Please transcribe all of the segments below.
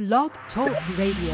Blog Talk Radio.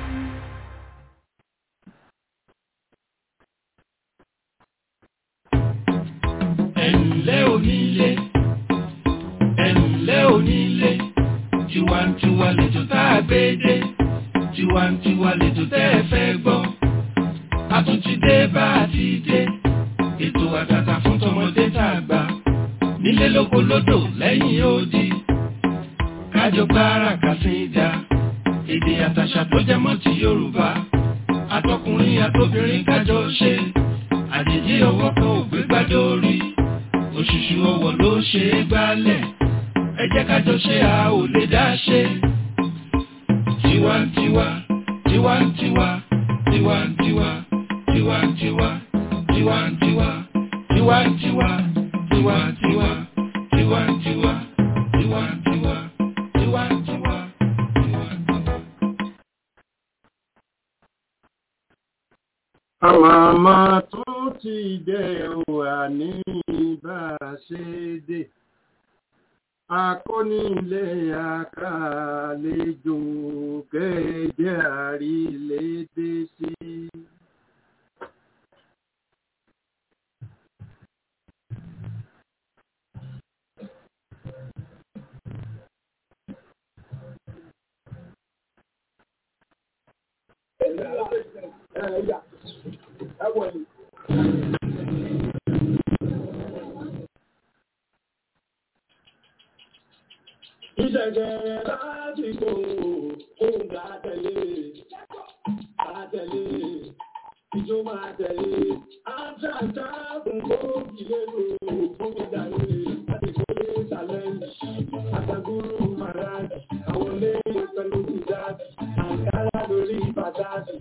ẹ̀ǹlẹ́ onílé ẹ̀ǹlẹ́ onílé tiwantiwa lètò tá a gbé dé tiwantiwa lètò tẹ́ ẹ fẹ́ gbọ́ a tún ti dé bá a ti dé ètò àtàtà fún tọmọdé tá a gbà nílé lóko lódò lẹ́yìn odi kájọ gbára kàsíńdà èdè àtàṣà tó jẹ mọ́ ti Yorùbá àtọkùnrin àtobìnrin kájọ ṣe àjèjì ọwọ́ kan ò gbé gbádùn orí òṣùṣù ọwọ́ ló ṣe é gbálẹ̀ ẹ jẹ́ ká jọ ṣe a ò lè dá ṣe. tiwantiwa tiwantiwa tiwantiwa tiwantiwa tiwantiwa tiwantiwa tiwantiwa tiwantiwa tiwantiwa tiwantiwa tiwantiwa. Àmàmà tún ti dé wà ní bá a ṣe dé. Akónílé àkàlejò kẹ́ẹ̀jẹ́ àrílédé sí. Ìṣẹ̀jẹ̀ láti kò ohun àtẹ̀lé, àtẹ̀lé, ìjọ máa tẹ̀lé, àtàtà fún kóòkì lérò fún ìdàrí, láti kó lé tàlẹ́ǹtì, àtàgúrú màrájì, àwọn ilé pẹ̀lú ìdájì, àǹkárá lórí pàtàkì.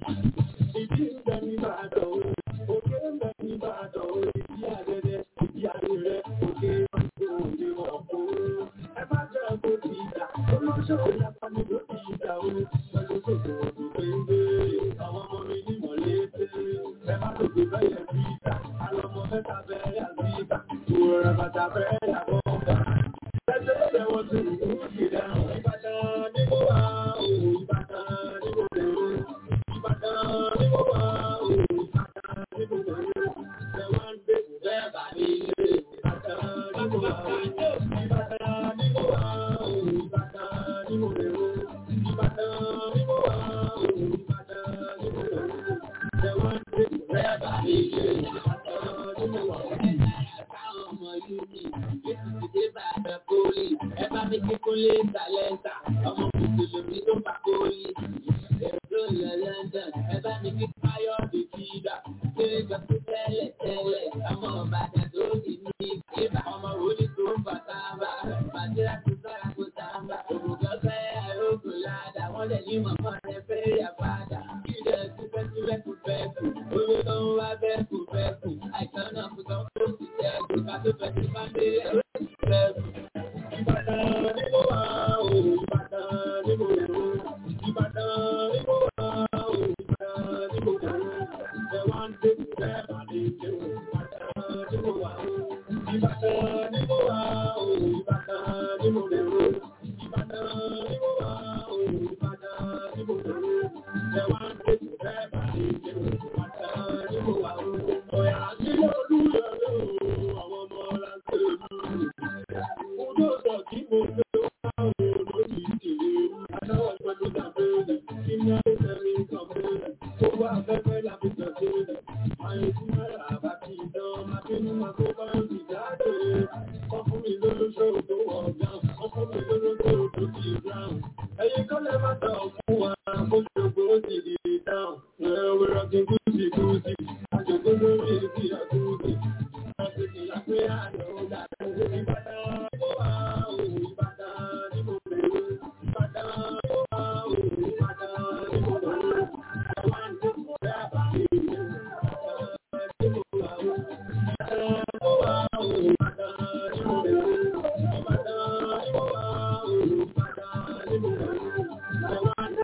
Ìdí ń bẹ ní Ìbàdàn o, òkè ń bẹ ní Ìbàdàn o, ìdí àdẹ́dẹ́, ìdí àdẹ́rẹ́, òkè máa ń gbé òde ọ̀pọ̀. Ẹ má jẹ́ kó ti ìjà, ó lọ́ ṣòro lápá ní kó ti ìjà o. Pẹ̀lú kòkò òdò péńgbé, àwọn ọmọ mi ní mọ̀lẹ́tẹ̀. Ẹ má lòdì bẹ́yẹ̀ bí ìjà, àlọ́mọ mẹ́ta bẹ́ẹ̀ àbí ìjà. Òwúrọ̀ bàtà bẹ́ẹ̀ yàgbọ́ ọ̀gá. Ẹgbẹ́ ìjẹ́ wọn ti rú ìdá. Ìbàdàn ní mo wà o, Ìbàdàn ní mo lè o. Ìbàdàn ní mo wà o, Ìbàdàn ní mo lè o. Ẹ wá ń gbé bẹ́ẹ̀ bá ní ilé. Ìbàdàn ní mo wà o. Ìbàdàn ní mo wà o, Ìbàdàn ní mo lè o. Ìbàdàn ní mo wà o, Ìbàdàn ní mo lè o. Ẹ wá ń gbé bẹ́ẹ̀ bá ní ilé. Ìbàdàn ní mo wà o. Àwọn ọmọ yìí ní Jésù ti dé bàbá kórè. Ẹ bá mi kí kúnlé tàlẹ́ntà. Ọmọ mùsùlùmí tó pa kórè. Èdè ìlọ London. Ẹ bá mi kí Káyọ̀dé Kídà. Ṣé ìjọba tẹ́lẹ̀ tẹ́lẹ̀? Ọmọ Ìbàdàn tó ti ní ìgbà. Ọmọ òní tó ń bà sábà. Bàdíra tó sára kó sábà. Òmùgọ̀ fẹ́ àrógùn ládàá. Wọ́n lè ní mọ̀mọ́ rẹ̀ fẹ́ yà padà. Kídà ti fẹ́ sí fẹ́ kú fẹ́ kù. Owó tó ń wá fẹ́ kù fẹ́ kù. Àìsàn náà kò tán kó sì tẹ́ kù. Ká tó fẹ́ sí máa ń dé ẹ̀rọ fẹ́ kù. Ìbàdàn ní mo wà o, Ìbàdàn ní mo lè o. Ìbàdàn ní mo wà o, Ìbàdàn ní mo lè o. Ẹ wá ń dé ìfẹ́ bàdé ìjẹ́ o. Ìbàdàn ní mo wà o. Ìbàdàn ní mo wà o, Ìbàdàn ní mo lè o. Ìbàdàn ní mo wà o, Ìbàdàn ní mo lè o. Ẹ wá ń dé ìfẹ́ bàdé ìjẹ́ o. Ìbàdàn ní mo wà o. Ọ̀yà sí olúyọ̀ ló àwọn ọmọ láńpẹ́ lù. Ojú ọ̀sán tí mo gbé wá òun lórí ìdílé. Adáwọ̀ pẹ̀lú dàbẹ̀rẹ̀, kí ní ẹ̀rẹ́ mi kàn bẹ̀rẹ̀. Tó wá afẹ́fẹ́ láti tẹ̀sílẹ̀. Àyè tí mẹ́rà àbá ti dán, máa bínú máa tó bá ń bì jáde. Wọ́n fún mi lólóṣó tó wọ̀ gán, wọ́n fún mi lólóṣó tó ti brown. Ẹyin kọ́ lẹ́ máa tàn fún wa, kó ṣògbó ó sì di dáhùn. Ẹ̀rọ wẹ̀rọ ti gúúsì gúúsì, àjòkó lórí ìdí àgúúsì. Àṣìkì lápé àná dàdú. Ìbàdàn ní mo wà o, Ìbàdàn ní mo lè o. Ìbàdàn ní mo wà o, Ìbàdàn ní mo lè o. Ẹ̀wá ń tó kọ̀ dá bàbí mi. Ìbàdàn ní mo wà o. Ìbàdàn ní mo wà o, Ìbàdàn ní mo lè o. Ìbàdàn ní mo wà o, Ìbàdàn ní mo lè o. Ẹ̀wá ń tó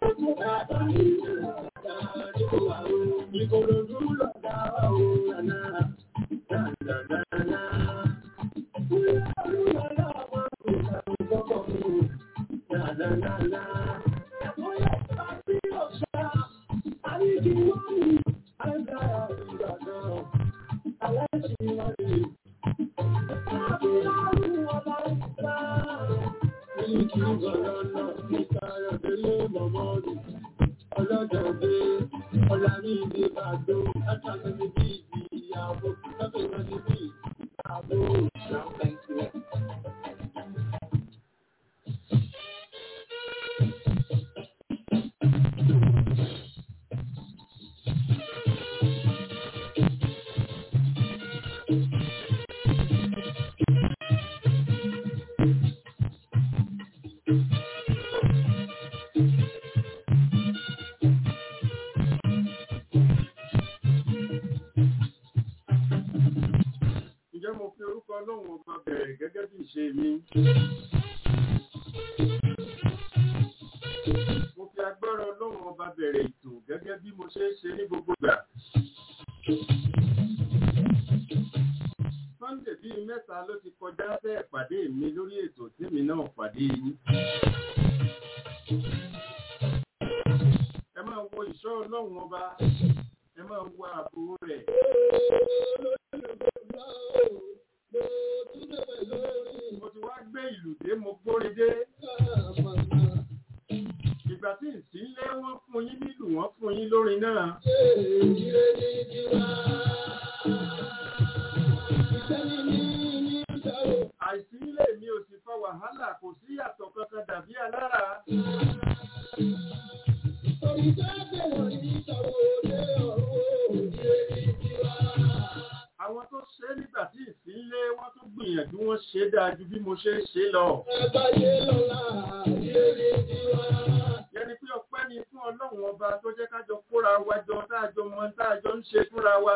mọ̀mọ́dù. Ọlọ́jọ́ dé, ọ̀la ní ìdí bàdó, látàrí ní bí ìyàwó, lọ́pẹ̀ náà ní bí ìyàwó. Ǹjẹ́ mo fi orúkọ Ọlọ́run ọba bẹ̀rẹ̀ gẹ́gẹ́ bí ìṣe mi? Mo fi agbára Ọlọ́run ọba bẹ̀rẹ̀ ètò gẹ́gẹ́ bí mo ṣe ń ṣe ní gbogbo ìgbà. Sunday bíi mẹ́ta ló ti kọjá bẹ́ẹ̀ pàdé mi lórí ètò tèmi náà pàdé yín. Ẹ máa wo ìṣọ́ Ọlọ́run ọba, ẹ máa wo ààbò rẹ̀. Mo ti wá gbé ìlú dé, mo gbórí dé. Ìgbà tí ìsínlé wọ́n fún yín nílùú, wọ́n fún yín lórin náà. Àìsílé mi ò sì fa wàhálà, kò sí yàtọ̀ kankan dàbí alára. Àwọn tó ṣe é nígbà tí ìsínlé wọ́n tún gbìyànjú wọ́n ṣe é dáa ju bí mo ṣe ń ṣe lọ. Yẹni pé ọpẹ́ ni fún Ọlọ́run ọba tó jẹ́ kájọ kóra wa jọ táàjọ mọ táàjọ ń ṣe fúnra wa.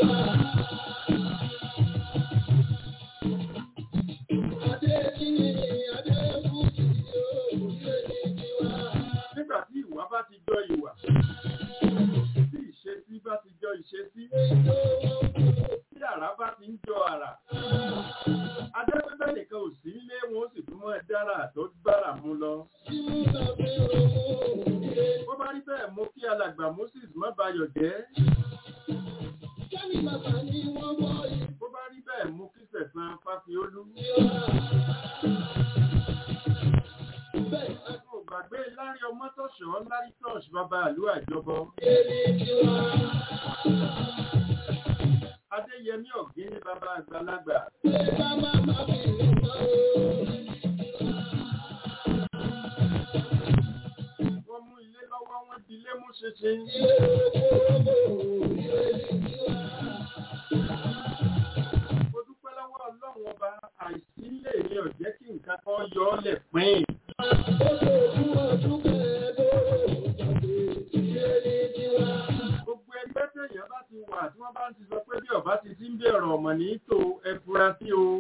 Nígbà tí ìwà bá ti jọ ìwà, tí ìṣesí bá ti jọ ìṣesí, tí àrá bá ti ń jọ àrà. Adẹ́pẹ́pẹ́ nìkan ò sí nílé wọn ó sì tún mọ́ dára tó bára mú lọ. Bó bá rí bẹ́ẹ̀ mo kí alàgbà Moses má bayọ̀ jẹ́. Bó bá rí bẹ́ẹ̀ mo kí sẹ̀sán Fáfiolú. Mo gbàgbé lárí ọmọ tọ̀ṣọ́ lárí tọ̀ṣ bàbá àlú àjọbọ. Adéyẹmí ọ̀gbìn ní bàbá àgbàlagbà. Wọ́n mú ilé lọ́wọ́ wọ́n di ilé mú ṣinṣin. Mo dúpẹ́ lọ́wọ́ Ọlọ́run ọba àìsí ilé mi ò jẹ́ kí nǹkan kan yọ ọ́ lẹ̀ pín. Gbogbo ẹgbẹ́ tẹ̀yàn bá ti wà tí wọ́n bá ti sọ pé bí ọba ti ti ń bẹ̀rẹ̀ ọmọ ní tò ẹ fura sí o.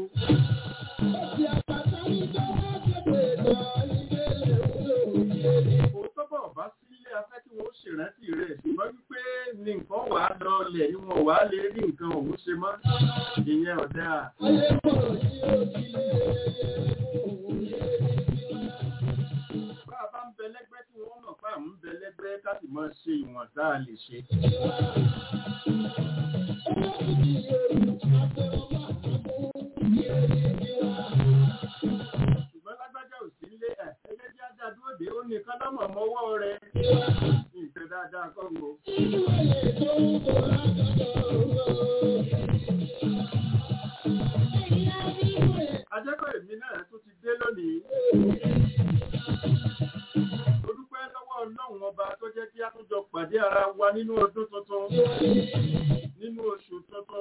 Òótọ́ bọ̀ ọba sí ilé afẹ́ kí wọ́n ṣèrántí rẹ̀ ṣùgbọ́n wípé ní nǹkan wà á lọ lẹ̀ ni wọn wà á lè rí nǹkan òun ṣe mọ́. Ìyẹn ọ̀dà. Bá a bá ń bẹ lẹ́gbẹ́ tí wọ́n mọ̀ pé à ń bẹ lẹ́gbẹ́ ká sì máa ṣe ìwọ̀n tá a lè ṣe. Ṣùgbọ́n lágbájá ò sí ilé ẹ̀ ẹgbẹ́ tí ajá dúró dé ó nìkan lọ́mọ̀ mọ́wọ́ rẹ̀. Nǹkan dáadáa kọ́ wo. Ajẹ́kọ̀ èmi náà tún ti dé lónìí. Mo dúpẹ́ lọ́wọ́ Ọlọ́run ọba tó jẹ́ kí a tún jọ pàdé ara wa nínú ọdún tuntun. Nínú oṣù tuntun.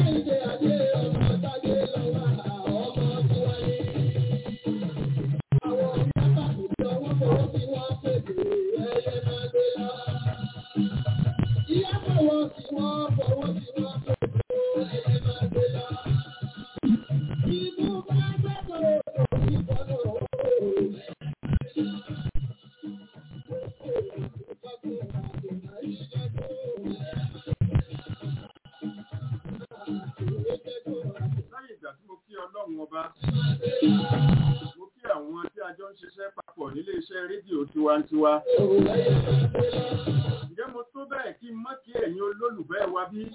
Lẹ́yìn ìgbà tí mo kí Ọlọ́run ọba, mo kí àwọn tí a jọ ń ṣiṣẹ́ papọ̀ nílé iṣẹ́ rédíò tiwantiwa. Ǹjẹ́ mo tó bẹ́ẹ̀ kí n mọ́ kí ẹ̀yin olólùfẹ́ wa bí?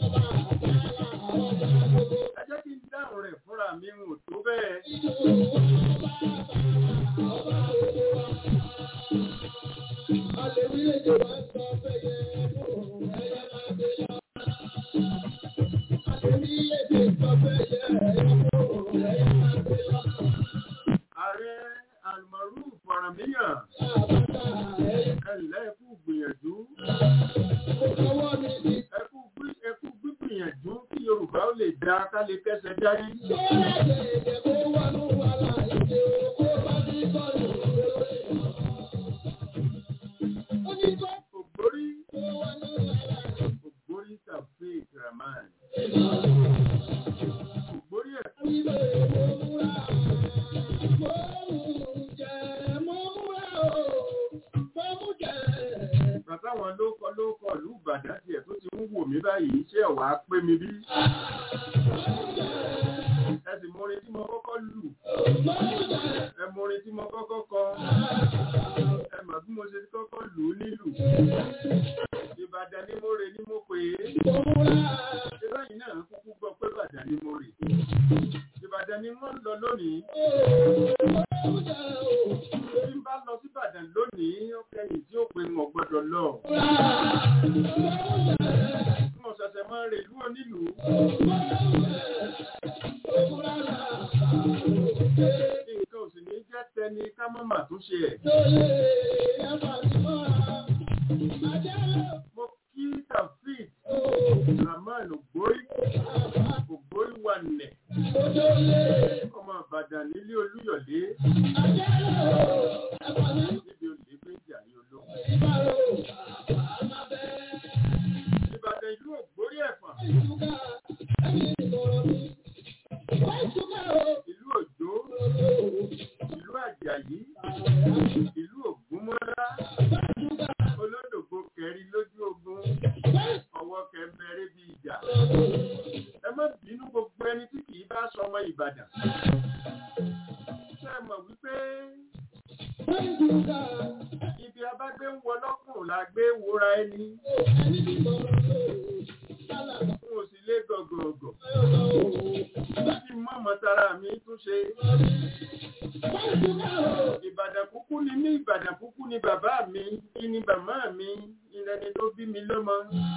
Ẹ jẹ́ kí n dáhùn rẹ̀ fúnra mi n ò tó bẹ́ẹ̀. Orílẹ̀-èdè wa ń sọ fẹ́yẹ fún ẹyẹ máa gbé lọ. Orílẹ̀-èdè sọ fẹ́yẹ fún ẹyẹ máa gbé lọ. ààrẹ almaru faramíyàn Àbáta ẹyẹ ẹ̀lẹ́ ẹ̀kú gbìyànjú ọwọ́ mi ti ẹ̀kú gbí- ẹ̀kú gbígbìyànjú kí yorùbá ó lè dá ká lè kẹsẹ̀ járí tó lájẹ̀ ẹ̀jẹ̀ kó wà ní wàhálà ìdè owó bá ní bọ́ọ̀lù lórí. Ó ní bọ́ ògbórí kó wà ní wàhálà ògbórí tafik rahman ìdè. ògbórí ẹ̀ Ilé ìwé múra, mo mú jẹ, mo múra o, mo mú jẹ. bàtà wọn ló kọ ló kọ ìlú ìbàdàn tiẹ̀ tó ti ń wò mí báyìí ṣé ọ̀wá pé mi bí ẹ sì mọ orin tí mo kọ́kọ́ lù ẹ mọ orin tí mo kọ́kọ́ kọ ẹ mọ̀ bí mo ṣe kọ́kọ́ lù ú nílù ìbàdàn ni mo rè ní mo pè é ṣé báyìí náà kúkú gbọ́ pé ìbàdàn ni mo rè ìbàdàn ni wọ́n ń lọ lónìí bí n bá lọ sí ìbàdàn lónìí ó kẹ́yìn tí ó pe wọn gbọ́dọ̀ lọ mo ṣẹ̀ṣẹ̀ máa ń rè lú onílùú nǹkan ò sì ní jẹ́ tẹni ká mọ́ mà tún ṣe ẹ̀. mo kí tafik rahman ògbórí ògbórí wà nẹ̀ ọmọ ìbàdàn nílé olúyọ̀lé níbi olè gbé ìjà ní olóhùn. ìbàdàn ìlú ògbórí ẹ̀fọ̀n ìlú òjó ìlú àjàyí ìlú ògúnmọ́lá olódògbò kẹrin lójú ogun ọwọ́ kẹmẹrẹ bí ìjà ẹ má bínú gbogbo ẹni tí kì í bá sọmọ ìbàdàn ṣe mọ̀ wípé ibi abágbé ń wọ lọ́kùnrin la gbé wúra ẹni fún òsì lé gọ̀gọ̀gọ̀ láti mọ̀mọ́ tara mi tún ṣe ìbàdàn kúkú ni mí ìbàdàn kúkú ni bàbá mi kí ni bàmá mi ìlẹni tó bí mi lọ́mọ.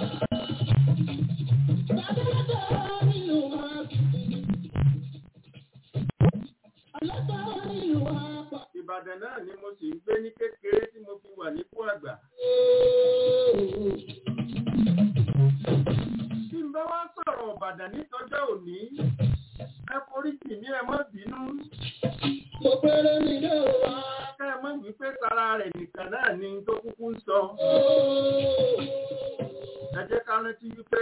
ìbàdàn náà ni mo sì ń gbé ní kékeré tí mo fi wà nípò àgbà. tí n bá wá sọ̀rọ̀ ìbàdàn nítọ́jọ́ òní ẹ forí jì mí ẹ má bínú ká ẹ má wípé tara rẹ̀ nìkan náà ni tó kúkú ń sọ. ẹ jẹ́ ká rántí wípé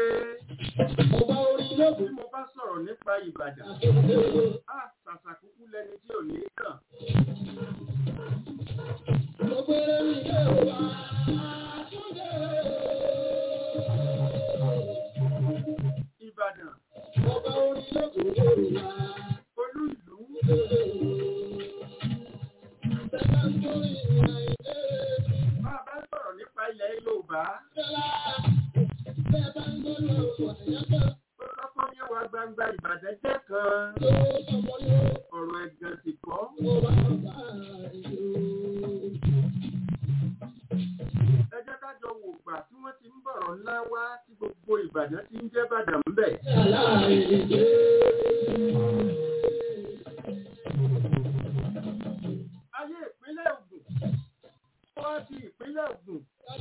bí mo bá sọ̀rọ̀ nípa ìbàdàn á ṣàṣà kúkú lẹni tí ò ní kàn. ìbàdàn olú ìlú bá a bá sọ̀rọ̀ nípa ilẹ̀ yorùbá ó kọ́kọ́ yé wa gbangba ìbàdàn jẹ́ kan ọ̀rọ̀ ẹ̀gàn sì kọ́. ẹ jẹ́ ká jọ wò gbà tí wọ́n ti ń bọ̀rọ̀ ńlá wá tí gbogbo ìbàdàn ti ń jẹ́ bàdàn ń bẹ̀. ayé ìpínlẹ̀ Ògùn ó wá di ìpínlẹ̀ Ògùn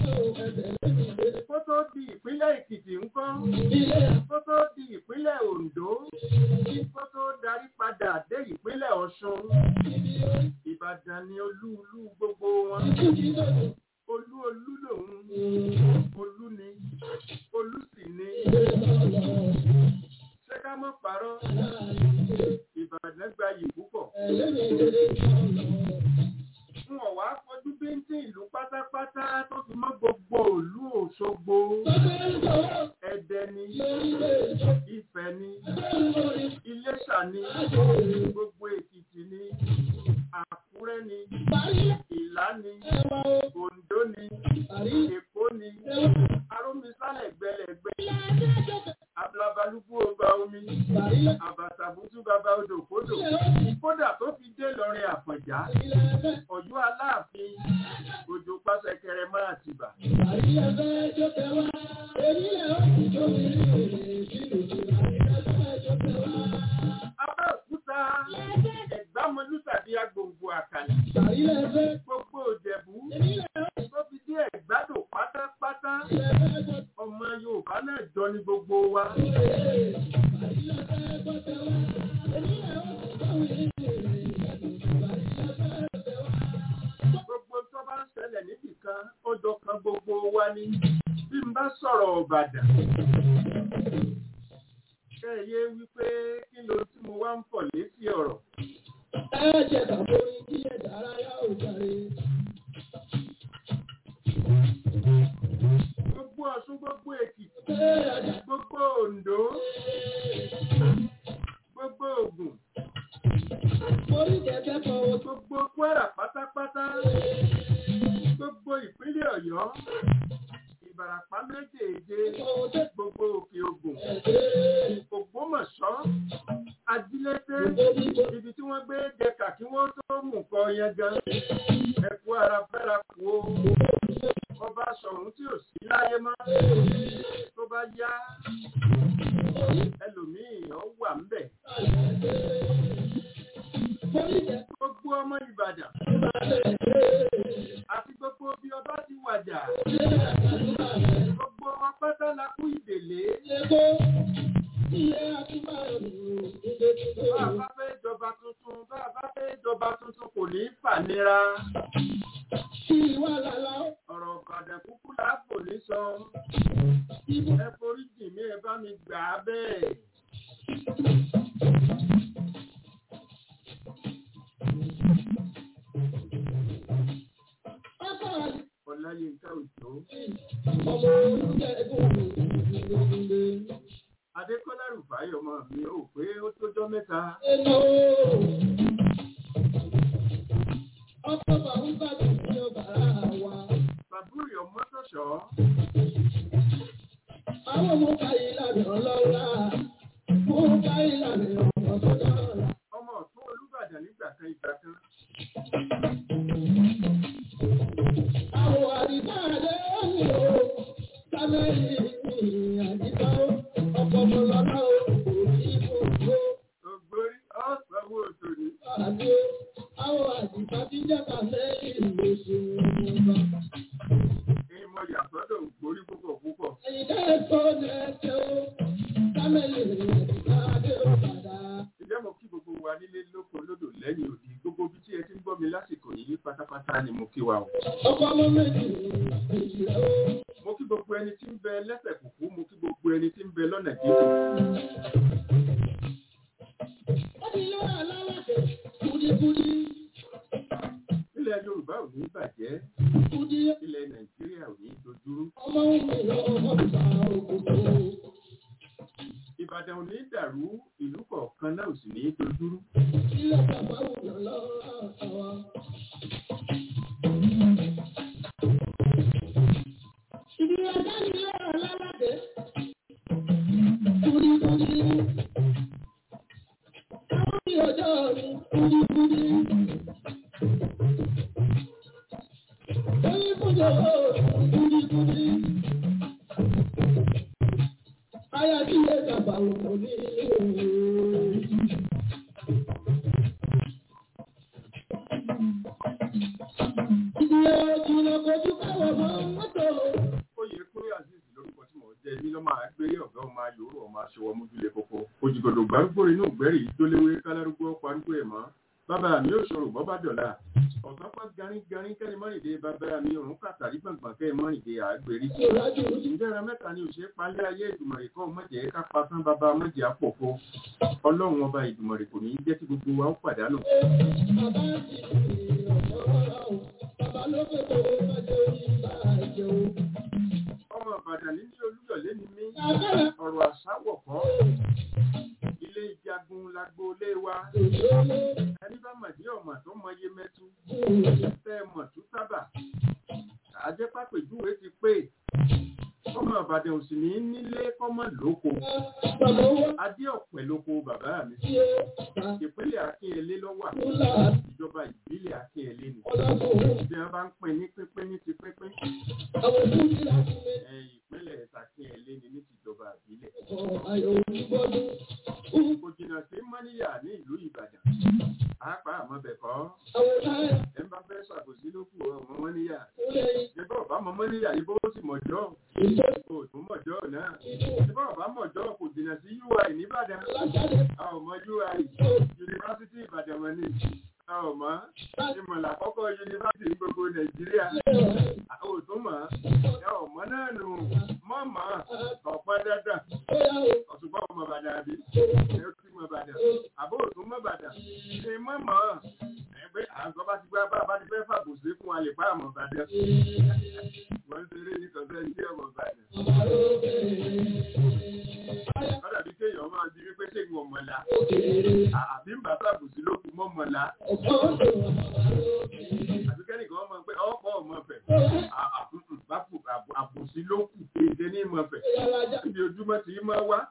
kó tó di ìpínlẹ̀ Èkìtì ńkọ́ kó tó di ìpínlẹ̀ Oǹdó kó tó darí padà dé ìpínlẹ̀ Ọ̀ṣun Ìbàdàn ni olú-ulú gbogbo wọn olú olú lòun olú ni olú sì ni ṣé ká mọ̀ parọ́ Ìbàdàn gbayì púpọ̀ fún ọ̀wá fojú bíntín ìlú pátápátá tó fi mọ́ gbogbo òlú Òṣogbo Ẹdẹ ni Ifẹ̀ ni Iléṣà ni gbogbo Èkìtì ni Àkúrẹ́ ni Ìlá ni Oǹdó ni Èkó ni Arómisálẹ̀ gbẹlẹ̀gbẹ Ablabalúgbú ọba omi Àbàtàbútú bàbá odò kódò kódà tó fi dé lọrin Àfọ̀njá Ọ̀yọ́ Aláàfin òjò pàṣẹkẹrẹ rẹ máa ti bà. Abẹ́òkúta ẹ̀gbámọlú tàbí agbòǹgbò àkàlà. Gbogbo òjẹ̀bú tó fi dé ẹ̀gbádò pátápátá. Ọmọ Yorùbá náà jọ ní gbogbo wa. Gbogbo tó bá ń ṣẹlẹ̀ níbì kan, ó jọ kan gbogbo wa ní. Bí n bá sọ̀rọ̀ Ìbàdàn. Kẹ́yẹ wípé kí ló tí mo wá ń pọ̀ létí ọ̀rọ̀. Gbogbo Ọ̀ṣun gbogbo Èkìtì, gbogbo Oǹdó, gbogbo Ògùn, gbogbo Kwara pátápátá, gbogbo ìpínlẹ̀ Ọ̀yọ́, Ìbàràpá méjèèje, gbogbo Òkè Ògùn, Ògbómọ̀ṣọ́, Ajílété, ibi tí wọ́n gbé jẹkà kí wọ́n tó mú kọ yẹn gan. Ẹ̀kú ara fẹ́ra kú o. Ọba sọ̀run tí ò sí láyé mọ́. Tó bá yá, ẹlòmíì ó wà ń bẹ̀. Gbogbo ọmọ Ìbàdàn àti gbogbo bí ọba ti wàjà. Gbogbo wọn pátá la kú ìdèlé. Bá a bá fẹ́ jọba tuntun, bá a bá fẹ́ jọba tuntun kò ní fànira. Ọ̀rọ̀ Ìbàdàn kúkú láàbò ní sọ. Ẹ forí jì mí ẹ bá mi gbà á bẹ́ẹ̀. Ọláyínká Òjó. Adékọ́lá Rùfáì ọmọ mi ò pé ó tójọ́ mẹ́ta. Bàbúrì ọmọ tọ̀ṣọ́. Àwọn ọmọ káyé ìlànà ọlọ́lá, mo káyé ìlànà ọmọ tó dára. Ọmọ ọ̀tún Olúbàdàn nígbà kan ìgbà kan. Àwọn àdìbá rẹ̀ ń lò sámẹ́lì àdìbá ọkọ̀ ọmọlọ́lá o, kò sí ibùdó Ògbórí ọ̀sánwó òtòní. àdó. Àwọn àdìbá tí jẹ́ kàmẹ́lì lóṣù wọn. Èyí mo yà sọ́dọ̀ ògbórí púpọ̀ púpọ̀. Ẹ̀yin dẹ́ tó lẹ́sẹ̀ o, sámẹ́lì àdìbá dé ọ̀padà. Ǹjẹ́ mo kí gbogbo wa nílé lóko lódò lẹ́yìn òdì gbogbo bí tí ẹ ti ń gbọ́ mi lásìkò yìí pátápátá ni mo kí wa o. Ọkọ̀ ọmọ méjì èyí rẹ̀ o. Mo kí gbogbo ẹni tí ń bẹ lẹ́sẹ̀ kùkú, mo kí gbogbo ẹni tí ń bẹ lọ́nà jíjìn. Ó ti lọ́ àlálàkẹ́ kúdíkúdí Ilẹ̀ Yorùbá ò ní bàjẹ́, kúdí ilẹ̀ Nàìjíríà ò ní dojúrú. ọmọ òun lọ́wọ́ ọ̀gbà òkòkò. Ìbàdàn ò ní dàrú, ìlú kọ̀ọ̀kan náà ò sì ní dojúrú. Ilé bàbá òun lọ́wọ́ àwa. Ibi ọjà ni ilé àlálàkẹ́ kúdíkúdí. Àwọn bí ọjọ́ mi kúdíkúdí. Oyin kújọ kúdíkúdí. Aya tí ilé bàbá òun ní ìlú. Ìdílé òjìnà kojú káwọ̀ mọ́ mọ́tò. Oyè Kúnlé Azeez lórúkọ tí mò ń jẹ́ èmi lọ́mọ àgbélé ọ̀gá ọmọ ayòrò ọmọ aṣọwọ́ mójúlé kókó. Òjìgòdò gbárùgbò inú ìgbẹ́rì ìdólewé kálárúgbó parúgbó ẹ̀ mọ́. Bàbá mi ò ṣòro bọ́ bá dọ̀la. Ọ̀sán pá garígarí kẹ́ni mọ́rìndé bàbá mi òrùn kàtàrí gbọ̀ngbọ̀n kẹ́ mọ́rìndé àgbèrí. Ìrájú Ǹjẹ́ ẹran mẹ́ta ni òṣèré palẹ́ ayé ìdùmọ̀rì kan mọ̀jẹ̀ ká pa tán bàbá mọ̀jẹ̀ àpòfo. Ọlọ́run ọba ìdùmọ̀rì kò ní í jẹ́ kí gbogbo wa ó pàdánù. bàbá ti fi ọ̀dọ́ rà o. Bàbá ló pé kó o má jẹ́ orí ìbàjẹ́ o. Ọmọ Ìbàdàn nílé Olúyọ̀lé ni mí. Àbẹ̀rẹ̀ Ọ̀rọ̀ àṣàwọ̀ kọ́. Ilé ìjagun lágboolé wa. òṣèlú Ẹni bá màdí ọ̀mà tó mọye mẹ́tú. kù. Tẹ́ ẹ mọ̀ tú sábà. Àjẹpápẹ̀júwe ti pé. Ọmọ Ìbàdàn ò sì ní nílé kọ́mọ lóko. Bàbá owó Adé ọ̀pẹ lóko bàbá mi. tí ó ta Ìpínlẹ̀ Akínyẹlé lọ́wọ́ kúlà ìjọba ìbílẹ̀ Akínyẹlé ni. ọlọ́kùnrin. Bí wọ́n bá ń pín ní pínpín ní ti pínpín. Àwọn fújì láti lè ẹ̀yìn ìpínlẹ̀ Ṣakínyẹlé ni ní tìjọba àbílẹ̀. kọ ayọ̀ onígbọ́dún. Kò jìnnà sí Mọ́níyà ní ìlú Ìbàdàn. Pàápàá àmọ́ bẹ̀ kọ́. Àwọn táyà Ẹ bá fẹ́ ṣàbòsí ló kù ọmọ Mọ́níyà. tó lẹ́yìn Ṣébọ̀ ọ̀bá mọ Mọ́níyà yìí bó sì mọ̀jọ́. ìjọ Kò tún mọ̀jọ́ náà. Ṣébọ̀ ọ̀bá mọ̀jọ́ kò jìnnà sí UI nìbàdàn. alájáde A ò mọ UI. Yunifásítì Ìbàdàn wọn ni. A ò mọ̀. Ìmọ̀lá àkọ́kọ́ yunifásítì ní gbogbo Nàìjíríà. A ò tún mọ̀. Ẹ ò mọ̀ náà nù. Mọ̀ mọ̀. Ọ̀pọ̀ dandan. tó yá o. Ọ̀ṣùgbọ́n ọmọ Ìbàdàn àbí? Ẹ ó ti mọ Ìbàdàn. Àbó òtún mọ Ìbàdàn. Ṣé mọ̀ mọ̀? Ẹgbẹ́ àgọ́ bá ti gbá bá bá ti fẹ́ fàbùsí fún alẹ́ pa àmọ̀ Ìbàdàn. Wọ́n ń ṣeré ní kọ̀ọ̀tẹ́ ní ọmọ Ìbàdàn. Wọ́n dàbí kéèyàn máa di wípé ṣé ń mọ̀lá. Àbí ń bá fàbùsí ló kù mọ́ mọ̀lá. Àbí kẹ́nìkan mọ̀ pé ọ̀pọ̀ ọmọ fẹ̀. Àbùsí ló kù kéde ní ìmọ̀ fẹ̀. Ibi ojúmọ́ ti máa wá.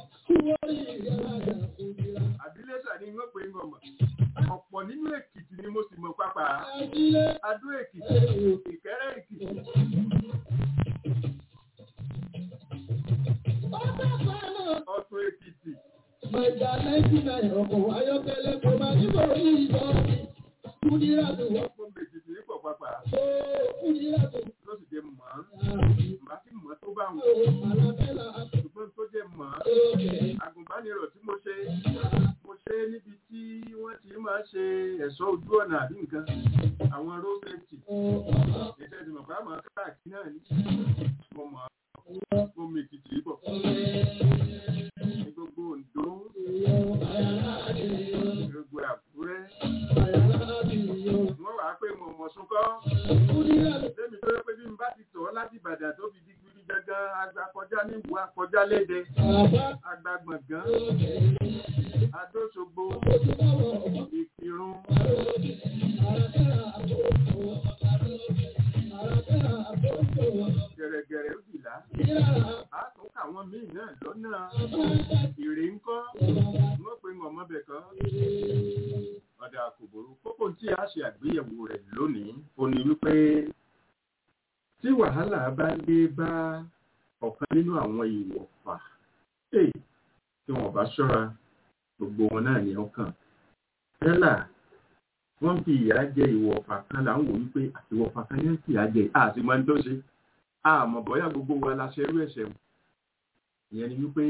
Àbílẹ̀sà ni wọ́n pè ń gbọ̀mọ̀. Ọ̀pọ̀ nínú Èkìtì ni mo sì mọ̀ pápá. Adó Èkìtì, Ìkẹ́rẹ́ Èkìtì. Ọ̀tún Èkìtì. Màjà náìtì náírà ọkọ̀ ayọ́kẹ́lẹ́ kò máa níbò ní ìbọn. Kúdíràtù wọ́n Ọ̀pọ̀ Èkìtì ní pọ̀ pápá. kó kúdíràtù. Ló sì jẹ́ mọ̀ ọ́n. Màá sì mọ̀ tó bá wọn. Àlàbẹ́là Ṣùgbọ́n tó jẹ́ mọ̀ ọ́n. àtòkè. Àgùnbánirọ̀ tí mo ṣe, mo ṣe níbi tí wọ́n ti máa ṣe ẹ̀ṣọ́ ojú ọ̀nà àbí nǹkan. Àwọn road safety. Ìṣẹ́ ti mọ̀ pé àmọ́ káàkiri náà ní. Mo mọ̀ ọ́n. Mo mi Èkìtì bọ̀. Ní gbogbo Oǹdó, gbogbo Àkúrẹ́. Wọ́n wàá pé mo mọ̀ súnkọ́. Lẹ́mi tó yẹ pé bí n bá ti tọ̀ ọ́ láti Ìbàdàn tó fi di gbiri gangan, agbakọjá ní ìwà kọjá léde, agbagbọ̀ngàn, Adóṣogbo, Ìkìrun, gẹ̀rẹ̀gẹ̀rẹ̀ òbílà. A tún kà wọ́n míì náà lọ́nà ìrè ńkọ́. Wọ́n pe wọn mọ́bẹ̀ kan. Ọ̀dà kòbòrò kókó tí a ṣe àgbéyẹ̀wò rẹ̀ lónìí, ó ní wípé tí wàhálà bá dé bá ọ̀kan nínú àwọn ìwọ̀fà, èyí tí wọ́n bá ṣọ́ra, gbogbo wọn náà ni ó kàn. Tẹ́lá wọ́n fi ìyà jẹ ìwọ̀fà kan là ń wò wípé ìwọ̀fà kan ní fi ìyà jẹ àti mọ́ ní tó ṣe. Àmọ́ bọ́yá gbogbo wa la ṣerú ẹ̀ṣẹ̀ mu. Ìyẹn ni wípé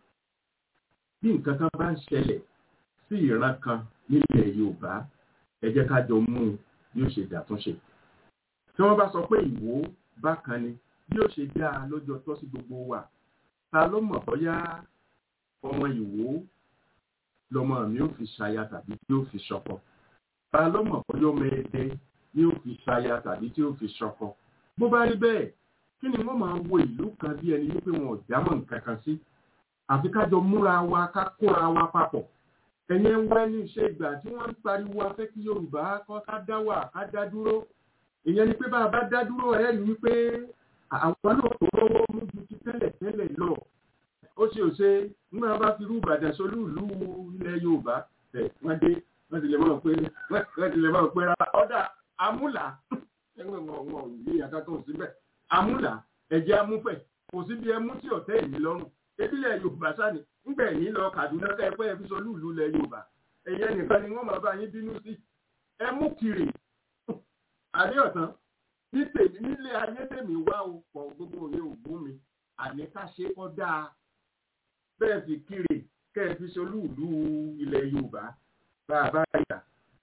bí nǹkan kan bá ń ṣẹlẹ̀ sí ìran kan nílẹ̀ Yorùbá, ẹ jẹ́ ká jọ mú un bí ó ṣe dàtúnṣe. Tí wọ́n bá sọ pé ìwò bákan ni bí ó ṣe dáa lọ́jọ́ tọ́ sí gbogbo wa, ta ló mọ̀ bọ́yá ọmọ ìwò lọmọ mi ò fi ṣaya tàbí tí ó fi ṣọkọ. Ta ló mọ̀ bọ́yá ọmọ ẹdẹ ni ó fi ṣaya tàbí tí ó fi ṣọkọ. Bó bá rí bẹ́ẹ̀, kí ni wọ́n máa wo ìlú kan bí ẹni wípé wọn ò jámọ́ nǹkan kan sí? Àfi ká jọ múra wa ká kóra wa papọ̀. Ẹ̀yẹn ń wá ní iṣẹ́ ìgbà tí wọ́n ń pariwo afẹ́ kí Yorùbá kọ́ ká dá wà ká dá dúró. Ìyẹn ni pé bá a bá dá dúró ẹ̀ rí wípé àwọn náà tó rọ́wọ́ mú ju ti tẹ́lẹ̀ tẹ́lẹ̀ lọ. Ó ṣe ò ṣe nígbà bá fi rú Ìbàdàn solú ìlú ilẹ̀ Yorùbá ẹ̀ wọ́n dé wọ́n ti lè mọ̀ pé wọ́n ti lè mọ̀ pé ọ̀dà amúlà ẹgbẹ́ wọn wọn ò ní àkàtọ̀ síbẹ̀ amúlà ẹ̀jẹ̀ amúfẹ̀ kò sí bí ẹmú tí ọ̀tẹ́ ìní lọ́rùn ebílẹ̀ Yorùbá sáni ńgbẹ̀ ní lọ Kàdúná kẹ́ẹ̀pẹ́ ẹ fi solú ìlú ilẹ̀ Yorùbá ẹ̀yẹ nìkan ni wọ́n máa bá yín bínú sí ẹmú kiri àríọ̀tán ní tèmi nílé ayé tèmi wá o pọ̀ gbogbo òye ògún mi àní ká ṣe kọ́ dáa bẹ́ẹ̀ fi kiri kẹ́ẹ̀ fi solú ìlú ilẹ̀ Yorùbá bá a bá yà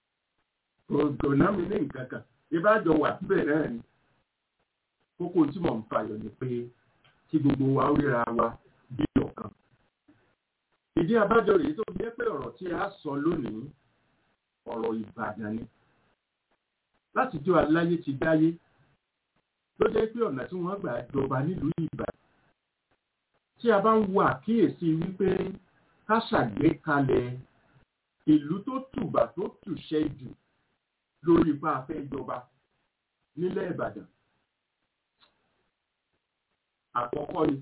kò ná mi ní nǹkan kan ìbájọ wà síbẹ̀ náà ni kókó tí mò ń fàyọ ni pé kí gbogbo wa ó ríra wa bí ọ̀kan. ìdí abájọ rèé tó fi jẹ́ pé ọ̀rọ̀ tí a sọ lónìí ọ̀rọ̀ Ìbàdàn ni láti jọ aláyé ti dáyé ló jẹ́ pé ọ̀nà tí wọ́n gbà jọba nílùú Ìbàdàn tí a bá ń wo àkíyèsí wípé ká ṣàgbékalẹ̀ ìlú tó tùbà tó tùṣẹ́ jù lórí ipá afẹ́ ìjọba nílẹ̀ Ìbàdàn àkọ́kọ́ ni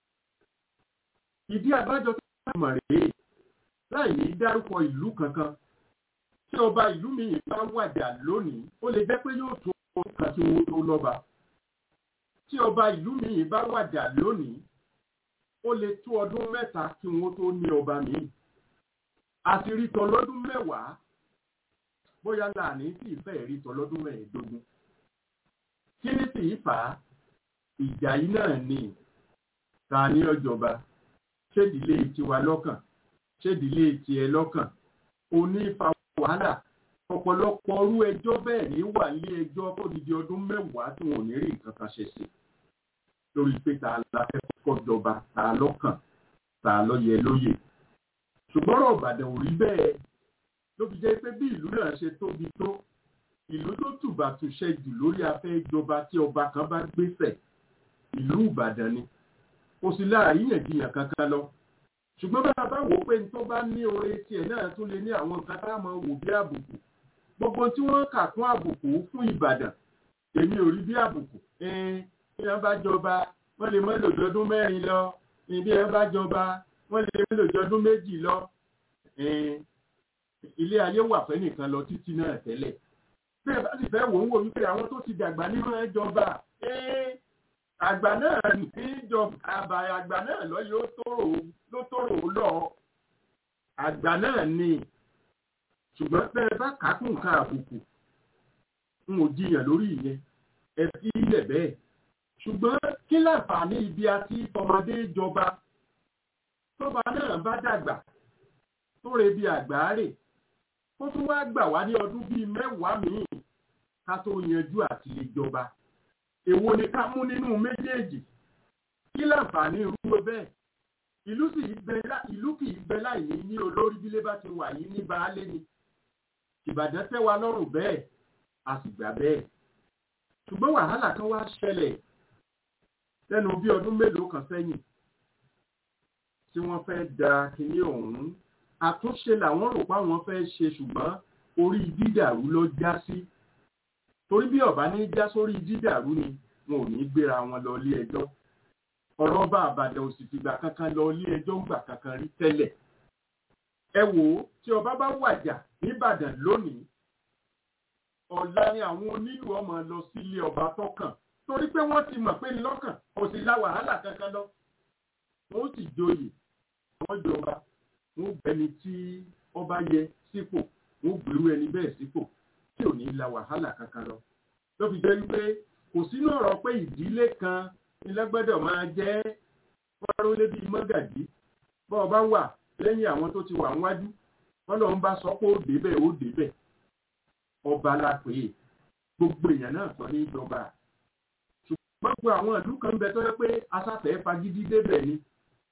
ìdí àbájọ tó mọ̀ rèé láì ní dárúkọ ìlú kankan tí ọba ìlú mi bá wàjà lónìí ó lè jẹ́ pé yóò tó kan tí wọ́n tó lọ́ba tí ọba ìlú míì bá wàjà lónìí ó lè tó ọdún mẹ́ta kí wọ́n tó ní ọba míì àti rí tọlọ́dún mẹ́wàá bóyá láàní tí ìfẹ́ rí tọlọ́dún mẹ́ẹ̀ẹ́dógún kí ní sì í fà á ìjà yìí náà ni ta ní ọjọba ṣédìlé tiwa lọ́kàn ṣédìlé tiẹ̀ lọ́kàn òní fa wàhálà ọ̀pọ̀lọpọ̀ ọrú ẹjọ́ bẹ́ẹ̀ ní wà ní ẹjọ́ tó di di ọdún mẹ́wàá tí wọn ò ní rí nǹkan kan ṣe sí lórí pé ta la fẹ́ kọ́kọ́ jọba ta lọ́kàn ta ló yẹ lóyè ṣùgbọ́n ọ̀rọ̀ Ìbàdàn ò rí bẹ́ẹ̀ ló fi jẹ́ pé bí ìlú náà ṣe tóbi tó ìlú tó tùbà túṣẹ jù lórí afẹ́ ìjọba tí ọba kan bá gbéṣẹ̀ ìlú Ìbàdàn ni kò sí láàríyànjiyàn kankan lọ ṣùgbọ́n bá a bá wò ó pé tó bá ní oore tiẹ̀ náà tún lè ní àwọn nǹkan tá a máa wò bí àbùkù gbogbo tí wọ́n kà kún àbùkù fún Ìbàdàn èmi ò rí bí àbùkù bí wọ́n bá jọba wọ́n lè mọ́ lòdọọdún mẹ́rin lọ bí wọ́n bá jọba wọ́n lè mọ́ lòdọọdún méjì lọ ilé ayé wà fẹ́ nìkan lọ títí náà tẹ́lẹ̀ bẹ́ẹ̀ bá sì fẹ́ wò ń wò wípé àwọn tó ti dàgbà nínú ẹjọba àgbà náà ní ìjọba àbàyà àgbà náà lọ yóò tóró ló tóró lọ àgbà náà ni ṣùgbọ́n bẹ́ẹ̀ bá kákùn ká àbùkù n ò jiyàn lórí ìyẹn ẹ fi ilẹ̀ bẹ́ẹ̀ ṣùgbọ́n kí láǹfààní ibi àti ọmọdé jọba tọ́ba náà bá dàgbà tó re bí àgbáre ó tún wá gbà wá ní ọdún bíi mẹ́wàá míì ká tó yanjú àti lè jọba èwo ni ká mú nínú méjèèjì kí láǹfààní irú bẹ́ẹ̀ ìlú sì bẹ ìlú kì í bẹ láì ní ní olórí bílé bá ti wà yìí ní baálé ni ìbàdàn tẹ́ wa lọ́rùn bẹ́ẹ̀ a sì gbà bẹ́ẹ̀ ṣùgbọ́n wàhálà kan wá ṣẹlẹ̀ lẹ́nu bí ọdún mélòó kan sẹ́yìn tí wọ́n fẹ́ da kinní ọ̀hún àtúnṣe làwọn rò pé àwọn fẹ́ ṣe ṣùgbọ́n orí dídàrú ló já sí torí bí ọba ní já sórí dídàrú ni wọn ò ní gbéra wọn lọ ilé ẹjọ́ ọ̀rọ̀ bá àbàdàn ò sì fìgbà kankan lọ ilé ẹjọ́ ń gbà kankan rí tẹ́lẹ̀ ẹ wò ó tí ọba bá wàjà nìbàdàn lónìí ọ̀la ni àwọn onílù ọmọ lọ sílé ọba tọkàn torí pé wọ́n ti mọ̀ pé lọ́kàn kò sí la wàhálà kankan lọ wọ́n sì joyè wọ́n jọba wọ́n bẹni tí ọba yẹ sípò wọ́n gbèrú ẹni bẹ́ẹ̀ sípò tí ò ní la wàhálà kankan lọ ló fi jẹ́ wípé kò sínú ọ̀rọ̀ pé ìdílé kan ilẹ́gbẹ́dọ̀ máa jẹ́ fọ́nrán lébi mọ́gàdí bọ́ ọba wà lẹ́yìn àwọn tó ti wà níwájú bọ́lọ̀ ń bá sọ pé ó débẹ̀ ó débẹ̀ ọba la pè é gbogbo èèyàn náà sọ ní ìjọba ṣùgbọ́n gbogbo àwọn ìlú kan bẹ tó yẹ pé asáfẹ́ fagídí débẹ̀ ni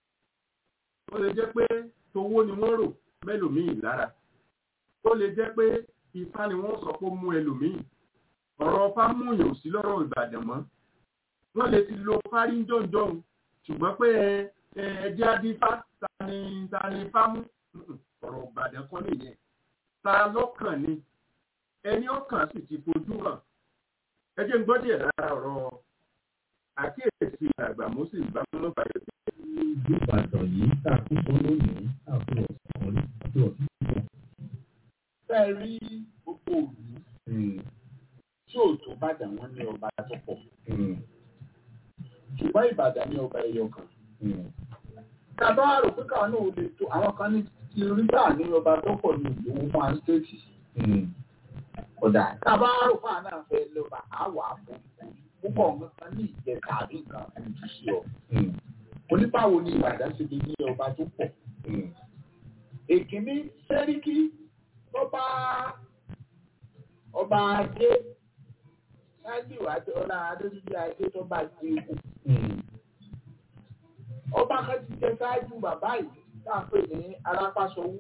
ó lè jẹ́ pé towó ni wọ́n rò mẹ́lòmíì lára ó lè jẹ́ pé ifá ni wọ́n sọ pé ó mú ẹlòmíì ọ̀rọ̀ ọfá múyàn ò sí lọ́rọ̀ ìbàdàn mọ́ wọ́n lè ti lo fárí jọ̀ǹjọ̀ǹ ṣùgbọ́n pé ẹjẹ́ adífá ta ni ta ni ifá mú ọ̀rọ̀ ìbàdàn kọ́ nìyẹn ta lọ́kàn ni ẹni ọkàn sì ti fojú hàn ẹ jẹ́ ń gbọ́ díẹ̀ lára ọ̀rọ̀ àkíyèsí àgbà moses bámúlò bàyẹ̀ sí. ìlú ìbàdàn yìí tá a kún fún lónìí tá a fún ọ̀sán rí àti ọ̀sán púpọ̀. fẹ́ rí gbogbo òlú tí ò tó bàdàn wọn ní ọba tó pọ̀ ṣùgbọ́n ìbàdàn ní ọba ẹyọ kan. tàbá rò pé káwọn náà lè tó àwọn kan ní ti rí bá ní ọba tó pọ̀ ní ìlú fún àństéètì. ọ̀dà tàbá rò pé àwọn náà fẹ́ lọ́ba àwọ̀ àpò púpọ̀ nǹkan ní ìjẹta àbí nǹkan ojú sí ọ. oníbàwò ni ìbàdàn ṣe lè ní ọba tó pọ̀. èkìní sẹ́ríkì ọba ọba ajé ṣáájú àti ọlá adójúdé ajé tó bá gbé ewu. ọba kan ti jẹ ṣáájú bàbá yìí tá a pè ní arápásọwú.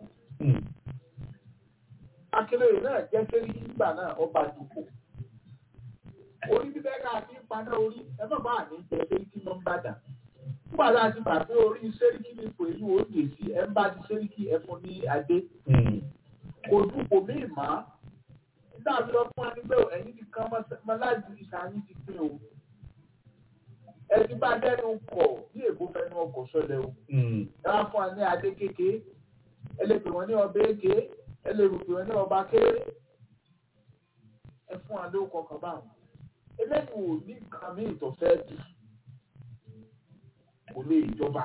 akérèdé náà jẹ́ sẹ́ríkì nígbà náà ọba dùkú orí bíbẹ́ ká fi ń paná orí ẹ má bàa ní jẹ sẹ́ríkì ló ń bàdàn. nígbà tá a ti bà pé orí sẹ́ríkì ní ipò èyí ò dé sí ẹ ń bá ti sẹ́ríkì ẹ fún ní adé. kò dúpọ̀ mí mà á. nígbà tí wọ́n fún wa ní pé ẹ̀yin ti kan mọ́lájú ìsàyìn ti pín o. ẹ ti bá dẹ́nu kọ̀ bí èkó fẹ́nu ọkọ̀ sọlẹ̀ o. ẹ wá fún wa ní adé kéke ẹ lè pè wọ́n ní ọba èké ẹ lè pè wọ́n ní ọba kéré ẹ fún wa lóko kọ̀ọ̀kan báwọn eléyìí ò ní nǹkan míì tó fẹ́ bí kò lè jọba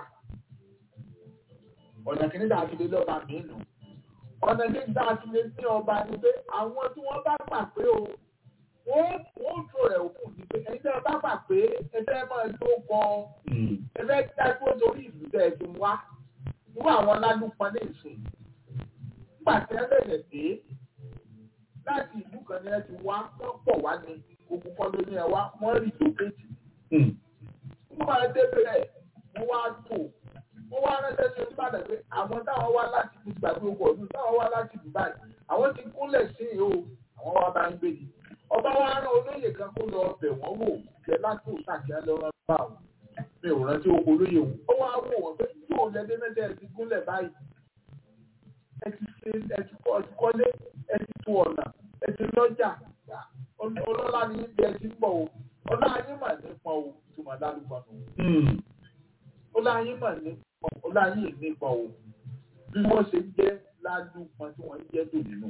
ọ̀nà kìíní tá a fi lé lọ́ba mi nù ọ̀nà kìíní tá a fi lé ní ọba ni pé àwọn tí wọ́n bá gbà pé o wọ́n wọ́n tó rẹ̀ òkú ni pé ẹni tí wọ́n bá gbà pé ẹgbẹ́ máa tó kọ ẹgbẹ́ dájú torí ìlú tẹ̀ ẹ́ ti wá irú àwọn lálùpọ̀ ní ìsìn nígbà tí ẹ bẹ̀rẹ̀ dé láti ìlú kan ní ẹ ti wá wọ́n pọ̀ wá ní ogun kan ló ní ẹ wá wọ́n rí lókèjì. wọ́n máa dé bẹ̀rẹ̀ wọ́n wá tò wọ́n wá ránṣẹ́ sí Olúbàdàn pé àwọn táwọn wá láti ìlú gbàgbé ogun ọdún táwọn wá láti ìlú báyìí àwọn ti kúnlẹ̀ sí i o àwọn wá bá ń gbé ni. ọba wa rán olóyè kan kó lọ bẹ̀ wọ́n wò jẹ́ láti òṣàkíyá lọ́wọ́ bá wọn. mi ò rántí oko olóyè wọn. ó wá wò wọ́n pé yóò lẹ́dẹ́ mẹ́tẹ́ ẹ ti gúnlẹ̀ báyìí. ẹ ti ṣe ẹ ti kọ́ ẹ ti kọ́lé ẹ ti tu ọ̀nà ẹ ti lọ́jà ọlọ́lá ni ibi ẹ ti ń bọ̀ o ọlá ayé mà nípa o tùmọ̀ lálùpọ̀ nù. ọlá ayé mà nípa ọlá ayé nípa o bí wọ́n ṣe jẹ́ lálùpọ̀ tí wọ́n jẹ́ tó nínú.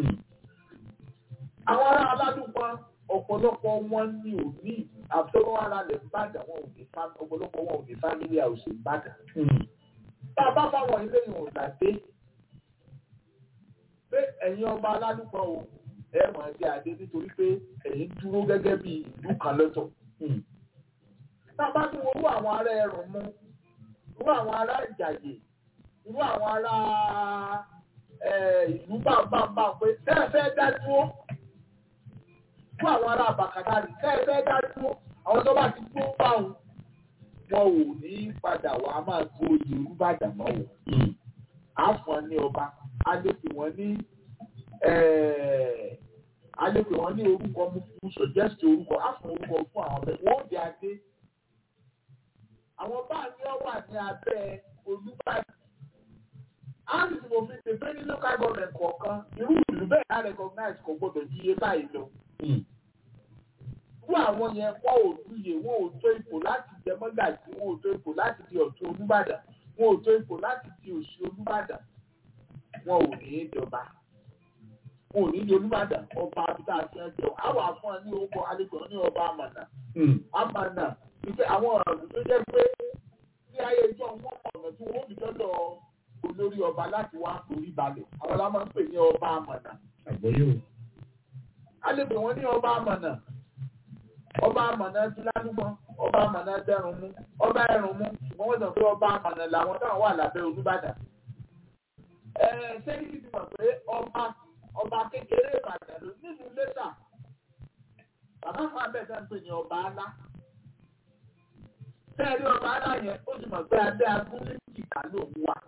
àwọn ará aládùpọ̀ ọ̀pọ̀lọpọ̀ wọn ní òní àbúrò ara lẹ̀ ń bàdà wọn ò ní ọ̀pọ̀lọpọ̀ wọn ò ní fámílì àwòṣe ń bàdà. bá a bá fáwọn ilé ìwọ̀n ìgbàdé pé ẹ̀yin ọba aládùpọ̀ o ẹ mọ̀ ẹ́ bí adé nítorí pé ẹ̀yin dúró gẹ́gẹ́ bí ìlú kan lọ́tọ̀. tá a bá tún wo irú àwọn ará ẹrùn mú irú àwọn ará ìjàyè irú àwọn ará ìlú bàbàbà pé tẹ́ ẹ fẹ́ dá dúró irú àwọn ará bàkàtàrí tẹ́ ẹ fẹ́ dá dúró àwọn tó bá ti dúró bá wọn wọn ò ní padà wá máa tó ìlú bàdàn mọ́ wọn. àfọ̀n ní ọba a lè pè wọ́n ní a lè pè wọ́n ní orúkọ mú fún suggest orúkọ àfọ̀n orúkọ fún àwọn ọ̀bẹ wọ́n di adé. àwọn bá ní ọ wà ní abẹ́ olúbàdàn. a sì ti mọ̀ fi ṣe pé ní local government kọ̀ọ̀kan irú ìlú bẹ́ẹ̀ á recognize kò gbọdọ̀ yí iye báyìí lọ. irú àwọn yẹn wọ́n ò lóye wọ́n ò tó ipò láti jẹ mọ́gàjì wọ́n ò tó ipò láti di ọ̀tún olúbàdàn wọ́n ò tó ipò láti di òsì olúbàdàn wọn ò ní í jọba wọn ò ní í di olúbàdàn ọba abúlé àti ẹjọ́ àwọn àfọn ní orúkọ àlejò ní ọba àmànà àmànà ìpè àwọn ọ̀rọ̀ tó jẹ́ pé ní ayé ìjọ wọn mọ ọ̀nà tí wọ́n fi dọ́dọ̀ olórí ọba láti wá forí balẹ̀ àwọn la máa ń pè ní ọba àmànà. àgbọ̀yé o. àlejò wọn ní ọba àmànà ọba àmànà ti ládùúgbọ́n ọba àmànà dẹrùn mú ọba ẹrùn mú ṣùgbọ́n wọ́n sọ pé ọba àmànà làwọn táwọn wà lábẹ́ olúbàdàn sẹ́yìn ti mọ̀ pé ọba ọba kékeré ìbàdàn ló nínú lẹ́tà bàbá fún abẹ́ẹ̀dá ń pè ní ọba alá sẹ́ẹ̀rí ọba alá yẹn ó ti mọ̀ pé abẹ́ abúlé ìkà ló ń wà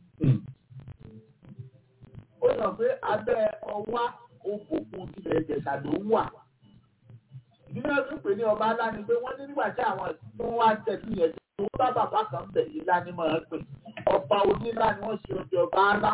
ó mọ̀ pé abẹ́ ọwá òkùnkùn tilẹ̀ ìjẹ̀ṣà ló ń wà ìdílé ọdún pè ní ọba alá ni pé wọ́n ní nígbà tí àwọn tó wá tẹ̀sí yẹn tó bá bàbá kan bẹ̀ yìí lá ní mọ̀ ẹ́ pè ọba onílá ni wọ́n ṣe oúnjẹ ọba alá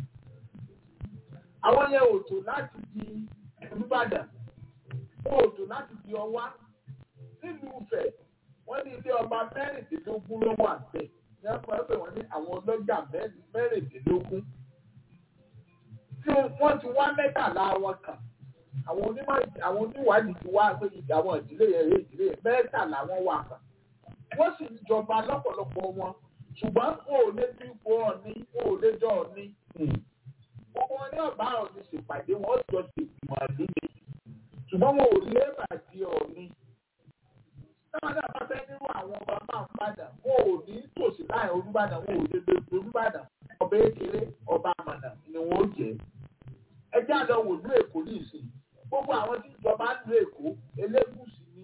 àwọn yẹn ò tó láti di olùbàdàn wọn ò tó láti di ọwá nílùú Ifẹ̀ wọ́n ní ilé ọba mẹ́rìndínlógún ló wà bẹ́ẹ̀ ní ọkọ ẹgbẹ́ wọn ní àwọn ọlọ́jà mẹ́rìndínlógún tí wọ́n ti wá mẹ́tàlá wọn kàn àwọn onímọ̀ àwọn oníwádìí ti wá pé àwọn ìdílé yẹn ìdílé yẹn mẹ́tàlá wọn wà kàn wọ́n sì ń jọba lọ́pọ̀lọpọ̀ wọn ṣùgbọ́n wọn ò lè fi ipò ọ̀ní wọn ò lè jọ ọ̀ní gbogbo wọn ní ọba ọ̀ní ṣèpàdé wọn ó jọ ṣe ìgbìmọ̀ àdúgbò ṣùgbọ́n wọn ò lè bàjẹ́ ọ̀ní. táwọn náà bá fẹ́ nírú àwọn ọba máa ń padà wọn ò ní tòsí láì olúbàdàn wọn ò lè lè olúbàdàn ọba ékeré ọba àmàlà ni wọn ó jẹ. ẹjẹ́ àlọ́ wò ní èkó ní ìsìn gbogbo àwọn tí ìjọba ń lo èkó elégùsì ní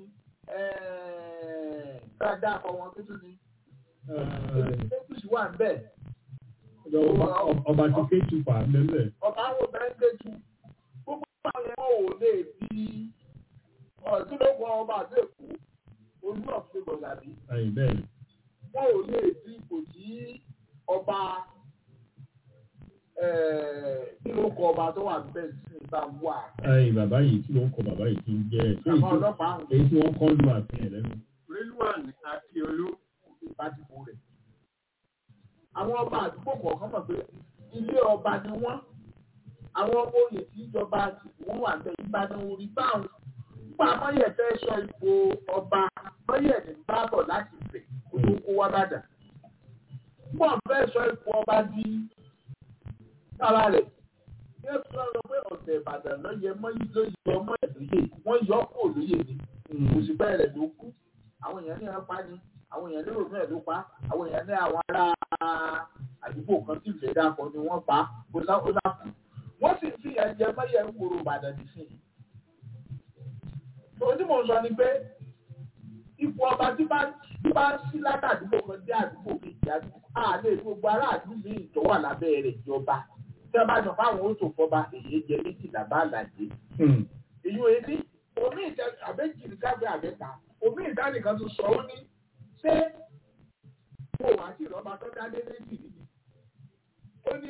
káàdá àwọn tuntun ní elégùsì wà ń bẹ̀. ọba tí kéjù fà á lẹ́lẹ̀. ọba àwọn ọba ń kéjù gbogbo àwọn ẹ̀wọ̀n ò lè di ọ̀dúnlógún ọba àti èkó olú ọ̀fẹ́ gbọ̀dàbí. ẹ̀yìn bẹ́ẹ̀ ni. wọn ò lè di ipò tí ọba kí ló kọ ọba tó wà bẹ́ẹ̀ sí ìgbà wà. ẹ̀yìn bàbá yìí tí wọ́n kọ bàbá yìí ti ń jẹ́ ẹ̀. àwọn ọlọ́pàá àwọn èyí tí wọ́n kọ́ lu àfihàn lẹ́nu. Rilwan Akiolu ìbádìbò rẹ̀. àwọn ọba àdúgbò kọ̀ọ̀kan mọ̀ pé ilé ọba ni wọ́n àwọn oyè tí ìjọba ti wọ́n wà bẹ́ẹ̀ ìbàdàn orí báwọn. nígbà mọ́yẹ̀ fẹ́ sọ ipò ọba mọ́yẹ̀ ní bábọ̀ láti fẹ̀ kó tó kó wá bàdàn. nígbà fẹ́ sọ ipò ọba di sára rẹ̀ ní ẹ̀sùn náà sọ pé ọ̀sẹ̀ ìbàdàn lọ́yẹ mọ́yì lóye ọmọ ẹ̀ lóye wọ́n yọ ọ́ kó lóye ni kò sì bẹ́ẹ̀ rẹ̀ ló kú àwọn èèyàn ní apá ni àwọn èèyàn lérò náà ló pa àwọn èèyàn ní àwọn ará àdúgbò kan tí ìfẹ́ dàpọ̀ ni wọ́n pa ó dá kú wọ́n sì fi ẹ̀jẹ̀ mọ́yẹ̀ ń kúrò ìbàdàn nísìnyí ohun tí mò ń sọ ni pé ipò ọba tí bá tí bá ń sí látàdúgbò kan dé àdúgbò kejì àdúgbò àlè gbogbo aráàlú ní ìtọ́wà lábẹ́ rẹ̀ ìjọba tí wọ́n bá sọ fáwọn oṣù fọba èyí jẹ méjìlá bá àlàjé. èyí ò ní omi ìtẹ àbẹ́jì ní káfíń àbẹ́ta omi ìdánìkan tó sọ ó ní ṣé mo wá sí ìrọba tó dá dé méjì nìyí. ó ní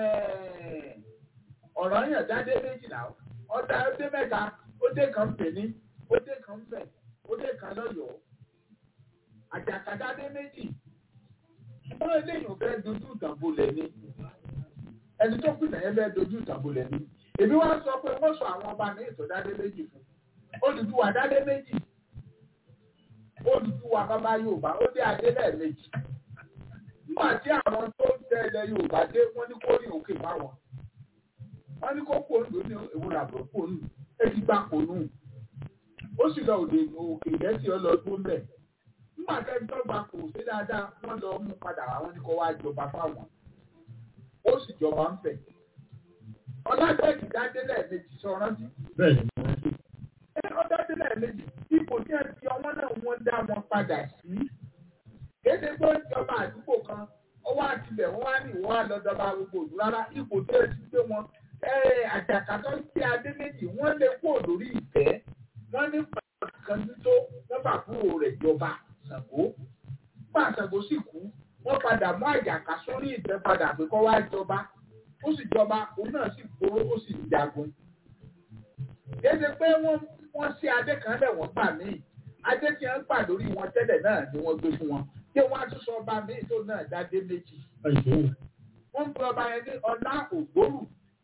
ọ̀rọ̀ yẹn dá dé méjìlá ọ̀dà ó dé mẹ́ta ó dé kan pè ní ó dé kan fẹ̀ ó dé kan lọ́yọ̀ọ́ àjàkadá dé méjì ṣùgbọ́n eléyìí ò fẹ́ dojú ìtàbọ̀lẹ̀ ni ẹni tó pìtàn yẹn fẹ́ dojú ìtàbọ̀lẹ̀ ni èmi wá sọ pé wọ́n sọ àwọn ọba ní ìtọ́dádé méjì fún Odùduwà dádé méjì Odùduwà bàbá Yorùbá ó dé adé lẹ́ẹ̀mejì nígbà tí àwọn tó ń tẹ̀lé Yorùbá dé wọ́n ní kó ní òkè fáwọn wọ́n ní kó pòlù ní ìwúrà bọ̀ pòlù èyí gbà pòlù ó sì lọ òde òkè gẹ̀ẹ́sì ọlọ́dún bẹ́ẹ̀ nígbà tẹ́ dọ́gba kò sí dáadáa wọ́n lọ mú padà àwọn ní kó wá jọba fáwọn ó sì jọba ń fẹ̀. ọlọ́dẹ̀kì dádélẹ̀ méjì sọ rántí. bẹ́ẹ̀ ni wọ́n ti. ẹ ọdọ́dẹ́lẹ̀ méjì ipò tí ẹ fi ọmọ náà wọ́n dá wọn padà sí. kéde tó ń jọba àdúgbò kan ọwọ́ àtibẹ̀ wọ́n wá ní ìwọ́n àlọ́dọ́ba gbogbo òdù rárá ipò tí ẹ ti gbé wọn. àjàkátọ́ sí adé méjì wọ́n lè kó lórí ìtẹ́ wọ́n ní pàtàkì kan tó wọ́n bá kúrò rẹ̀ jọba Ṣàngó nígbà Ṣàngó sì kú wọ́n padà mú àjàká sórí ìtẹ́ padà pé kọ́ wá jọba ó sì jọba òun náà sì gbóró ó sì jagun. Kéde pé wọ́n wọ́n sí adé kan lẹ̀ wọ́n gbà míì adé tí wọ́n gbà lórí wọn tẹ́lẹ̀ náà ni wọ́n gbé fún wọn kí wọ́n á tún sọ ọba míì tó náà dádé méjì. Wọ́n ń pe ọba yẹn ní ọlá ògbórù.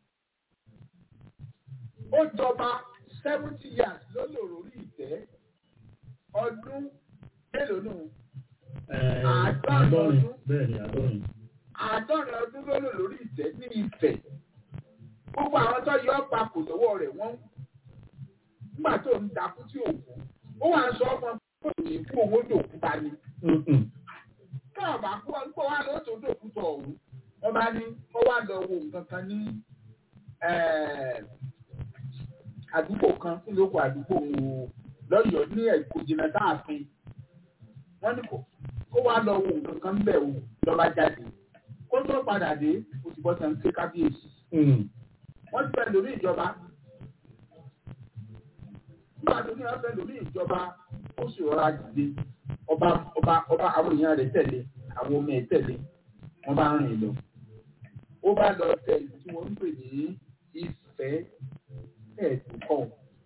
Ó jọba seventy years lórí òròrí ìtẹ́ ọdún mélòó nù? àádọ́rin bẹ́ẹ̀ ni àádọ́rin. àádọ́rin ọdún ló lò lórí ìtẹ́ ní Ifẹ̀ gbogbo àwọn tó yọ ọ́ papò lọ́wọ́ rẹ̀ wọ́n nígbà tó ń dakú tí òkú ó wà ń sọ ọmọ kó ní kú owó dòkú ta ni. káàbà kú ọ nípa wà ló tó dòkú tọ̀ ọ̀hún wọ́n bá ní ó wà lọ wo nǹkan kan ní àdúgbò kan kí ló kọ àdúgbò lọ́yọ̀ọ́ ní ẹ̀kọ́ jìnnà táàfin wọ́n ní kò ó wá lọ wo nǹkan kan bẹ̀ wò lọ́ba jáde kó tó padà dé ó ti bọ́ sàn ké kábíyèsí. wọ́n ti fẹ́ lórí ìjọba nígbà tó ní wọ́n fẹ́ lórí ìjọba ó sì rọra dìde ọba ọba ọba àwọn èèyàn rẹ̀ tẹ̀lé àwọn ọmọ ẹ̀ tẹ̀lé wọ́n bá rìn lọ. ó bá lọ tẹ ìlú tí wọ́n ń pè ní Ifẹ̀ ẹ̀ẹ́dùkọ̀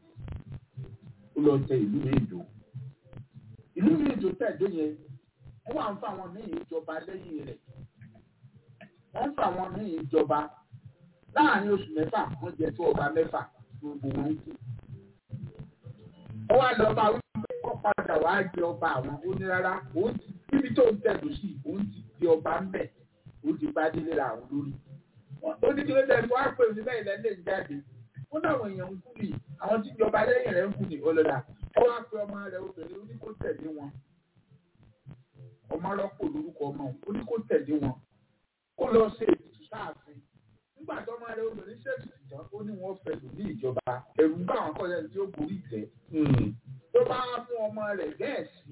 ó lọ tẹ ìlú ní ìdò ìlú mi ìjò tẹ̀dó yẹn wọ́n wà ń fa àwọn míì ìjọba lẹ́yìn rẹ̀ wọ́n ń fa àwọn míì ìjọba láàrin oṣù mẹ́fà wọ́n jẹ tó ọba mẹ́fà gbogbo wọn kú. wọ́n wá lọ́ba wípé kọ́ padà wá jẹ ọba àwọn onírárá òun ti níbi tó ń tẹ̀dó sí òun ti di ọba ń bẹ̀ òun ti bá délé ra àwọn lórí. ó ní kí ló dẹ̀ wá pè mí bẹ́ẹ̀ lẹ́lẹ́ ń jáde ó náwọn èèyàn ń kú nì àwọn tí ìjọba lẹ́yìn rẹ̀ ń kú nì ọlọ́dà ó wá pe ọmọ rẹ̀ obìnrin ó ní kó tẹ̀lé wọn ọmọ rọ́pò lórúkọ ọmọ ó ní kó tẹ̀lé wọn kó lọ ṣe ètùtù sáàfin nígbà tó ọmọ rẹ̀ obìnrin ṣètùtù tán ó ní wọ́n fẹ́ lò ní ìjọba ẹ̀rù ń bá àwọn kọ́lẹ́ tí ó borí ìtẹ́ tó bá mú ọmọ rẹ̀ gẹ̀ẹ́sì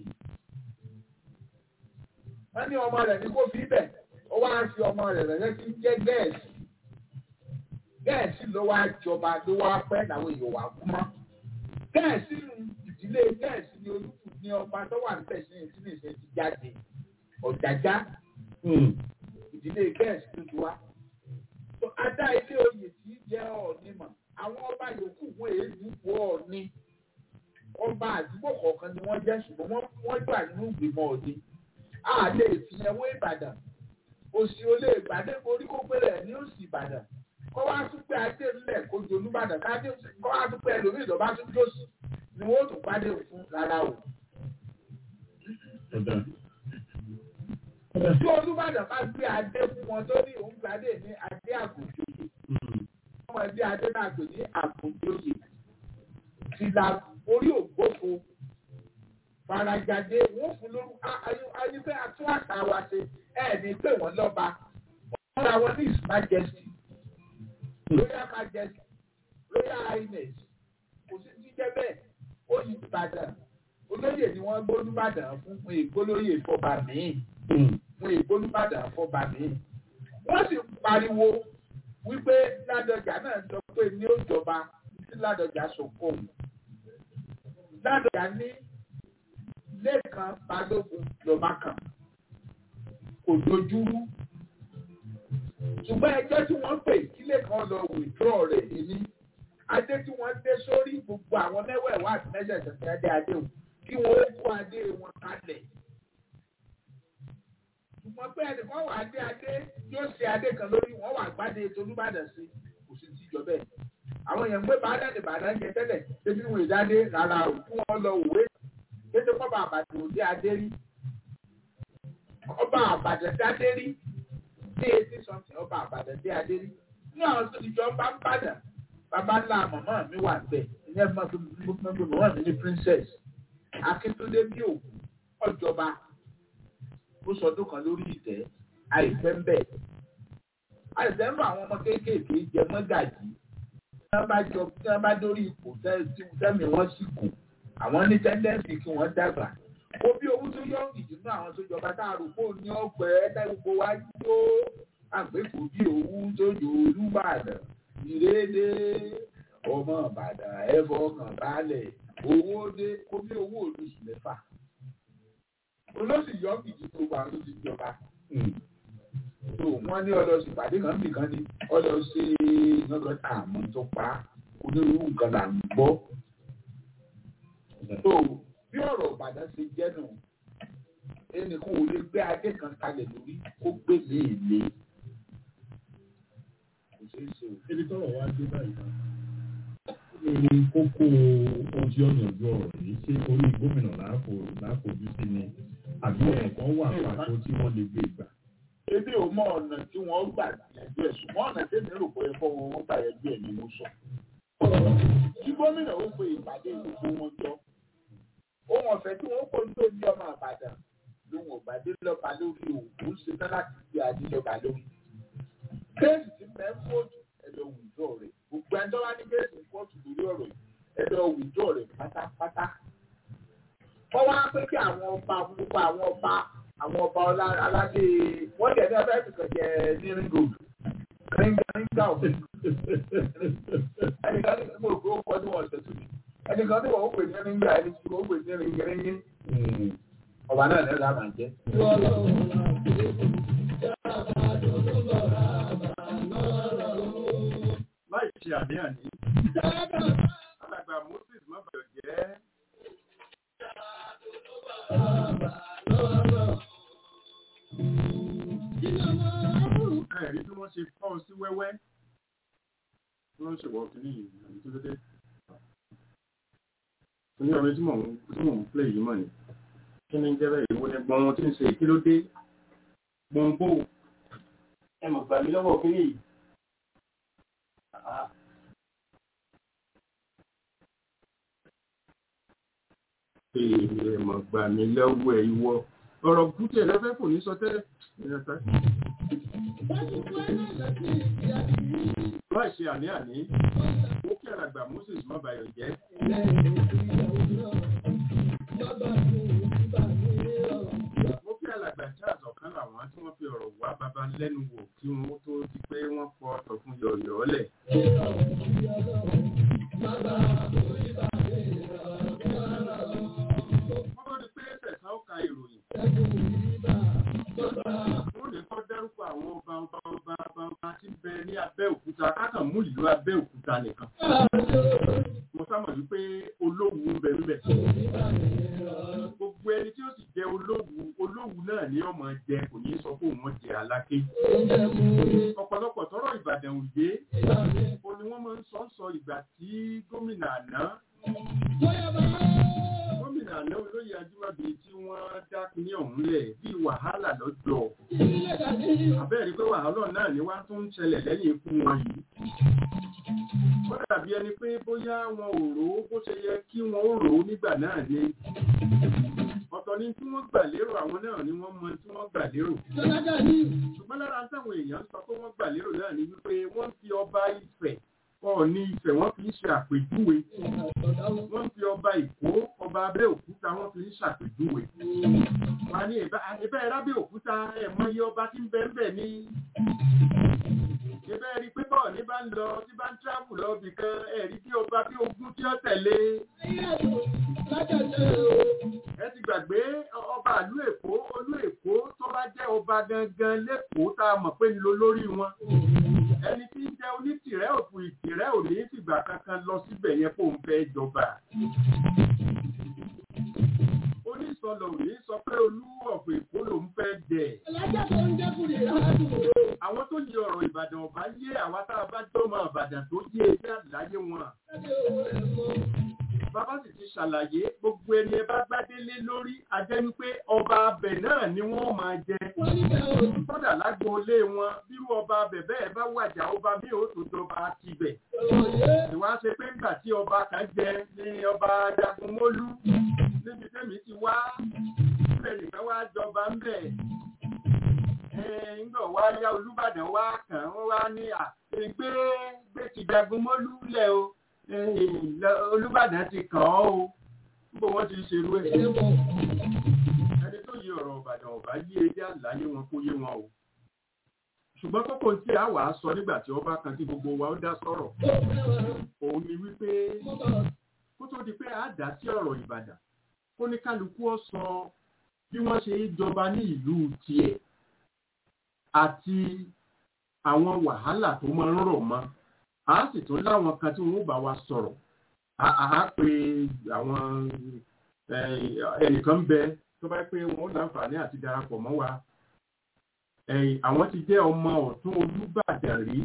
wọ́n ní ọmọ rẹ̀ ní kó fi bẹ̀ ó wá fi ọmọ rẹ̀ rẹ̀ tí ń jẹ́ gẹ̀ẹ́sì gẹ̀ẹ́sì ló wá jọba ló wá pẹ́ làwọn èèyàn wà kú mọ́ gẹ̀ẹ́sì nù ìdílé gẹ̀ẹ́sì ni olùkù ní ọba tó wà níbẹ̀ sí ìdílé ìṣe ti jáde ọ̀jájá ìdílé gẹ̀ẹ́sì tó ti wá. adá ilé oyè tí í jẹ́ ọ̀ọ́ni mọ̀ àwọn ọba yòókù wọn èé dúpọ̀ ọ̀ọ́ni ọba àdúgbò kọ̀ọ̀kan ni wọ́n jẹ́ ṣùgbọ́n wọ́n gbà nínú ìgbìmọ̀ ọ̀ọ́ni. a lè fi ẹwọ́ ìbàdàn òsì olè ìbàdàn orí kó péré ní òsì ìbàdàn kọ́ wá tún pé adé ńlẹ̀ kó jolú ìbàdàn kọ́ wá tún pé ẹlòmíì lọ́ba tún jòsì ni wọ́n tún pàdé fún rárá o. Ọ̀dà. tí olúbàdàn bá gbé adé fún wọn tó ní òun gbadé ní adé àgùnjòyè ọmọ ẹbí adé náà pè ní àgùnjòyè tìlà orí ògbófo farajade wọn fún lóru ayífẹ atún àṣà wa ṣe ẹ ní pé wọn lọba wọn ra wọn ní his majesty royal majesty royal highness kò sí jíjẹ bẹ́ẹ̀ ó yí ìbàdàn olóyè ni wọ́n gbólúbàdàn fún fún ìgbólóyè fọba míì fún ìgbólúbàdàn fọba míì wọ́n sì pariwo wípé ládọjà náà sọ pé ní ó jọba sí ládọjà sọkò ládọjà ní lẹ́ẹ̀kan balógun lọ́ba kan kò dojúrú ṣùgbọ́n ẹjọ́ tí wọ́n pè kílé kan lọ wìdúrọ̀ rẹ̀ ní adé tí wọ́n dé sórí gbogbo àwọn mẹ́wẹ̀ẹ̀wá àti mẹ́sẹ̀ẹ̀sẹ̀ tí adé adé o kí wọ́n kó adé wọn kalẹ̀. ṣùgbọ́n pé ẹnìkan wà adé adé yóò ṣe adé kan lórí wọ́n wà gbádé tolúbàdàn sí kò sí tíjọ bẹ́ẹ̀. àwọn èèyàn ń gbé bàdàn ní bàdàn jẹ tẹ́lẹ̀ débi wọn ìdádé rárá o kí wọ́n lọ òwe kéde kọ́ba àbàdàn òde adé rí ọba àbàdàn dádé rí ní etí sọ́ọ̀tì ọba àbàdàn dé adé rí ní àwọn tó ti jọ bá ń bàdàn bàbá ńlá màmá mi wà bẹ́ẹ̀ ìyẹn máa fi màmá mi ní princess akíntúndé bí òkú ọjọba ó sọdún kan lórí ìtẹ́ àìpẹ́ ń bẹ̀. àìsàn ń bá àwọn ọmọ kéékèèké jẹ mọ́gàjì tí wọ́n bá jọ tí wọ́n bá dórí ipò tẹ́mi wọ́n sì kù àwọn ní tẹ́ndẹ́ǹsì kí wọ́n dàgbà. ó bí owó tó yọ ìdùnnú àwọn tó jọba tá a rò pé òní ọgbẹ́ ẹ̀dá gbogbo wa jó àgbékò bí owó tó jò olúbàdàn ìrédé ọmọ ìbàdàn ẹ̀fọ́ kan balẹ̀ owó dé kó bí owó olóṣù mẹ́fà olóṣù yọ ìdí tó wà ló ti jọba tó wọ́n ní ọlọ́sì pàdé kan bì kan ní ọlọ́sì nǹkan àmọ́ tó pa onírúurú nǹkan là ń gbọ́ tó bí ọ̀rọ̀ ìbàdàn ṣe jẹ́ nù ẹnìkan ò lè gbé adé kan kalẹ̀ lórí kó gbé mi ìlé kò ṣeé ṣe o. Ibi tọ́rọ̀ wá dé báyìí náà. Ní kókó ohun tí ó yànjú ọ̀rọ̀ yìí ṣé orí gómìnà láàfojú sí ni àbí ẹ̀kọ́ wà pàtó tí wọ́n lè gbé gbà. ebi ò mọ ọ̀nà tí wọ́n gbà yẹjú ẹ̀ ṣùgbọ́n ọ̀nà tẹ́mi rò pé ẹ̀fọ́ wọn wọ́n gbà yẹjú ẹ̀ ni mo sọ. kí gómìnà ó pe ìpàdé gbogbo wọn jọ ohun ọ̀fẹ́ tí wọ́n kó tó ní ọmọ àbàdàn lóhun ọ̀gbàdé lọ́ba lórí òkú ṣe tán láti gbé adé lọ́ba lórí. kéèsì ti mẹ́ fóòtù ẹ̀dọ̀ wùdọ̀ rẹ̀ gbogbo ẹjọ́ wá ní kéèsì fóòtù lórí ọ̀rọ̀ yìí ẹ̀dọ̀ wùdọ̀ rẹ̀ pátápátá. wọ́n wá pé kí àwọn ọba gbogbo àwọn ọba àwọn ọba aládé wọ́n jẹ́ ní abẹ́ ìfìkàn jẹ́ ní ringo ringa òfin ẹnìkan ní mo rò pé ó kọ́ ní wọ́n ṣẹ̀ tún ní ẹnìkan ní wọ́n ó pè ní ringa ẹni tí wọ́n ó pè ní ringiringi ọba náà ní ẹ̀dá máa jẹ́. láì ṣe àníyàn ní alàgbà moses mọ́bàyọ̀ jẹ́ ẹ̀rí bí wọ́n ṣe fọ́ sí wẹ́wẹ́ tí wọ́n ṣe wọ́ kìíní yìí àbí tó dédé ní ọ̀rẹ́ tí mò ń tí mò ń plé yìí mọ̀ ni kí ni jẹ́ bẹ́ẹ̀ ìwọ ni gbọ́n tí ń ṣe kí ló dé gbọ́n bò ẹ mọ̀ gbà mí lọ́wọ́ kìíní yìí. Èèmọ̀ gbà mí lọ́wọ́ ẹ̀ ìwọ. Ọ̀rọ̀ kúkẹ́ lọ́fẹ́ kò ní sọ tẹ́lẹ̀. Láì ṣe àní àní, ó kí àràgbà Moses Mọ́bàyọ̀ jẹ́. Mo kí àlàgbà Charles ọ̀kan làwọn tí wọ́n fi ọ̀rọ̀ wá bàbá lẹ́nu wò kí wọ́n tó di pé wọ́n fọ ọ̀tọ̀ fún yọ̀ọ̀yọ̀ lẹ̀. Wọ́n tó di pé tẹ̀sán ó ka ìròyìn. Wọ́n lè kọ́ dárúkọ àwọn ọba ọba ọba ọba ọba tí ń bẹ ní Abẹ́òkúta kákan mú ìlú Abẹ́òkúta nìkan. Mo sábà wípé olówu ń bẹ níbẹ̀. Gbogbo ẹni tí ó sì jẹ olówu olówu náà ni ọmọ jẹ kò ní sọ pé òun jẹ aláké. Ọ̀pọ̀lọpọ̀ tọrọ Ìbàdàn òye o ni wọ́n máa ń sọ sọ ìgbà tí gómìnà àná gómìnà àná olóyè ajímọ̀bí tí wọ́n dá ní ọ̀hún lẹ̀ bí wàhálà lọ́jọ́ abẹ́rẹ́ pé wàhálà náà ni wá tún ń ṣẹlẹ̀ lẹ́yìn ikú wọn yìí wọ́n dàbí ẹni pé bóyá wọn ò rò ó bó ṣe yẹ kí wọ́n ó rò ó nígbà náà ni ọ̀tọ̀ ni tí wọ́n gbà lérò àwọn náà ni wọ́n mọ tí wọ́n gbà lérò ṣùgbọ́n lára táwọn èèyàn sọ pé wọ́n gbà lérò náà ni wípé wọ́n fi ọba Ifẹ̀ Ọọ̀ni Ifẹ̀ wọ́n fi ń ṣe àpèjúwe wọ́n fi ọba Èkó ọba Abẹ́òkúta wọ́n fi ń ṣàpèjúwe wọ́n á ní ìbá ẹ̀rá Abẹ́òkúta ẹ̀mọ iye ọba tí ń bẹ ń bẹ ní ìbẹ́ rí pé bọ́ọ̀ ní bá ń lọ tí bá ń tíráàbù lọ bì kan ẹ̀rí bí ọba bí ogún tí ó tẹ̀lé ẹ ti gbàgbé ọba ìlú Èkó olú Èkó tó bá jẹ́ ọba gangan lẹ́kọ̀ọ́ tá a mọ̀ pé ń lo lórí wọn ẹni tí ń jẹ́ onítìrẹ́ òfin ìtìrẹ́ ò ní fìgbà kankan lọ síbẹ̀ yẹn kó ń fẹ́ jọba onísọlọ ò ní sọ pé olú ọ̀fọ̀ Èkó ló ń fẹ́ jẹ àwọn tó yẹ ọ̀rọ̀ Ìbàdàn ọba yé àwa tá a bá jọmọ Ìbàdàn tó yé ẹgbẹ́ àdáyé wọn bàbá sì ti ṣàlàyé gbogbo ẹni ẹ bá gbádélé lórí ajẹ́ wípé ọba abẹ náà ni wọ́n máa jẹ kódà lágboolé wọn bírú ọba abẹ bẹ́ẹ̀ bá wàjà ọba mi ò tó jọba tibẹ̀ ìwà ṣe pé ńgbà tí ọba kan jẹ ní ọba Jagunmólú níbi tẹ́mi ti wá bẹ́ẹ̀ nìkan wá jọba ń bẹ̀ ńgbà wá yá Olúbàdàn wá kàn wọ́n wá ní à gbé gbé ti Jagunmólú lẹ̀ o Olúbàdàn ti kàn ọ́ o bó wọ́n ti ṣerú ẹ̀. ẹni tó yí ọ̀rọ̀ Ìbàdàn ọ̀bá yí ẹjẹ́ àlàyé wọn kó yé wọn o. ṣùgbọ́n kókó tí a wà á sọ nígbà tí ọba kan tí gbogbo wa ó dá sọ̀rọ̀ òun ni wípé kó tó di pé a dá sí ọ̀rọ̀ Ìbàdàn kó ní kálukú ọ sọ bí wọ́n ṣe jọba ní ìlú tiẹ̀ àti àwọn wàhálà tó máa ń rọ̀ mọ́ a sì tún láwọn kan tí wọ́n bá wa sọ̀rọ̀ a pe àwọn ẹnìkan bẹ tó bá pé wọ́n láǹfààní àti darapọ̀ mọ́ wa àwọn ti jẹ́ ọmọ ọ̀tún Olúbàdàn rí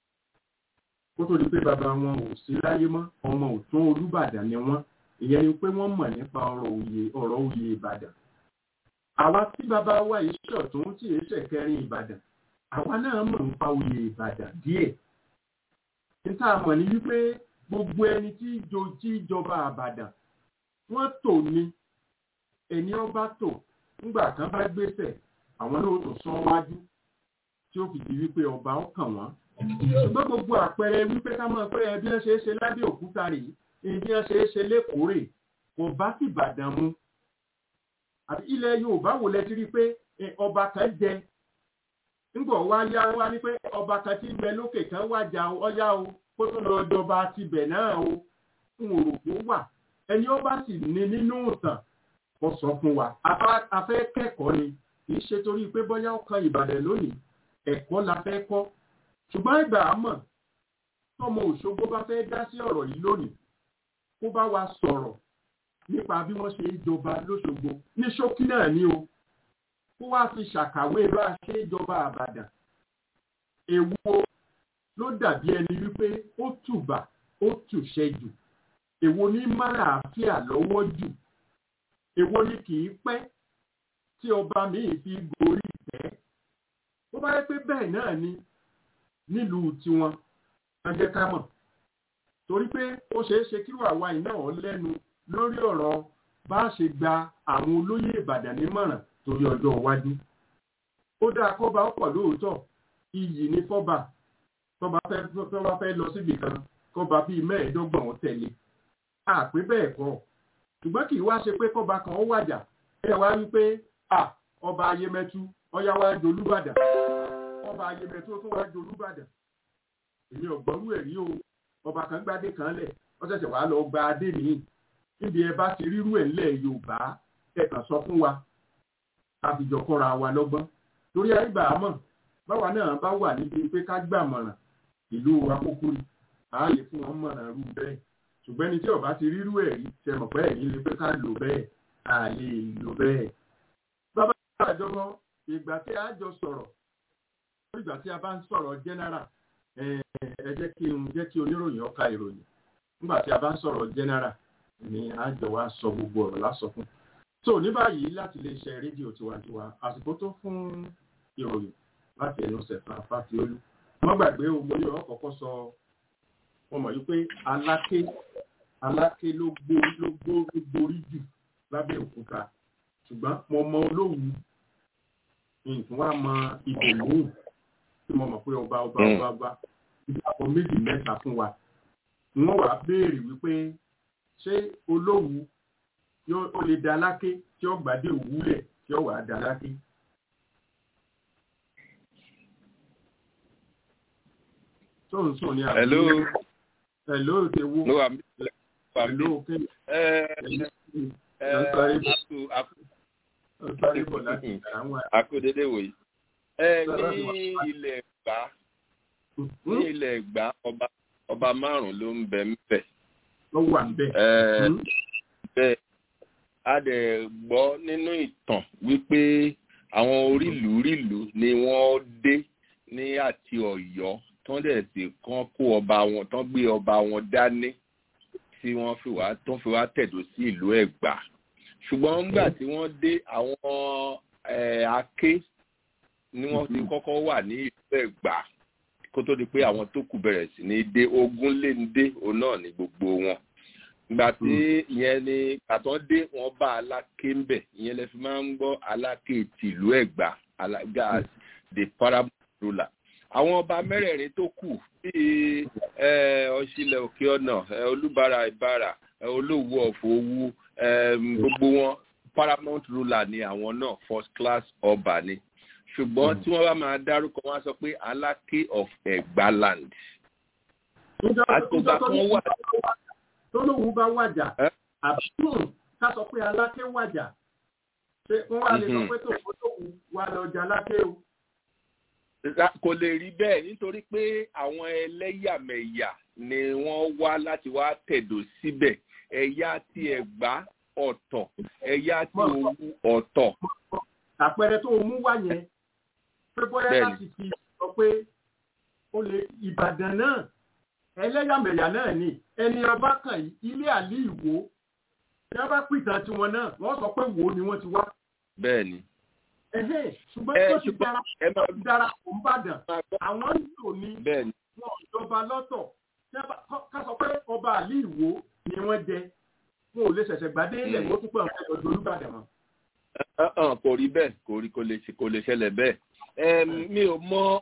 kó tó di pé bàbá wọn ò sí láyé mọ́ ọmọ ọ̀tún Olúbàdàn ni wọ́n ìyẹn ni pé wọ́n mọ̀ nípa ọ̀rọ̀ òye ọ̀rọ̀ òye Ìbàdàn àwa tí bàbá wa yìí ṣọ̀tún tí èé ṣẹ̀kẹrin Ìbàdàn àwa náà mọ̀ nípa òye Ìbàdàn díẹ̀ níta mọ̀ ní wípé gbogbo ẹni tí ìjọ tí ìjọba àbàdàn wọ́n tò ní ẹni ọba tò ńgbà kan bá gbèsè àwọn náà tó sọ wájú tí ó fi di wípé ọba ó kàn wọ́n. ṣùgbọ́n gbogbo àpẹẹrẹ wípé ká mọ̀ pé ẹbí ẹ ṣe é ṣe lábẹ́ òkúta rè ẹbí ẹ ṣe é ṣe lẹ́kọ̀ọ́ rè kò bá sì bàdàn mu. àbí ilẹ̀ Yorùbá wò lẹ ti rí pé ọba kan jẹ ńgbọ̀ wá yá wá ní pé ọba kan tí ń bẹ lókè kan wájà ọyá o kó tó lọ jọba tibẹ̀ náà o ń rò kó wà ẹni ó bá sì ní nínú ìtàn kó sọ fún wa a fẹ́ kẹ́kọ̀ọ́ ni kì í ṣe torí pé bóyá ó kan Ìbàdàn lónìí ẹ̀kọ́ la fẹ́ kọ́ ṣùgbọ́n ìgbà àmọ́ tọmọ Òṣogbo bá fẹ́ dá sí ọ̀rọ̀ yìí lónìí kó bá wa sọ̀rọ̀ nípa bí wọ́n ṣe ń jọba lóṣogbo ní ṣókí náà ni o kó wá fi ṣàkàwé bá a ṣe jọba àbàdàn èwo ló dàbí ẹni wípé ó tùbà ó tùṣẹ jù èwo ní máràáfíà lọ́wọ́ jù èwo ni kì í pẹ́ tí ọba míì fi gorí ìtẹ́ ó bá yẹ pé bẹ́ẹ̀ náà ni nílùú tiwọn ẹ jẹ́ ká mọ̀ torí pé ó ṣeé ṣe kí wàá iná ọ̀ lẹ́nu lórí ọ̀rọ̀ bá a ṣe gba àwọn olóyè Ìbàdàn nímọ̀ràn torí ọjọ́ iwájú. ó dáa kọ́ba ọ̀pọ̀ lóòótọ́ iyì ní fọ́ba tọ́ba fẹ́ tọ́ba fẹ́ lọ síbi kan kọ́ba bíi mẹ́ẹ̀ẹ́dọ́gbọ̀n ó tẹ̀lé. àpé bẹ́ẹ̀ kọ́ ṣùgbọ́n kì í wá ṣe pé kọ́ba kan ó wàjà ẹ wá wí pé à ọba ayémẹtu ọyá wá jolúbàdàn ọba ayémẹtu ó tún wá jolúbàdàn. èmi ò gbọ́rú ẹ̀rí o ọba kan gbádé kan lẹ̀ ó ṣẹ̀ṣẹ̀ wá lọ gba adé mi níbi ẹ bá ti rírú ẹ̀ ńlẹ̀ Yorùbá ẹ kàn sọ fún wa àfijọ́ kọ́ra wa lọ́gbọ́n torí àìgbà àmọ́ báwa náà bá wà níbi pé ká gbàmọ̀ràn ìlú akókó ni a lè fún wọn mọ̀ràn rú bẹ́ẹ̀ ṣùgbọ́n ẹni tí ọba ti rírú ẹ̀ rí ṣe mọ̀ pé ẹ̀yìn lè pé ká lò bẹ́ẹ̀ a lè lò bẹ́ẹ̀. bàbá àjọmọ ìgbà tí a jọ sọ̀rọ̀ ìgbà tí a bá ń sọ̀rọ̀ general ẹ jẹ́ kí n jẹ́ kí oníròyìn ó ka ìròyìn nígbà tí a bá ń sọ̀rọ̀ general ni àjọ wa sọ gbogbo ọ̀rọ̀ lásọ fún so ní báyìí láti lè ṣe rédíò tiwantiwa àsìkò tó fún ìròyìn láti ẹnu sẹ̀fà fásiolú wọ́n gbàgbé omo yóò kọ́kọ́ sọ wọ́n mọ̀ wípé aláké aláké ló gbó ló gbó ló gborí jù lábẹ́ òkúta ṣùgbọ́n mo mọ olóhùn nǹkan wá mọ ibò lóhùn tí mo mọ̀ pé ọba ọba ọba ọba ìdàpọ̀ méjì mẹ́ta fún wa wọ́n wàá béèrè wípé ṣé olóhùn yóò ó lè da láké tí ó gbàdé òwúlẹ̀ tí ó wàá da láké. tó ń sùn ní àbúrò Hello. hello tewu ló wà mí. hello kí ẹ ẹ Ọ̀sán àkú àkú ọ̀sán bọ̀ láti àwọn àkúdédé wòye. ẹ ní ilẹ̀ Ẹ̀gbá ní ilẹ̀ Ẹ̀gbá ọba ọba márùn-ún ló ń bẹ ńbẹ̀. ló wà ń bẹ̀. ẹ bẹ́ẹ̀ a dẹ̀ gbọ́ nínú ìtàn wípé àwọn orílùú-rílùú ni wọ́n dé ní àti Ọ̀yọ́ tán dẹ̀ sì kán kó ọba wọn tán gbé ọba wọn dání tí wọ́n fi wá tán fi wá tẹ̀dó sí ìlú Ẹ̀gbá ṣùgbọ́n nígbà tí wọ́n dé àwọn eh, aké ni wọ́n ti kọ́kọ́ wà ní ìlú Ẹ̀gbá kó tó di pé àwọn tó kù bẹ̀rẹ̀ sí ní dé ogún lé ní dé òun náà ní gbogbo wọn ìgbà tí ìyẹn ni àtọ́ dé wọn bá aláké ń bẹ̀ ìyẹn lẹ fi máa ń gbọ́ aláké tìlú Ẹ̀gbá alága the paramount ruler àwọn ọba mẹ́rẹ̀ẹ̀rin tó kù bíi eh, ọ̀ṣìlẹ̀ òkè ọ̀nà eh, olúbàrà ìbàrà eh, olówó ọ̀fọ̀ owó um, gbogbo wọn paramount ruler ni àwọn náà first class ọba ni ṣùgbọ́n tí wọ́n bá máa dárúkọ wọn á sọ pé aláké of Ẹ̀gbáland àtògbà kan wà tó lóun bá wàjà Ẹ́? àbúrò ká sọ pé aláké wàjà ṣé wọ́n wá lè sọ Mhm. pé tòun tóun wà lọ́jà aláké o. Ra- kò lè rí bẹ́ẹ̀ nítorí pé àwọn ẹlẹ́yàmẹ̀yà ni wọ́n wá láti wá tẹ̀dó síbẹ̀ ẹ̀yà ti Ẹ̀gbá ọ̀tọ̀ ẹ̀yà ti Òwu ọ̀tọ̀ àpẹẹrẹ tó o mú wá yẹn pé bóyá Bẹ́ẹ̀ni. láti fi sọ pé ó lè ìbàdàn náà ẹlẹ́yàmẹ̀yà náà ni ẹni ọba kan yìí ilé àlí ìwò tí wọ́n bá pìtàn tiwọn náà wọ́n sọ pé wò ó ni wọ́n ti wá. bẹ́ẹ̀ ni. Ẹ̀hẹ́n, ṣùgbọ́n Ẹ, tó ti ṣùgbọ́n dára ẹ máa dára kò ń bàdàn máa gbọ́ àwọn ń lò ní bẹ́ẹ̀ ni wọn ò jọba lọ́tọ̀ Tí wọ́n bá- kọ́- ká sọ pé ọba àlí ìwò ni wọ́n jẹ wọn ò lè ṣẹ̀ṣẹ̀ gbadé ilẹ̀ Mm. wọ́n tún pé àwọn ẹ̀dọ̀ olúbàdàn mọ́. Ọ̀hún, kò rí bẹ́ẹ̀ kò rí kò lè ṣe- kò lè ṣẹlẹ̀ bẹ́ẹ̀. Ẹm, mi ò mọ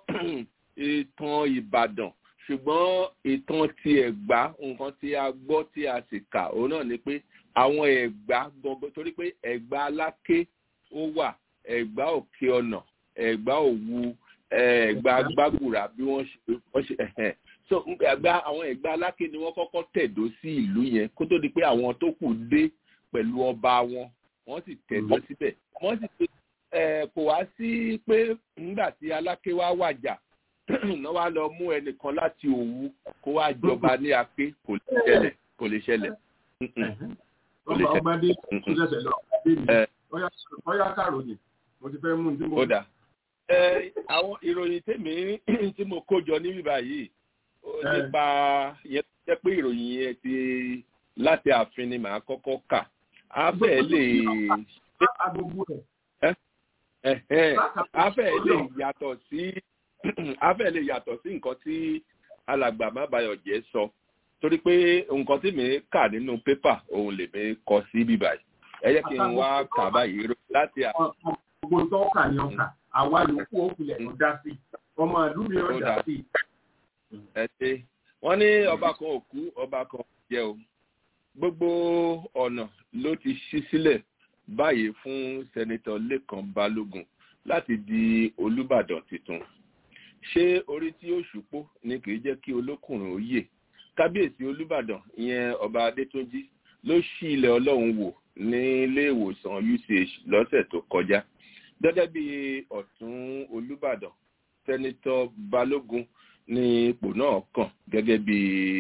ìtàn Ìbàdàn ṣùgbọ́n ìtàn ti Ẹ̀gbá nǹkan tí a gbọ́ tí a sì kà òun náà ni pé àwọn Ẹ̀gbá gbọ̀ngàn torí pé Ẹ̀gbá Aláké ó wà Ẹ̀gbá Òkè Ọ̀nà Ẹ̀gbá Òwu Ẹ̀gbá Gbàgùrà bí wọ́n ṣe wọ́n ṣe ẹ̀hẹ̀n. so Ẹ̀gbá àwọn Ẹ̀gbá Aláké ni wọ́n kọ́kọ́ tẹ̀dó sí ìlú yẹn kó tó di pé àwọn tó kù dé pẹ̀lú ọba wọn wọ́n sì tẹ̀dó síbẹ̀ wọ́n sì pé ẹ kò wá sí pé nígbà tí aláké wá wàjà náà wá lọ mú ẹnìkan láti òwú kó wá jọba ní apé kò lè ṣẹlẹ̀ kò lè ṣẹlẹ̀ Mm-mm. Kò lè ọba ṣe- ọgbadé tó ṣẹ̀ṣẹ̀ lọ ọgbadé mi Ẹ. ọyá ọyá kàròyìn mo ti fẹ́ mú un tí mo. ó dà ẹ àwọn ìròyìn tèmi tí mo kó jọ níbí báyìí ó Ẹ. nípa yẹn tó jẹ́ pé ìròyìn yẹn ti láti ààfin ni màá kọ́kọ́ kà á fẹ́ lè agogo ẹ̀ ẹ̀hẹ́n, á fẹ́ lè yàtọ̀ sí á fẹ́ lè yàtọ̀ sí nǹkan tí alàgbà mábàyọ̀jẹ́ sọ torí pé nǹkan tí mi kà nínú pépà òun lè mi kọ sí bíbáyìí ẹ jẹ́ kí n wá kà báyìí láti à gbogbo tó ọkà ni ọkà àwa yòókù òkùnlẹ̀ ló dá sí ọmọ ìlú mi ó Ó dá dà. sí. ẹ ṣe wọ́n ní ọba kan ò kú ọba kan ò jẹ o gbogbo ọ̀nà ló ti ṣí sílẹ̀ báyìí fún sẹ́nitọ́ lẹ́kàn balógun láti di olùbàdàn tuntun ṣé orí tí ó ṣùpó ni kì í jẹ́ kí olókùnrin ó yè kábíyèsí olùbàdàn ìyẹn ọba adétúnjì ló ṣí ilẹ̀ ọlọ́run wò ní ilé ìwòsàn uch lọ́sẹ̀ tó kọjá gẹ́gẹ́ bí ọ̀tún olùbàdàn sẹ́nitọ́ balógun ní ipò náà kàn gẹ́gẹ́ bí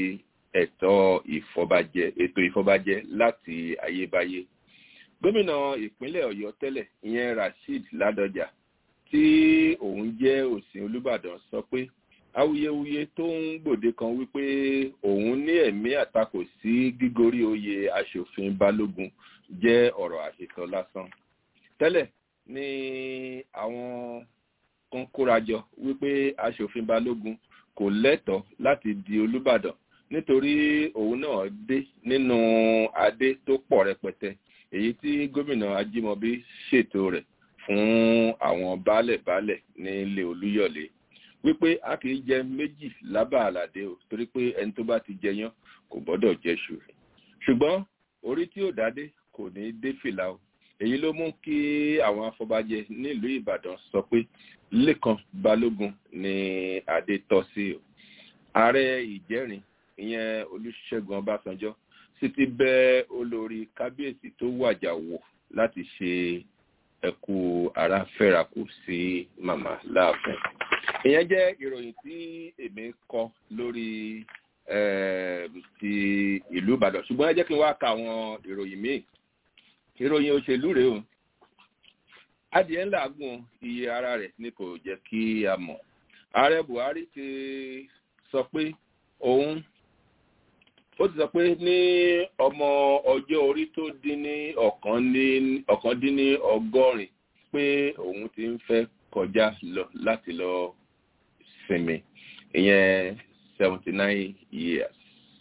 ẹ̀tọ́ ìfọbajẹ ètò ìfọbajẹ láti ayébáyé gómìnà ìpínlẹ̀ ọ̀yọ́ tẹ́lẹ̀ ìyẹn rasheed ládọjà tí òun jẹ́ òsìn olùbàdàn sọ pé awuyewuye tó ń gbòde kan wípé òun ní ẹ̀mí àtakò sí gígorí oyè aṣòfin balógun jẹ́ ọ̀rọ̀ àhesọ lásán tẹ́lẹ̀ ni àwọn kan kórajọ wípé aṣòfin balógun kò lẹ́tọ̀ọ́ láti di olúbàdàn nítorí òun náà dé nínú adé tó pọ̀ rẹpẹtẹ èyí tí gómìnà ajímọbí ṣètò rẹ̀ fún àwọn baálẹ̀-baálẹ̀ nílé olúyọ̀lé wípé a kì í jẹ méjì lábà àlàdé o torí pé ẹni tó bá ti jẹyán kò gbọ́dọ̀ jẹṣu ṣùgbọ́n orí tí ò dádé kò ní dé fìlà o èyí ló mú kí àwọn afọbajẹ nílùú ìbàdàn sọ pé lẹ́kan balógun ni adé tọ́ sí o ààrẹ ìjẹ́rin ìyẹn olùṣègùn ọbásanjọ́ sì ti bẹ olórí kábíyèsí tó wàjà wò láti ṣe ẹkú ara fẹ́rakù sí màmá láàfin ìyẹn jẹ́ ìròyìn tí èmi kọ lórí ti ìlú ìbàdàn ṣùgbọ́n ẹ jẹ́ kí n wá ka àwọn ìròyìn míì ìròyìn òṣèlú rèé o adìẹ ńlá gùn iye ara rẹ̀ ni kò jẹ́ kí a mọ̀ ààrẹ buhari ti sọ pé òun ó ti sọ pé ní ọmọ ọjọ́ orí tó dín ní ọ̀kan dín ní ọgọ́rin pé òun ti ń fẹ́ kọjá lọ láti lọ sinmi ìyẹn seventy nine years.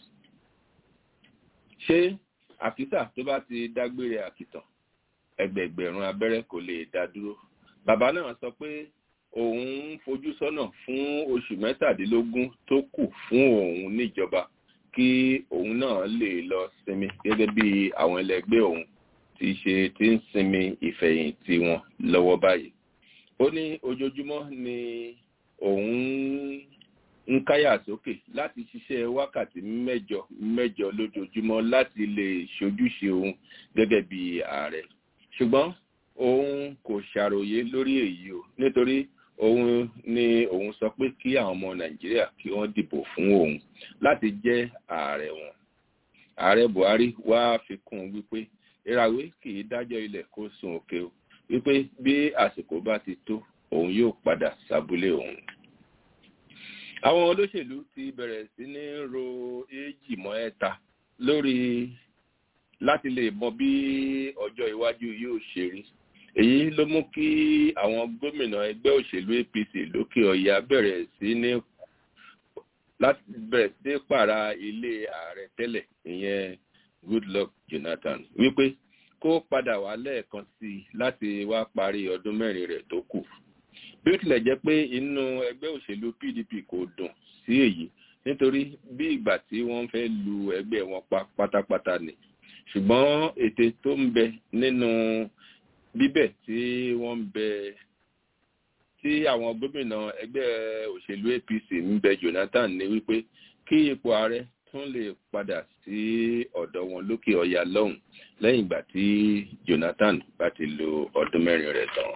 ṣé àkísà tó bá ti dágbére àkìtàn ẹgbẹ̀gbẹ̀rún abẹ́rẹ́ kò lè dá dúró bàbá náà sọ pé òun ń fojú sọ́nà fún oṣù mẹ́tàdínlógún tó kù fún òun níjọba kí òun náà lè lọ sinmi gẹ́gẹ́ bí àwọn ẹlẹgbẹ́ òun ti ṣe ti ń sinmi ìfẹ̀yìntì wọn lọ́wọ́ báyìí ó ní ojoojúmọ́ ni òun ń káyà sókè láti ṣiṣẹ́ wákàtí mẹ́jọ mẹ́jọ lójoojúmọ́ láti lè ṣojúṣe òun gẹ́gẹ́ bí ààrẹ ṣùgbọ́n òun kò ṣàròyé lórí èyí o nítorí òun ni òun sọ pé kí àwọn ọmọ nàìjíríà kí wọ́n dìbò fún òun láti jẹ́ ààrẹ wọn ààrẹ buhari wá fi kún un wípé ìràwé kì í dájọ́ ilẹ̀ kó sun òkè o wípé bí àsìkò bá ti tó òun yóò padà sábúlé òun àwọn olóṣèlú ti bẹ̀rẹ̀ sí ní ro èjì mọ́ ẹ̀ta lórí láti lè mọ bí ọjọ́ iwájú yóò ṣe rí èyí ló mú kí àwọn gómìnà ẹgbẹ́ òṣèlú apc lókè ọ̀yà bẹ̀rẹ̀ sí ní láti bẹ̀rẹ̀ sí pààrà ilé ààrẹ tẹ́lẹ̀ ìyẹn goodluck jonathan wípé kó padà wá lẹ́ẹ̀kan sí i láti wá parí ọdún mẹ́rin rẹ̀ tó kù bí ó tilẹ̀ jẹ́ pé inú ẹgbẹ́ òṣèlú pdp kò dùn sí èyí nítorí bí ìgbà tí wọ́n fẹ́ lu ẹgbẹ́ wọn pa pátápátá ni ṣùgbọ́n ète tó ń bẹ nínú bíbẹ̀ tí wọ́n ń bẹ tí àwọn gómìnà ẹgbẹ́ òṣèlú apc ń bẹ jonathan ní wípé kí ipò ààrẹ tún lè padà sí ọ̀dọ̀ wọn lókè ọ̀yà lọ́hùn lẹ́yìn ìgbà tí jonathan bá ti lo ọdún mẹ́rin rẹ̀ tán.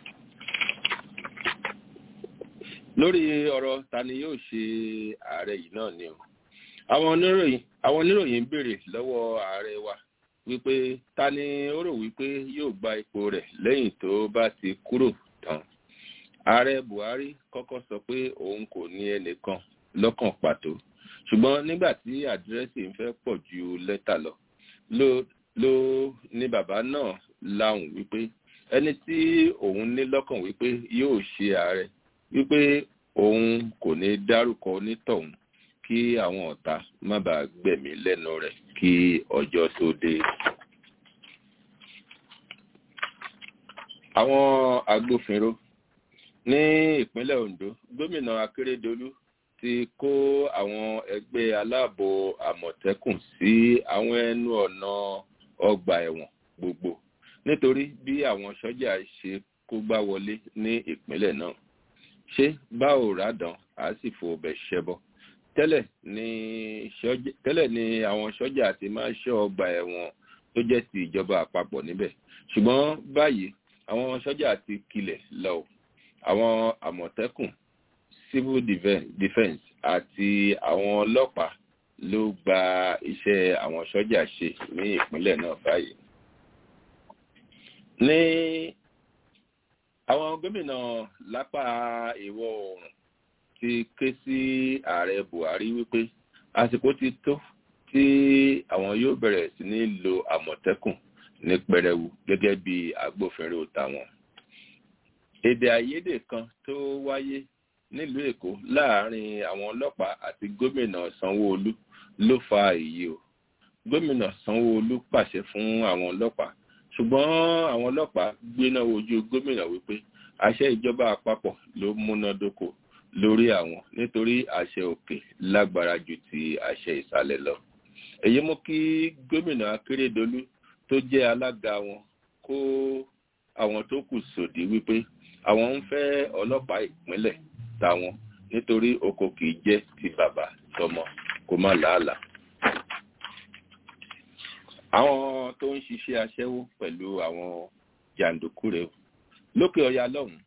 lórí ọ̀rọ̀ ta ni yóò ṣe ààrẹ yìí náà ni o àwọn oníròyìn àwọn oníròyìn ń béèrè lọ́wọ́ ààrẹ wa wípé ta ni ó rò wípé yóò gba ipò rẹ̀ lẹ́yìn tó bá ti kúrò tán ààrẹ buhari kọ́kọ́ sọ pé òun kò ní ẹnìkan lọ́kàn pàtó ṣùgbọ́n nígbà tí àdírẹ́sì ń fẹ́ pọ̀ ju lẹ́tà lọ ló ló ní bàbá náà láhùn wípé ẹni tí òun ní lọ́kàn wípé yóò ṣe ààrẹ wípé òun kò ní dárúkọ onítọ̀hún kí àwọn ọ̀tá má bàa gbẹ̀mí lẹ́nu rẹ̀ kí ọjọ́ tó dé. àwọn agbófinró ní ìpínlẹ̀ ondo gómìnà akérèdọ́lù ti kó àwọn ẹgbẹ́ aláàbò àmọ̀tẹ́kùn sí àwọn ẹnu ọ̀nà ọgbà ẹ̀wọ̀n gbogbo nítorí bí àwọn sọ́jà ṣe kó gbá wọlé ní ìpínlẹ̀ náà ṣé báwo ràdàn á sì fò bẹ̀ ṣẹbọ tẹ́lẹ̀ ni tẹ́lẹ̀ ni àwọn sọ́jà ti máa ṣọ́ ọgbà ẹ̀wọ̀n tó jẹ́ ti ìjọba àpapọ̀ níbẹ̀ ṣùgbọ́n báyìí àwọn sọ́jà ti kilẹ̀ lọ àwọn àmọ̀tẹ́kùn civil defence àti àwọn ọlọ́pàá ló gba iṣẹ́ àwọn sọ́jà ṣe ní ìpínlẹ̀ náà báyìí. ní àwọn gómìnà lápá ìwọ̀ oòrùn ti ké sí ààrẹ buhari wípé àsìkò ti tó tí àwọn yóò bẹ̀rẹ̀ sí ní lo àmọ̀tẹ́kùn ní pẹrẹwu gẹ́gẹ́ bí agbófinró tàwọn. èdè àìyedè kan tó wáyé nílùú èkó láàrin àwọn ọlọ́pàá àti gómìnà sanwó-olu ló fa èyí o gómìnà sanwó-olu pàṣẹ fún àwọn ọlọ́pàá ṣùgbọ́n àwọn ọlọ́pàá gbéná wojú gómìnà wípé àṣẹ ìjọba àpapọ̀ ló múnádóko lórí àwọn nítorí àṣẹ òkè lágbára ju ti àṣẹ ìsàlẹ̀ lọ èyí mú kí gómìnà akérèdọlù tó jẹ́ alága wọn kó àwọn tó kù sòdí wípé àwọn ń fẹ́ ọlọ́pàá ìpínlẹ̀ táwọn nítorí oko kì í jẹ́ ti bàbá tọmọ kó má làálàá àwọn tó ń ṣiṣẹ́ aṣẹ́wó pẹ̀lú àwọn jàǹdùkú rẹ̀ lókè ọya lọ́hùn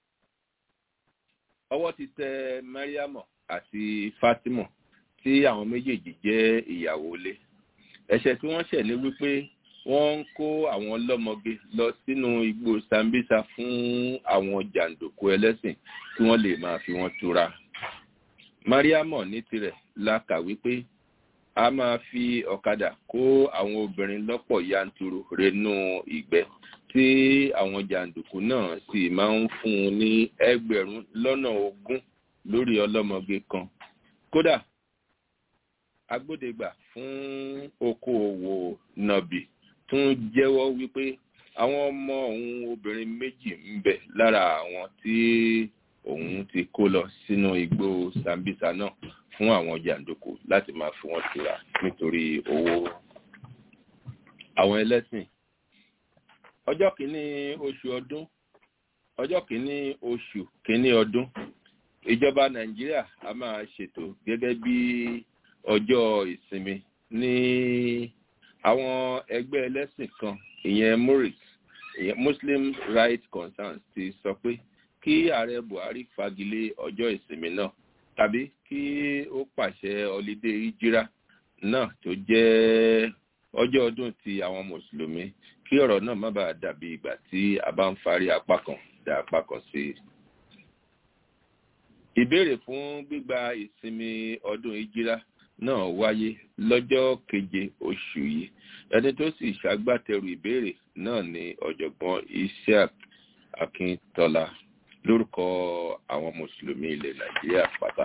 ọwọ́ ti tẹ mariam àti fatima tí àwọn méjèèjì jẹ́ ìyàwó ilé ẹ̀ṣẹ̀ tí wọ́n ṣẹ̀ ní wípé wọ́n ń kó àwọn ọlọ́mọge lọ sínú igbó sambisa fún àwọn jàǹdùkú ẹlẹ́sìn kí wọ́n lè máa fi wọ́n tura mariam ní tirẹ̀ la kà wípé a máa fi ọ̀kadà kó àwọn obìnrin lọ́pọ̀ yanturu renú ìgbẹ́ tí àwọn jàǹdùkú náà sì máa ń fún un ní ẹgbẹ̀rún lọ́nà ogún lórí ọlọ́mọge kan kódà agbódegbà fún okòòwò nọ̀bì tún jẹ́wọ́ wípé àwọn ọmọ òun obìnrin méjì ń bẹ lára àwọn tí òun ti kó lọ sínú igbó sambisa náà fún àwọn jàǹdùkú láti máa fi wọn tura nítorí owó àwọn ẹlẹ́sìn ọjọ́ kìíní oṣù ọdún ọjọ́ kìíní oṣù kìíní ọdún ìjọba nàìjíríà a máa ṣètò gẹ́gẹ́ bí ọjọ́ ìsinmi ní àwọn ẹgbẹ́ ẹlẹ́sìn kan ìyẹn muris ìyẹn muslim rights concerns ti sọ pé kí ààrẹ buhari fagilé ọjọ́ ìsinmi náà tàbí kí ó pàṣẹ ọlídé ìjírá náà tó jẹ́ ọjọ́ ọdún ti àwọn mùsùlùmí kí ọ̀rọ̀ náà má bàa dàbí ìgbà tí a bá ń farí apá kan dá apá kan sí i. ìbéèrè fún gbígba ìsinmi ọdún ìjírá náà wáyé lọ́jọ́ keje oṣù yìí ẹni tó sì ṣàgbátẹrù ìbéèrè náà ni ọ̀jọ̀gbọ́n isiaq akíntola lórúkọ àwọn mùsùlùmí ilẹ̀ nàìjíríà pátá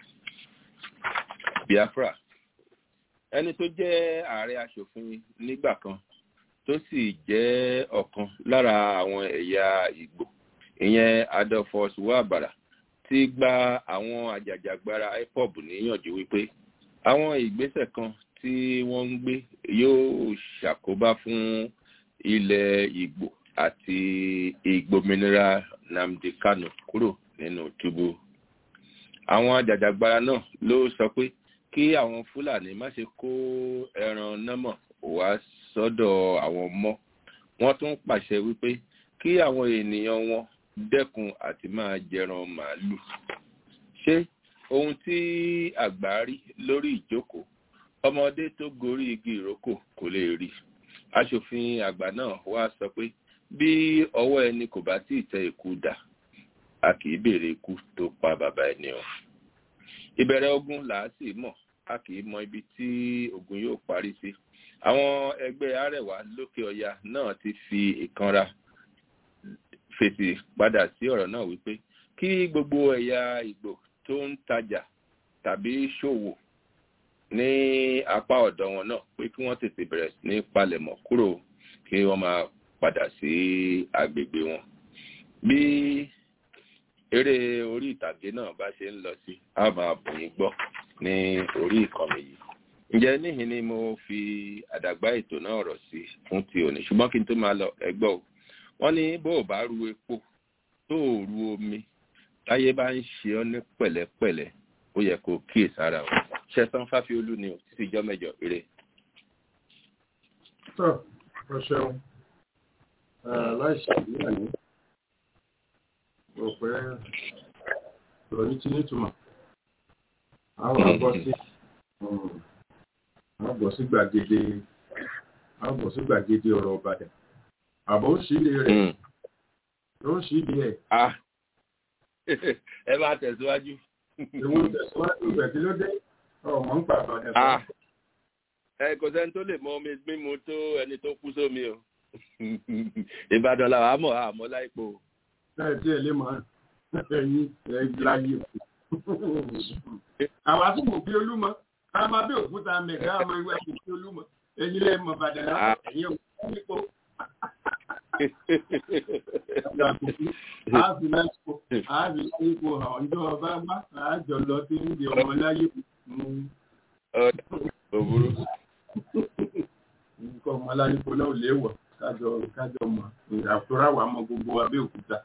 biafra ẹni tó jẹ́ ààrẹ asòfin nígbà kan tó sì jẹ́ ọ̀kan lára àwọn ẹ̀yà ìgbò ìyẹn adolphus wabara ti gba àwọn àjàjàgbara ipob níyànjú wípé àwọn ìgbésẹ̀ kan tí wọ́n ń gbé yóò ṣàkóbá fún ilẹ̀ ìgbò àti ìgbòmìnira namdi kano kúrò nínú túbú àwọn àjàjàgbara náà ló sọ pé kí àwọn fúlàní má ṣe kó ẹran námọ̀ wá sọ́dọ̀ àwọn mọ́ wọ́n tún pàṣẹ wípé kí àwọn ènìyàn wọn dẹ́kun àti máa jẹran màálù ṣé ohun tí àgbà rí lórí ìjókòó ọmọdé tó gorí igi ìrókò kò lè rí aṣòfin àgbà náà wá sọ pé bí ọwọ́ ẹni kò bá tí ì tẹ ikú dà a kì í béèrè ikú tó pa bàbá ẹni o ìbẹ̀rẹ̀ ogun là á sì mọ̀ a kì í mọ ibi tí ogun yóò parí sí àwọn ẹgbẹ́ arẹwà lókè ọya náà ti fi ìkanra fèsì padà sí ọ̀rọ̀ náà wípé kí gbogbo ẹ̀yà ìgbò tó ń tajà tàbí ṣòwò ní apá ọ̀dọ̀ wọn náà pé kí wọ́n tètè bẹ̀rẹ̀ sí ní palẹ̀mọ̀ kúrò kí wọ́n máa padà sí agbègbè wọn bí eré orí ìtàgé náà bá ṣe ń lọ sí a máa bùyìn gbọ́ ní orí ìkànnì yìí ǹjẹ́ níhìn ni mo fi àdàgbà ètò náà rọ̀ sí fún ti òní ṣùgbọ́n kí n tó máa lọ ẹgbọ́ o wọ́n ní bó o bá ru epo tó o ru omi táyé bá ń ṣe ọ́ ní pẹ̀lẹ́pẹ̀lẹ́ ó yẹ kó kíyè sára o ṣẹ́sán fáfiolú ni o títí ìjọ mẹ́jọ eré. tó o ṣeun láìsí ìyàní rò pé ìròyìn ti nítumọ̀ àwọn àbọ̀ sí àbọ̀ sí gbàgede àbọ̀ sí gbàgede ọ̀rọ̀ ọ̀bàdàn àbọ̀ ó ṣílé rẹ̀ ló ń ṣílé ẹ̀. ẹ máa tẹ̀síwájú ìwọ tẹ̀síwájú rẹ̀ kí ló dé ọmọ ń pa àbàdàn Ah. ẹ kò sẹ́ni tó lè mọ omi mímu tó ẹni tó kú sómi o ìbàdàn làwọn àmọ́ àmọ́ láìpò láì tí ẹ lè mọ ẹyin ẹ láyé àwa tí mo fi olúmọ a máa bí òkúta mẹga ọmọ ìwé mo fi olúmọ ẹyin lẹ mọ bàdàn náà ẹyin ò nípo ààbì lásìkò ààbì lásìkò ọjọ́ ọba wá àjọ lọ sí ìdí ọmọ láyé òbúrú nǹkan ọmọ láyé kó náà léwọ̀ kájọ kájọ mọ àtúrà wà mọ gbogbo abẹ́òkúta.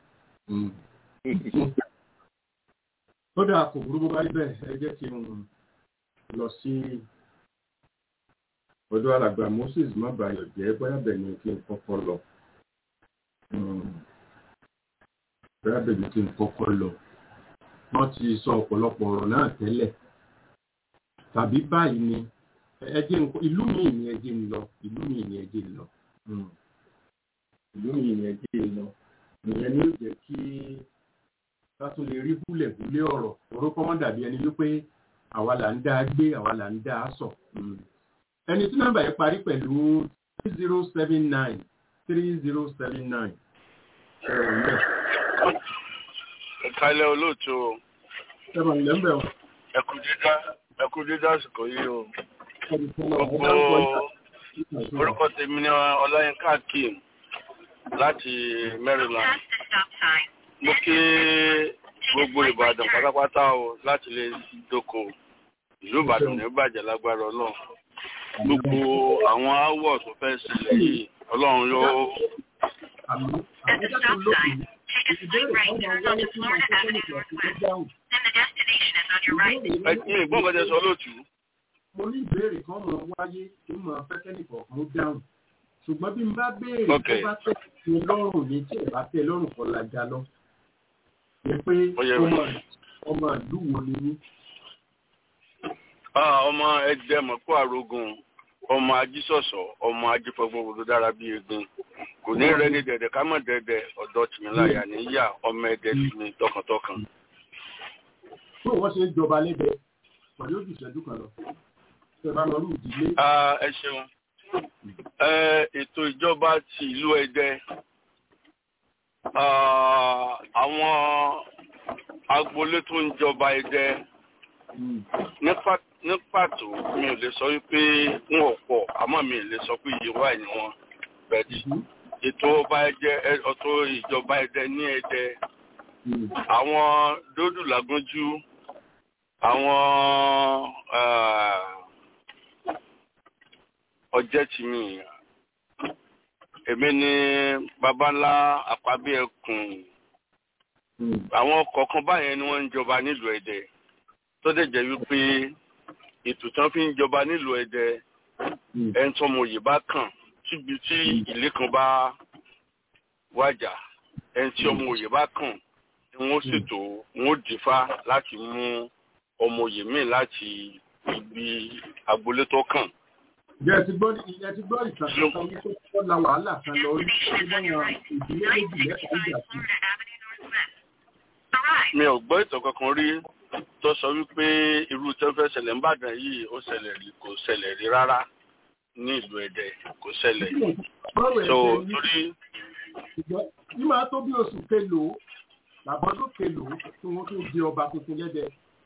ó dáa kò burú bó bá rí bẹ́ẹ̀ ẹ jẹ́ kí n lọ sí ọ̀dọ̀ alàgbà Moses mábàáyọ̀ jẹ́ bóyá bẹ̀ ni kí n kọ́kọ́ lọ. bóyá bẹ̀ ni kí n kọ́kọ́ lọ. wọ́n ti sọ ọ̀pọ̀lọpọ̀ ọ̀rọ̀ náà tẹ́lẹ̀ tàbí báyìí ni ẹjẹ ìlú mi ni ẹjẹ ń lọ ìlú mi ni ẹjẹ ń lọ ìlú mi ni ẹjẹ ń lọ ìyẹn ni ó jẹ́ kí ká tún lè rí búlẹ̀búlẹ̀ ọ̀rọ̀ orúkọ wọn dàbí ẹni wípé àwa là ń dá a gbé àwa là ń dá a sọ ẹni tí nọ́mbà yẹn parí pẹ̀lú three zero seven nine three zero seven nine ìkàlẹ̀ olóòtú o ṣẹ́wọ̀n lẹ́mbẹ̀ o. ẹkú dídá ẹkú dídá àsìkò yìí o gbogbo orúkọ tèmi ní ọláyínká akeem láti maryland mo kí gbogbo ìbàdàn pátápátá o láti lè dóko ìlú ìbàdàn ní bàjẹ́ lágbára ọlọ́run gbogbo àwọn áwọ̀ tó fẹ́ sílẹ̀ yìí ọlọ́run yóò. ẹ̀sìn ìgbọ́n bẹ́ẹ̀ sọ lóòtú. mo ní ìbéèrè kan mọ̀ wáyé tó mọ̀ fẹ́kẹ́nì kọ̀ọ̀kan dáhùn ṣùgbọ́n bí n bá béèrè tó bá tẹ̀ sí lọ́rùn ní tí ẹ̀ bá tẹ̀ lọ́rùn kan lájà lọ. ni pé ọmọ ìlú wo ni ní. ọmọ ẹgbẹ́ mọ̀kó àrógùn ọmọ ajísọ̀sọ̀ ọmọ ajífọgbọ́n tó dára bí egun kò ní rẹ ní dẹ̀dẹ̀ ká mọ̀ dẹ̀dẹ̀ ọ̀dọ́ tìmíláyà níyà ọmọ ẹ̀dẹ̀ tìmí tọkàntọkàn. tó wọ́n ṣe ń jọba lẹ́dẹ̀ pẹ̀lú ojú ìṣẹ́jú kan lọ ṣe bá lọ rú ìdílé. ẹ ṣeun ètò ìjọba ti ìlú ẹdẹ àwọn agboolé tó ń jọba ẹdẹ ní pàtó mi ò lè sọ wípé wọn ò pọ̀ àmọ́ mi ò lè sọ pé iye wà ní wọn bẹ́ẹ̀ ètò ọba ẹdẹ ọ̀tọ̀ ìjọba ẹdẹ ní ẹdẹ àwọn dódù lágúnjú àwọn ọjẹ́ tì mí èmi ni baba ńlá àpábí ẹkùn àwọn kọ̀ọ̀kan báyẹn ni wọ́n ń jọba nílùú ẹdẹ tó dẹ̀ jẹ́ wípé ètò tán fi ń jọba nílùú ẹdẹ ẹni tó mọ òye bá kàn síbi tí ilé kan bá wájà ẹni tí ọmọ òye bá kàn ni wọ́n ṣètò wọ́n dìfá láti mú ọmọ òye míì láti ibi agboolé tó kàn. Ǹjẹ́ ẹ ti gbọ́ ẹ ti gbọ́ ìtàn kan wípé wọ́n la wàhálà kan lọ rí tí wọ́n yan ìdílé méjì mẹ́ta ìjà sí. Mi ò gbọ́ ìtàn kankan rí tó sọ wípé irú tó fẹ́ ṣẹlẹ̀ ńbàdàn yìí ó ṣẹlẹ̀ rí kò ṣẹlẹ̀ rí rárá ní ìlú Ẹdẹ kò ṣẹlẹ̀. So torí. Bí máa tó bí oṣù kelòó làbọ́dún kelòó tí wọ́n tó di ọba tuntun lẹ́dẹ̀.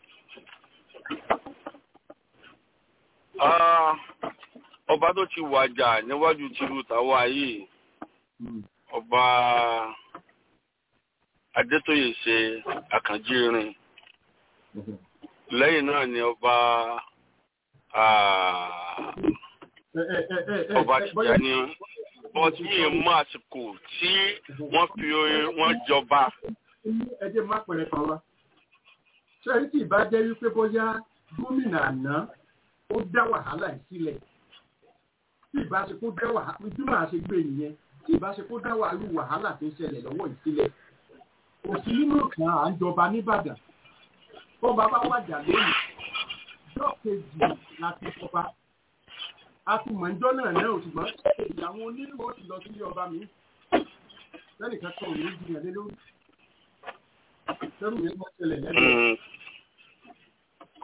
ọba tó ti wàjà níwájú tìlú tàwa yìí ọba adétóyè ṣe àkànjírin lẹ́yìn náà ni ọba ọba tìjà ni wọ́n ti yìí mú àsìkò tí wọ́n fi wọ́n jọba. ẹ jẹ́ má pẹ̀lẹ́ kan wá ṣé ẹni tí ìbá jẹ́ wípé bóyá gómìnà àná ó dá wàhálà yìí sílẹ̀ tí ìbá ṣe kó dá wàhálà bí màá ṣe gbé nìyẹn tí ìbá ṣe kó dá wàhálà tó ń ṣẹlẹ̀ lọ́wọ́ yìí sílẹ̀ kò sí nínú kan à ń jọba nìbàdàn tó bàbá wàjà lónìí ọjọ́ kejì láti jọba a ti mọ̀ ẹjọ́ náà náà ṣùgbọ́n ìyàwó onílù ó ti lọ sílé ọba mi lẹ́nìkan kan ò ní jiyàn lé lórí sẹ́rù yẹn máa ṣẹlẹ̀ lẹ́nu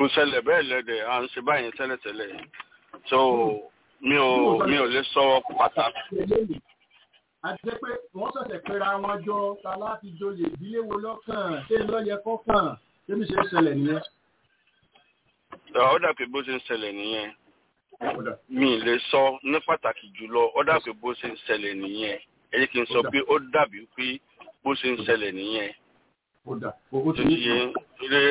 kò ṣẹlẹ̀ bẹ́ẹ̀ lẹ́dẹ̀ à ń ṣe báyìí tẹ́lẹ̀tẹ́lẹ̀ so mi ò mi ò lè sọ pàtàkì. a jẹ́ pé wọ́n ṣẹ̀ṣẹ̀ pera wọn jọ ta láti joyè ìdílé wo lọ́kàn ṣé lọ́yẹ kọ́kàn ṣé mi ṣe ń ṣẹlẹ̀ nìyẹn. ó dà pé bó ṣe ń ṣẹlẹ̀ nìyẹn mi ì lè sọ ní pàtàkì jùlọ ó dà pé bó ṣe ń ṣẹlẹ̀ nìyẹn ẹ jẹ́ kí n sọ pé ó dàbí pé bó ṣe ń ṣẹlẹ̀ nìyẹn. ó dà ó tó ti yé ilé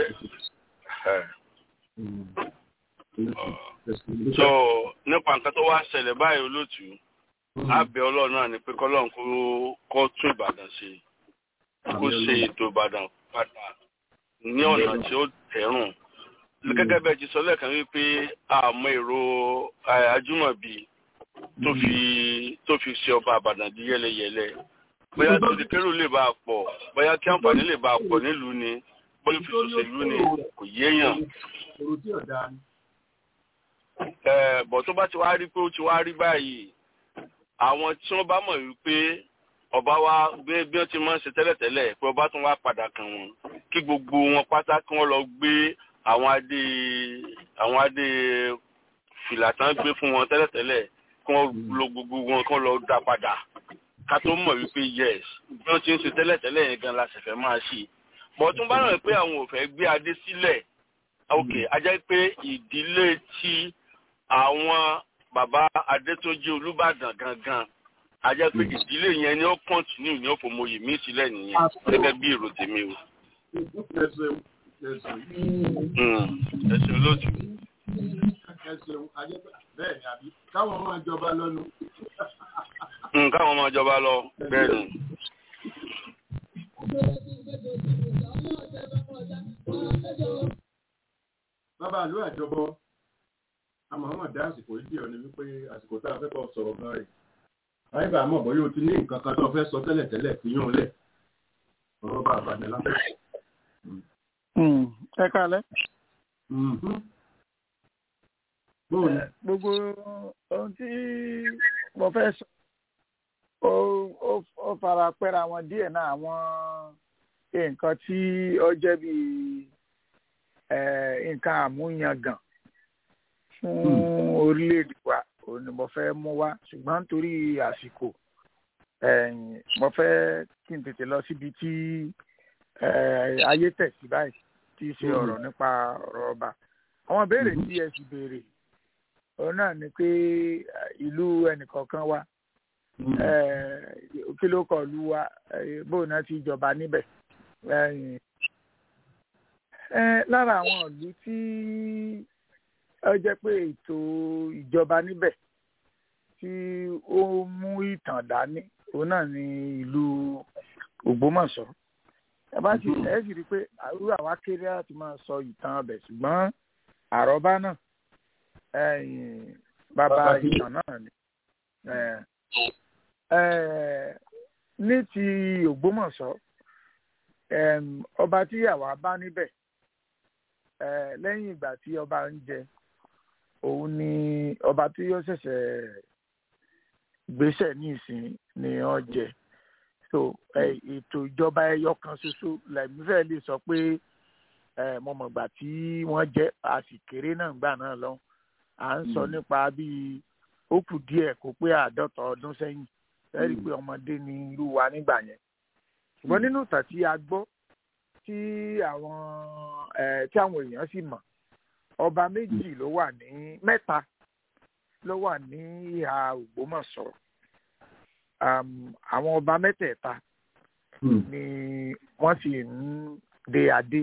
so nípa nǹkan tó wá ṣẹlẹ̀ báyìí olóòtú àbẹ̀ ọlọ́run náà ni pé kọ́lọ́run kó kó tún ìbàdàn ṣe kó ṣe ètò ìbàdàn padà ní ọ̀nà tí ó tẹ̀rùn gẹ́gẹ́ bẹ́ẹ̀ ti sọ lẹ́ẹ̀kan wípé àmọ́ èrò ajúmọ̀bí tó fi tó fi ṣe ọba àbàdàn di yẹ́lẹyẹ̀lẹ bóyá tó di kérò lè bá a pọ̀ bóyá kí àǹfààní lè bá a pọ̀ nílùú ni bóyá fi ṣòṣèlú ni kò yéèyàn. èrò tí ọ̀dà ni. bọ̀ tó bá ti wá rí pé ó ti wá rí báyìí àwọn tí wọ́n bá mọ̀ wípé ọba wa bí bí wọ́n ti máa ń ṣe tẹ́lẹ̀tẹ́lẹ̀ pé ọba tún wá padà kàn wọ́n kí gbogbo wọn pátá kí wọ́n lọ gbé àwọn adé àwọn adé fìlà tán gbé fún wọn tẹ́lẹ̀tẹ́lẹ̀ kí wọ́n lo gbogbo wọn kí wọ́n lọ dá padà ká tó mọ̀ wípé yes bí wọ́n ti ń ṣe tẹ́lẹ̀tẹ́lẹ̀ yẹn gan la ṣẹ̀fẹ̀ máa ṣe bọ̀ tún bá ràn pé àwọn ò fẹ́ gbé adé sílẹ̀ ok a jẹ́ pé ìdílé tí àwọn bàbá adétúnjì olúbàdàn gangan a jẹ́ pé ìdílé yẹn ni ó kọ́ntínú ní òfòmòyè mí sílẹ̀ nìyẹn gẹ́gẹ́ bí èrò tèmi o. ẹ ṣeun ẹ ṣeun. ẹ ṣeun lójú. ẹ ṣeun ajẹ́ pé bẹ́ẹ̀ ni àbí káwọn máa jọba lọ́nu. káwọn máa jọba lọ bẹ́ẹ̀ ni. bàbá àlú àjọbọ àmọ́ dá àsìkò yìí díẹ̀ ni wípé àsìkò tá a fẹ́ kọ́ sọ̀rọ̀ gan rẹ̀ àyíbá àmọ́ bóyá o ti ní nǹkan kan tó fẹ́ sọ tẹ́lẹ̀ tẹ́lẹ̀ fi yún un lẹ̀ ọ̀rọ̀ bá àbàdàn lápẹ́. ẹ kálẹ́. gbogbo ohun tí mo fẹ́ sọ ó fara pẹ́ra wọn díẹ̀ náà àwọn nǹkan tí ó jẹ́ bíi nǹkan àmúyangàn fún orílẹ̀-èdè wa òun ni mo fẹ́ mú wá ṣùgbọ́n nítorí àsìkò mo fẹ́ kí n tètè lọ síbi tí ayé tẹ̀ sí báyìí tí í ṣe ọ̀rọ̀ nípa ọ̀rọ̀ ọba àwọn ìbéèrè tí ẹ sì béèrè òun náà ni pé ìlú ẹnìkọ̀ọ̀kan wa kí ló kọ̀ lu wa bóun náà ti jọba níbẹ̀ lára àwọn ìlú tí ó jẹ́ pé ètò ìjọba níbẹ̀ tí ó mú ìtàn dání òun náà ni ìlú Ògbómọ̀ṣọ́ ẹ bá sì ẹ sì rí i pé àrùn àwa kéré láti máa sọ ìtàn ọbẹ̀ ṣùgbọ́n àrọ́bá náà bàbá ìtàn náà ni ní ti Ògbómọ̀ṣọ́ ọba tí àwa bá níbẹ̀ lẹ́yìn ìgbà tí ọba ń jẹ òun ni ọba tí yóò ṣẹ̀ṣẹ̀ gbéṣẹ̀ ní ìsìn ni wọ́n jẹ so ètò ìjọba ẹyọ kan ṣoṣo lẹ́mí fẹ́ lè sọ pé mo mọ̀ gbà tí wọ́n jẹ́ a sì kéré náà gbà náà lọ à ń sọ nípa bíi ó kù díẹ̀ kó pé àádọ́ta ọdún sẹ́yìn lẹ́rìí pé ọmọdé ni irú wa nígbà yẹn ṣùgbọ́n nínú ìtàn tí a gbọ́ tí àwọn tí àwọn èèyàn sì mọ̀ ọba méjì ló wà ní mẹ́ta ló wà ní ìhà Ògbómọ̀ṣọ́ àwọn ọba mẹ́tẹ̀ẹ̀ta ni wọ́n sì ń de adé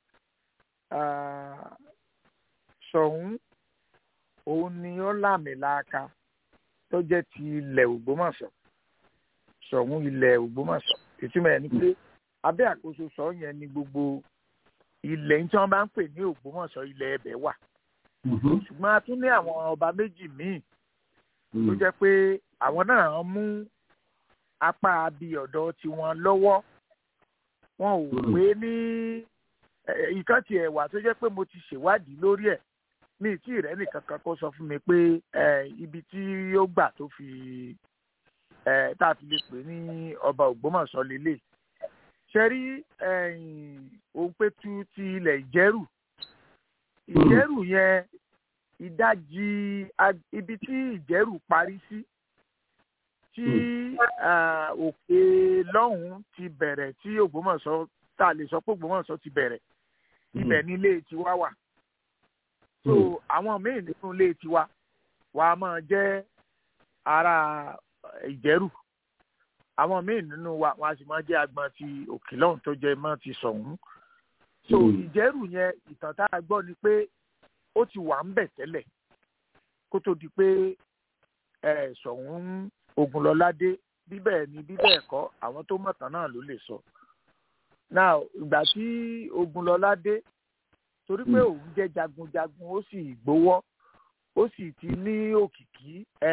Ṣọ̀ún òun ni ó láàmìlaaka tó jẹ́ ti ilẹ̀ Ògbómọ̀ṣọ́ Ṣọ̀ún ilẹ̀ Ògbómọ̀ṣọ́ ìtumọ̀ ẹ̀ ni pé abẹ́ àkóso sọ yẹn ni gbogbo ilẹ̀ tí wọ́n bá ń pè ní Ògbómọ̀ṣọ́ ilẹ̀ ẹbẹ̀ wà ṣùgbọ́n a tún ní àwọn ọba méjì míì tó jẹ́ pé àwọn náà mú apá abi ọ̀dọ̀ tiwọn lọ́wọ́ wọn ò pé ní ìkan tiẹ̀ wà tó jẹ́ pé mo ti ṣèwádìí lórí ẹ̀ mi tí ìrẹ́ nìkan kan kó sọ fún mi pé ibi tí ó gbà tó fi tá a fi lè pè ní ọba Ògbómọ̀ṣọ́ lélẹ̀ ṣe rí òǹpẹ̀tù ti ilẹ̀ Ìjẹ̀rù ìjẹ́rù yẹn ìdajì ibi tí ìjẹ́rù parí sí tí òkè lọ́hùn-ún ti bẹ̀rẹ̀ tí Ògbómọ̀ṣọ́ tá a lè sọ pé Ògbómọ̀ṣọ́ ti bẹ̀rẹ̀ ibẹ̀ ní ilé tiwa wà so àwọn míì nínú ilé tiwa wàá máa jẹ́ ara ìjẹ́rù àwọn míì nínú wa wọn a sì máa jẹ́ agbọn ti òkè lọ́hùn tó jẹ́ mọ́ ti sọ̀hún so ìjẹ́rù yẹn ìtàn tá a gbọ́ ni pé ó ti wà ń bẹ̀ tẹ́lẹ̀ kó tó di pé sọ̀hún Ògúnlọ́ládé bíbẹ̀ ni bíbẹ̀ kọ́ àwọn tó mọ̀tàn náà ló lè sọ now ìgbà tí Ògúnlọ́ládé torí pé òun jẹ́ jagunjagun ó sì gbowó ó sì ti ní òkìkí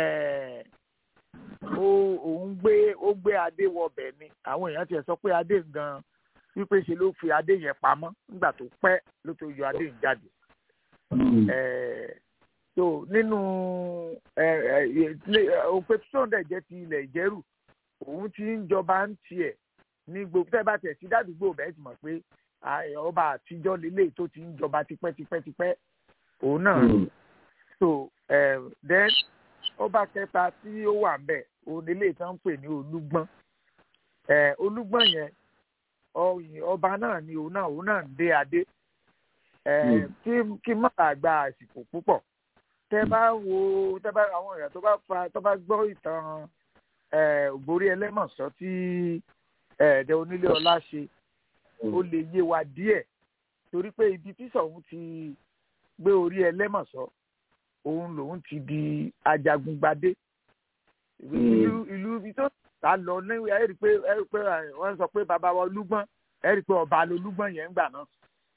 òun gbé ó gbé adé wọbẹ̀ ni àwọn èèyàn tiẹ̀ sọ pé adé gan wípé ṣe ló fi adé yẹn pamọ́ nígbà tó pẹ́ ló tó yọ adé yẹn jáde so nínú òpè tó ń dẹ̀ jẹ́ ti ilẹ̀ ìjẹ́rù òun ti ń jọba ń tiẹ̀ ní gbogbo tẹ́ bá tẹ̀ sí dádùúgbò bẹ́ẹ̀ ti mọ̀ pé ọba àtijọ́ lélẹ̀ tó ti ń jọba tipẹ́tipẹ́tipẹ́ òun náà so then ọba kẹta tí ó wà ńbẹ̀ òun lélẹ̀ tó ń pè ní olúgbọ́n olúgbọ́n yẹn ọba náà ni òun náà òun náà ń dé adé kí má bàa gba àsìkò púpọ̀ tẹ́ bá wo tẹ́ bá àwọn èèyàn tó bá fa tó bá gbọ́ ìtàn ògbórí ẹlẹ́mọ̀sọ́ tí ẹ̀ẹ́dẹ́ onílé ọlá ṣe ó lè yé wa díẹ̀ torí pé ibi tí Ṣọ̀ún ti gbé orí ẹlẹ́mọ̀sọ́ òun lòun ti di ajagungbadé ìlú ìlú ibi tó ta lọ ní ẹ rí i pé ẹ rí i pé wọ́n sọ pé bàbá wa olúgbọ́n ẹ rí i pé ọba lolúgbọ́n yẹn ń gbà náà.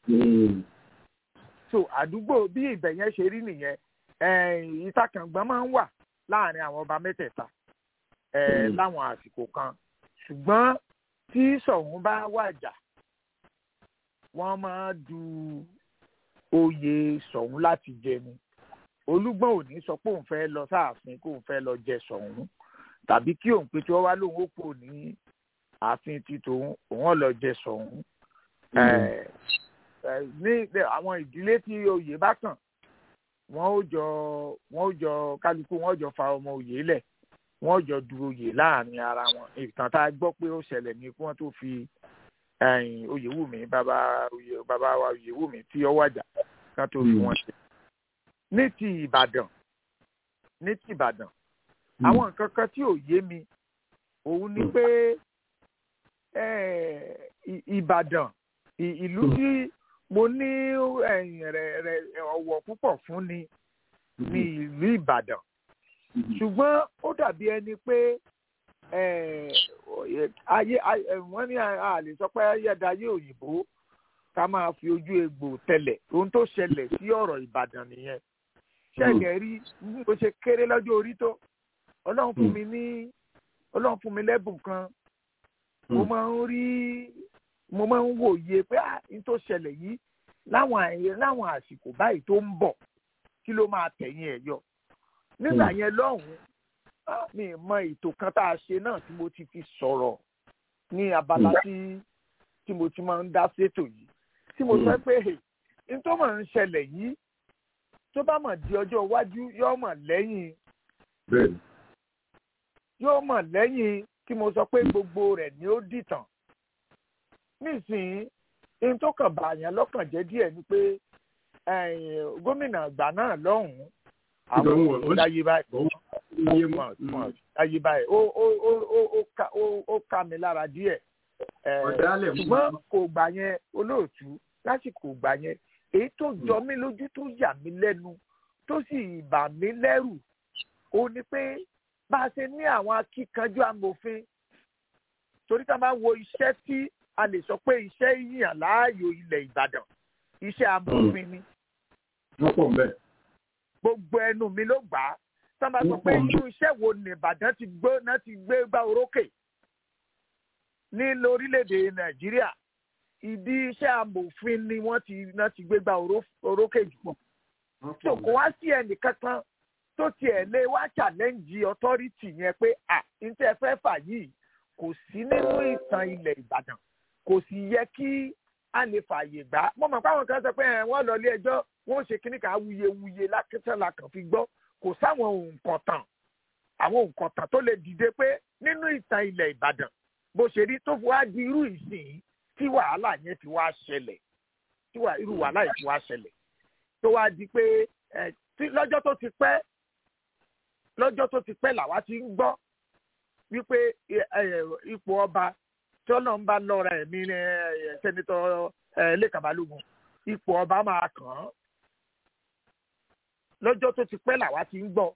so àdúgbò bí ibẹ̀ yẹn ṣe rí nìyẹn ìtakàngbọ́n máa ń wà láàrin àwọn ọba mẹ́tẹ̀ẹ̀ta láwọn àsìkò kan ṣùgbọ́n tí Ṣọ̀ún bá wàjà wọ́n máa du oyè Ṣọ̀ún láti jẹ ni olúgbọ́n ò ní sọ pé òun fẹ́ lọ sáàfin kó òun fẹ́ lọ jẹ Ṣọ̀ún tàbí kí òun pé tí wọ́n wá lóun ó kò ní ààfin ti tòun òun lọ jẹ Ṣọ̀ún ní àwọn ìdílé tí oyè bá kàn wọ́n ó jọ wọ́n ó jọ kálukú wọ́n ó jọ fa ọmọ oyè lẹ̀ wọ́n ó jọ du oyè láàrin ara wọn ìtàn tá a gbọ́ pé ó ṣẹlẹ̀ ní kí wọ́n tó fi oyèwùmí bàbá bàbá wa oyèwùmí tí ó wàjà kan tó fi wọn ṣe. ní ti ìbàdàn ní ti ìbàdàn àwọn nǹkan kan tí ò yé mi òun ni pé ìbàdàn ìlú tí mo ní ọ̀wọ̀ púpọ̀ fún ni ní ìlú ìbàdàn ṣùgbọ́n ó dàbí ẹni pé ayé wọ́n ní a lè sọ pé ayédáyé òyìnbó ká máa fi ojú egbò tẹ̀lẹ̀ ohun tó ṣẹlẹ̀ sí ọ̀rọ̀ ìbàdàn nìyẹn ṣẹ̀gẹ̀ rí bó ṣe kéré lọ́jọ́ orí tó ọlọ́run fún mi ní ọlọ́run fún mi lẹ́bùn kan mo máa ń rí mo máa ń wòye pé n tó ṣẹlẹ̀ yìí láwọn àyè láwọn àsìkò báyìí tó ń bọ̀ kí ló máa tẹ̀yìn ẹ̀ yọ nígbà yẹn lọ́hùn-ún mi mọ ètò kan tá a ṣe náà tí mo ti fi sọ̀rọ̀ ní abala tí tí mo ti máa ń dá sétò yìí tí mo sọ pé n tó máa ń ṣẹlẹ̀ yìí tó bá mọ̀ di ọjọ́ iwájú yóò mọ̀ lẹ́yìn yóò mọ̀ lẹ́yìn tí mo sọ pé gbogbo rẹ̀ ni ó dìtàn nísìnyí n tó kàn bàyàn lọ́kàn jẹ́ díẹ̀ ni pé gómìnà àgbà náà lọ́hùn-ún àwọn olùdáyé báyìí láyé báyìí ó ó ó ó ó ká mi lára díẹ̀ ṣùgbọ́n kò gbà yẹn olóòtú lásìkò gbà yẹn èyí tó jọ mí lójú tó yà mí lẹ́nu tó sì bà mí lẹ́rù ó ní pé bá a ṣe ní àwọn akíkanjú amòfin torí ká máa wo iṣẹ́ tí a lè sọ pé iṣẹ́ yíyàn láàyò ilẹ̀ Ìbàdàn iṣẹ́ amòfin ni. gbogbo ẹnu mi ló gbà á tá a máa sọ pé irú iṣẹ́ wo ni Ìbàdàn ti gbé náà ti gbé gbá orókè ní lórílẹ̀‐èdè Nàìjíríà ìdí iṣẹ́ amòfin ni wọ́n ti náà ti gbé gbá orókè jù. tó kò wá sí ẹnì kankan tó tiẹ̀ lé wá challenge authority yẹn pé à n tẹ́ fẹ́ fà yìí kò sí nínú ìtàn ilẹ̀ Ìbàdàn kò sì yẹ kí a lè fààyè gbà mo mọ̀ pé àwọn kan sọ pé ẹ̀ wọ́n lọ ilé ẹjọ́ wọ́n ṣe kíní kan awuyewuye lákẹ́tẹ̀lá kan fi gbọ́ kò sáwọn nǹkan tàn àwọn nǹkan tàn tó lè dìde pé nínú ìtàn ilẹ̀ Ìbàdàn bó ṣe rí tó fi wá di irú ìsìn tí wàhálà yẹn fi wá ṣẹlẹ̀ tí irú wàhálà yẹn fi wá ṣẹlẹ̀ tó wá di pé lọ́jọ́ tó ti pẹ́ lọ́jọ́ tó ti pẹ́ làwa ti ń gbọ́ wípé ipò ọba tí ọlọ́run bá lọ́ra ẹ̀mí sẹ́nitọ́ Lékan Balógun ipò ọba máa kàn án lọ́jọ́ tó ti pẹ́ làwa ti ń gbọ́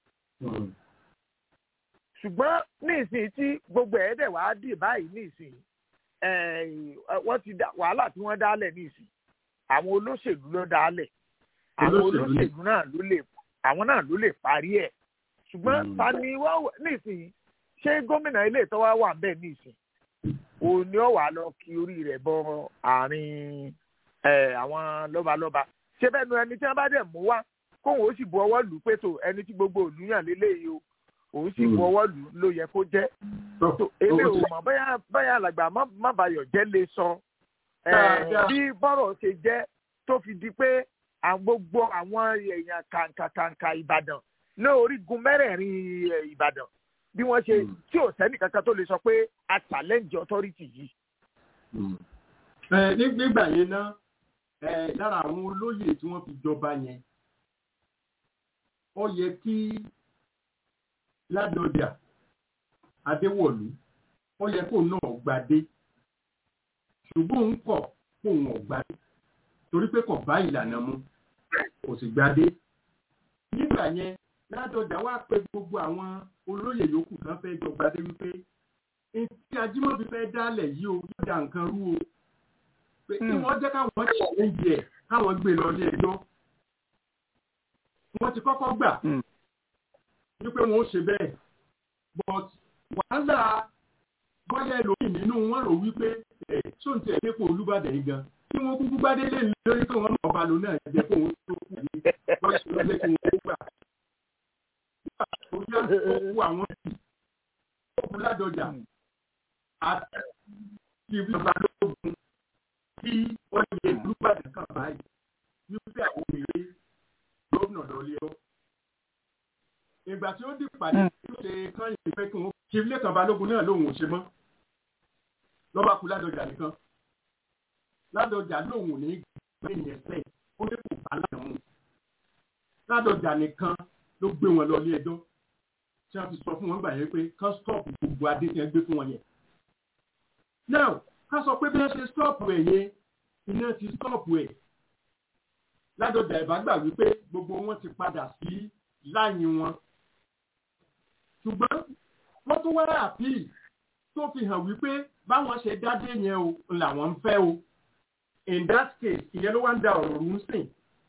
ṣùgbọ́n ní ìsìn tí gbogbo ẹ̀ dẹ̀ wàá dì báyìí ní ìsìn wọ́n ti wàhálà tí wọ́n dálẹ̀ ní ìsìn àwọn olóṣèlú ló dálẹ̀ àwọn olóṣèlú náà ló lè àwọn náà ló lè parí ẹ̀ ṣùgbọ́n ta ni wọ́n nísìnyí ṣé gómìnà ilé ìtọ́wá wà ń bẹ̀ nísìnyí òun ni ó wà lọ kí orí rẹ̀ bọ àárín àwọn lọ́balọ́ba ṣé bẹ́ẹ̀ nu ẹni tí wọ́n bá dẹ̀ mú wá kóun ó sì bu ọwọ́ lù pé tó ẹni tí gbogbo òlú yàn lélẹ́yìí o òun sì bu ọwọ́ lù ló yẹ kó jẹ́ èmi ò mọ̀ bóyá bóyá alàgbà má bayọ̀ jẹ́ lè sọ bí bọ́rọ̀ ṣe jẹ́ tó fi di pé gbogbo àwọn èèyàn kàǹkàkàǹkà Ìbàdàn ní orígun mẹ́rẹ̀ẹ̀rin Ìbàdàn bí wọ́n ṣe tí ò sẹ́nì kankan tó lè sọ pé a challenge authority yìí. nígbà yẹn náà lára àwọn olóyè tí wọ́n fi jọba yẹn ó yẹ kí Ládọjà Adéwọ̀lú ó yẹ kó náà gbadé ṣùgbọ́n òun kọ̀ kó òun ọ̀gbadé torí pé kò bá ìlànà mu kò sì gbadé nígbà yẹn Ládọjà wá pé gbogbo àwọn olóyè yòókù kan fẹ́ jọ gbadé wípé tí Ajímọ̀bí fẹ́ dálẹ̀ yìí o yóò da nǹkan rú o pé kí wọ́n jẹ́ káwọn ṣàlẹ́yìn ẹ̀ káwọn gbé lọ ilé ẹjọ́ wọ́n ti kọ́kọ́ gbà wípé wọ́n ó ṣe bẹ́ẹ̀ but wàhálà bọ́yá ẹlòmíì nínú wọn rò wípé ẹ̀ sóǹtì ẹ̀ dépò Olúbàdàn yìí gan kí wọ́n kúkú gbádé lé lórí pé wọ́n náà balùwẹ̀ náà jẹ́ kó wọ́n tó kù ní wọ́n ṣe lọ́jọ́ kí wọ́n gbà. Orí àkókò àwọn ìlú òkú Ládọjà àti ìjọba lóògùn kí wọ́n yẹ Olúbàdàn kan báyìí wípé àwọn obìnrin gómìnà lọ́lé ọ́. Ìgbà tí ó di pàdé tí ó ṣe kán yìí pé kí wọ́n ṣe Lékan Balógun náà lòun ò ṣe mọ́. Lọ́ba kú Ládọjà nìkan. Ládọjà lòun ò ní gbé yẹn fẹ́ ó ní kò bá láyọ̀ mú. Ládọjà nìkan ló gbé wọn lọ ilé ẹjọ́ tí wọ́n fi sọ fún wọn gbà yẹn pé kán stọ́ọ̀pù gbogbo adé tí wọ́n gbé fún wọn yẹn. Now ká sọ pé bí wọ́n ṣe stọ́ọ̀pù ẹ̀ yẹn iná ti stọ́ọ̀pù ẹ̀ ládọjà ìbágbà wípé gbogbo wọn ti padà sí láyìn wọn ṣùgbọ́n wọ́n tún wá àpíì tó fi hàn wípé báwọn ṣe dádé yẹn o làwọn ń fẹ́ o in that case ìyẹn ló wá ń da ọ̀rọ̀ rú sìn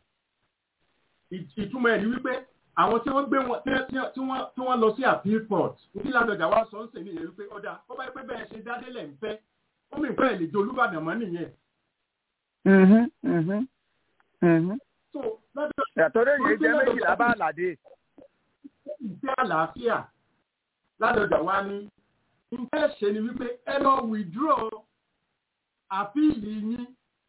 ìtumọ̀ ẹ̀ ni wípé àwọn tí wọ́n gbé wọn tí wọ́n lọ sí appeal court ní ládọjà wá sọ ń sè nìyẹn wípé ọ̀dà ó bá yẹ pé bẹ́ẹ̀ ṣe dádé lẹ̀ ń fẹ́ ó mì fẹ́ lè jẹ Olúbàdàn mọ́ nìyẹn yàtọ̀ lẹ́yìn jẹ́ méjìlá bá àlàdé. ìfẹ́ àlàáfíà ládọjà wa ní nǹkan ṣe ni wípé ẹ lọ withdraw àpíìlì yín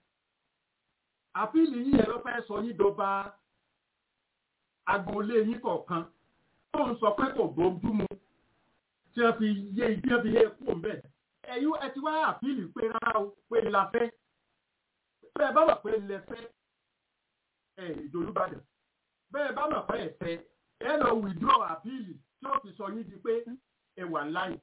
àpíìlì yín yẹn ló fẹ́ sọ yín dọba agboolé yín kọ̀ọ̀kan tó ń sọ pé kò bójú mu tí wọ́n fi yé ibi wọ́n fi yé kú òun bẹ́ẹ̀ ẹ̀yún ẹ ti wá àpíìlì pé rárá o pé la fẹ́ bẹ́ẹ̀ bá wà pé lẹ fẹ́ ẹ̀ ìdòlúbàdàn bẹ́ẹ̀ bá wà pé ẹ fẹ́ ẹ lọ withdraw àpíìlì tí ó fi sọ yín di pé ẹ wà láì.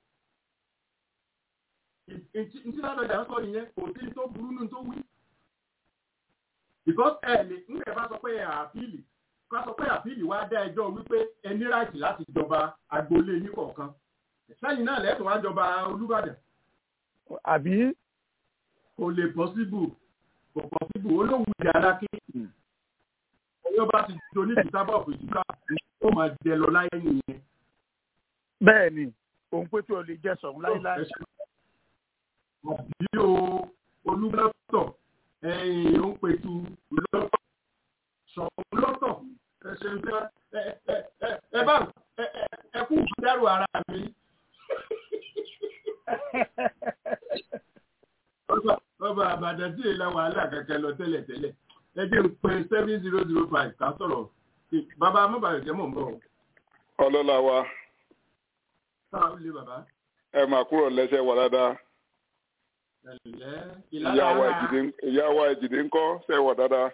Ntí ládọjà ń sọ nìyẹn kò sí tó burú nù tó wí. Because ẹ lè ń bẹ̀ bá sọ pé ẹ àpíìlì ká sọ pé àpíìlì wá dá ẹjọ́ wípé ẹ ní ráìtì láti jọba agboolé yín kọ̀ọ̀kan. Sẹ́yìn náà lẹ́tọ̀ọ́ wá jọba Olúbàdàn. Àbí? Kò lè pọ́síbù kò pọ́síbù olóhùn ìdí aláké. Ọyọ́ bá ti do ní ìtúsábọ̀ fún ìtúsá ó máa jẹ lọ láyé nìyẹn. bẹ́ẹ̀ ni òun pé tí o lè jẹ sọ̀rọ̀ láíláí. àbí o olúlọ́tọ̀ ẹ̀yìn òun pẹ̀tù lọ́tọ̀ sọ̀rọ̀ lọ́tọ̀ ẹ̀ṣẹ̀ ń fẹ́ ẹ bá ẹ kú dẹ́rù ara mi. ọba àbàdàn tí èèlà wàhálà kankan lọ tẹ́lẹ̀ tẹ́lẹ̀ ẹ jẹ́ n pé seven zero zero five ká sọ̀rọ̀ bàbá amúbàyọ̀jẹ́ mọ̀ ń bọ̀. ọlọ́lá wa sáà ó lé bàbá. ẹ máa kúrò lẹ́sẹ̀ wà dáadáa ẹ̀lẹ́ ìyá wa ìjìdé ìyá wa ìjìdé ńkọ́ ṣe wà dáadáa.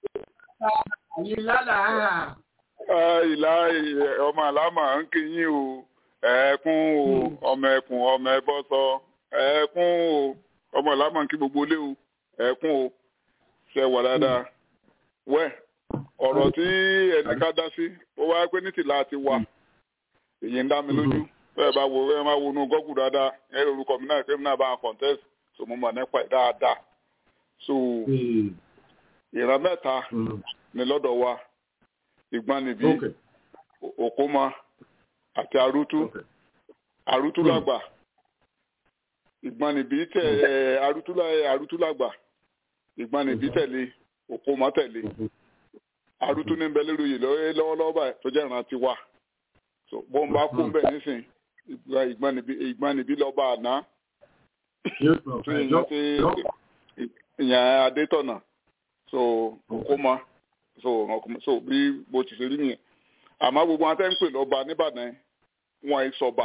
ìlànà Ah, ìlà ẹ, ọmọ àlámà ń kí yín o ẹ̀ẹ́kún o ọmọ ẹkùn ọmọ ẹbọ sọ ẹ̀ẹ́kún o ọmọ àlámà ń kí gbogbo ilé o ẹ̀ẹ́kún o ṣe wà dáadáa. wẹ́ ọ̀rọ̀ tí ẹnìkan dá sí ó wá pé ní tìlà ti wà èyí ń dá mi lójú bẹ́ẹ̀ bá wo ẹ máa wo inú gọ́gù dáadáa ẹ rí orúkọ mi náà pé mi náà bá wọn contest so mo mọ̀ nípa ẹ̀ dáadáa so ìran mẹ́ta ni lọ́dọ̀ wa ìgbanibí òkómọ àti arútú arútú lágbà ìgbanibí tẹ ẹ arútú lá- arútú lágbà ìgbanibí tẹ̀lé òkómọ tẹ̀lé arútú ní bẹ lórí oyè lọ́wọ́- lọ́wọ́lọ́wọ́ báyìí tó jẹ́ ìran tiwa so bọ́n bá kú bẹ́ẹ̀ nísìn ìgbà ìgbanibí ìgbanibí lọ́ba àná tó yẹn ti ìyẹn adétọ̀nà so òkómọ so ọkùnrin so bí bó ti ṣe rí nìyẹn àmọ́ gbogbo wọn tẹ́ ń pè lọ́ba nìbàdàn wọn ì sọba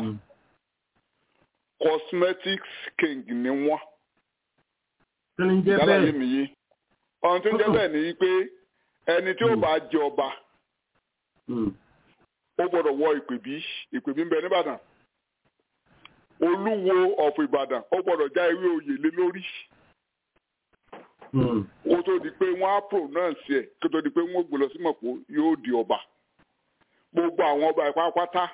cosmetics king ni wọ́n kí ni ń jẹ́ yálà yé bẹ́ẹ̀ mi yé ohun tó ń jẹ́ bẹ́ẹ̀ ni pé ẹni tí ó bá jẹ ọba ó gbọ́dọ̀ wọ ìpèbí ìpèbí ń bẹ nìbàdàn olúwo ọ̀fọ̀ ìbàdàn ó gbọ́dọ̀ já ewé oyè lé lórí kó tó di pé wọ́n á pronounce ẹ̀ kó tó di pé wọ́n gbé lọ sí mọ̀pọ̀ yóò di ọba gbogbo àwọn ọba ìpápátá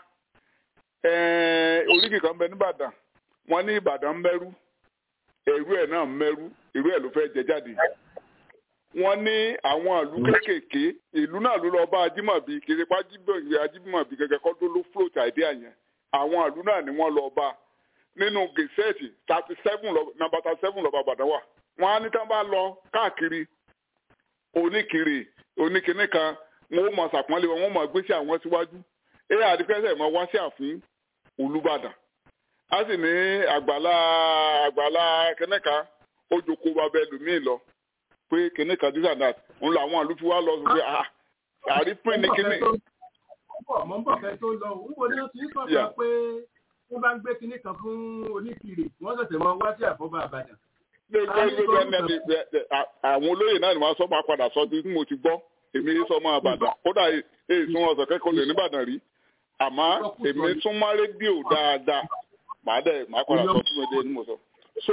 oríkì kan bẹ nìbàdàn wọ́n ní ìbàdàn mẹ́rú èrú ẹ̀ náà mẹ́rú èrú ẹ̀ ló fẹ́ jẹ jáde wọ́n ní àwọn ìlú kéékèèké ìlú náà ló lọ bá ajímọ̀bí kiri pa ajímọ̀bí ajímọ̀bí gẹ́gẹ́ kọ́ tó ló float idea yẹn àwọn ìlú náà ni wọ́n lọ bá nínú gẹ̀ẹ́sẹ̀tì thirty seven number thirty seven lọ́ba àbàdàn wà wọ́n á ní tán bá lọ káàkiri oníkiri oníkíní kan wọn ó mọ sàpọ́nlé wọn wọ́n mọ gbé sí àwọn síwájú ẹ àdìpẹ́sẹ̀ mọ wá sí àfin olùbàdàn a sì ní àgbàlá àgbàlá kẹ́nẹ́ka ó jókòó babẹ́ lùmíì lọ pé kẹ́nẹ́ka this and that òun làwọn àlùfí wa lọ sọ pé ah àrípín ní kíní. mọ̀ ń bọ̀ fẹ́ tó lọ òun wo ni wọ́n ti ń sọ̀tàn pé wọ́n bá ń gbé kinní kan fún oníkiri wọ́n ṣẹ̀ṣẹ̀ mọ wá sí àfọ́bà àbàdàn àwọn olóyè náà ni wọ́n sọ máa padà sọ bí mo ti gbọ́ èmi sọ máa bàdàn kódà èyí tún ọ̀sẹ̀ kẹ́kọ̀ọ́ lè nìbàdàn rí àmọ́ èmi tún má rédíò dáadáa màá dẹ̀ máa padà sọ tún ẹdẹ ní mo sọ. so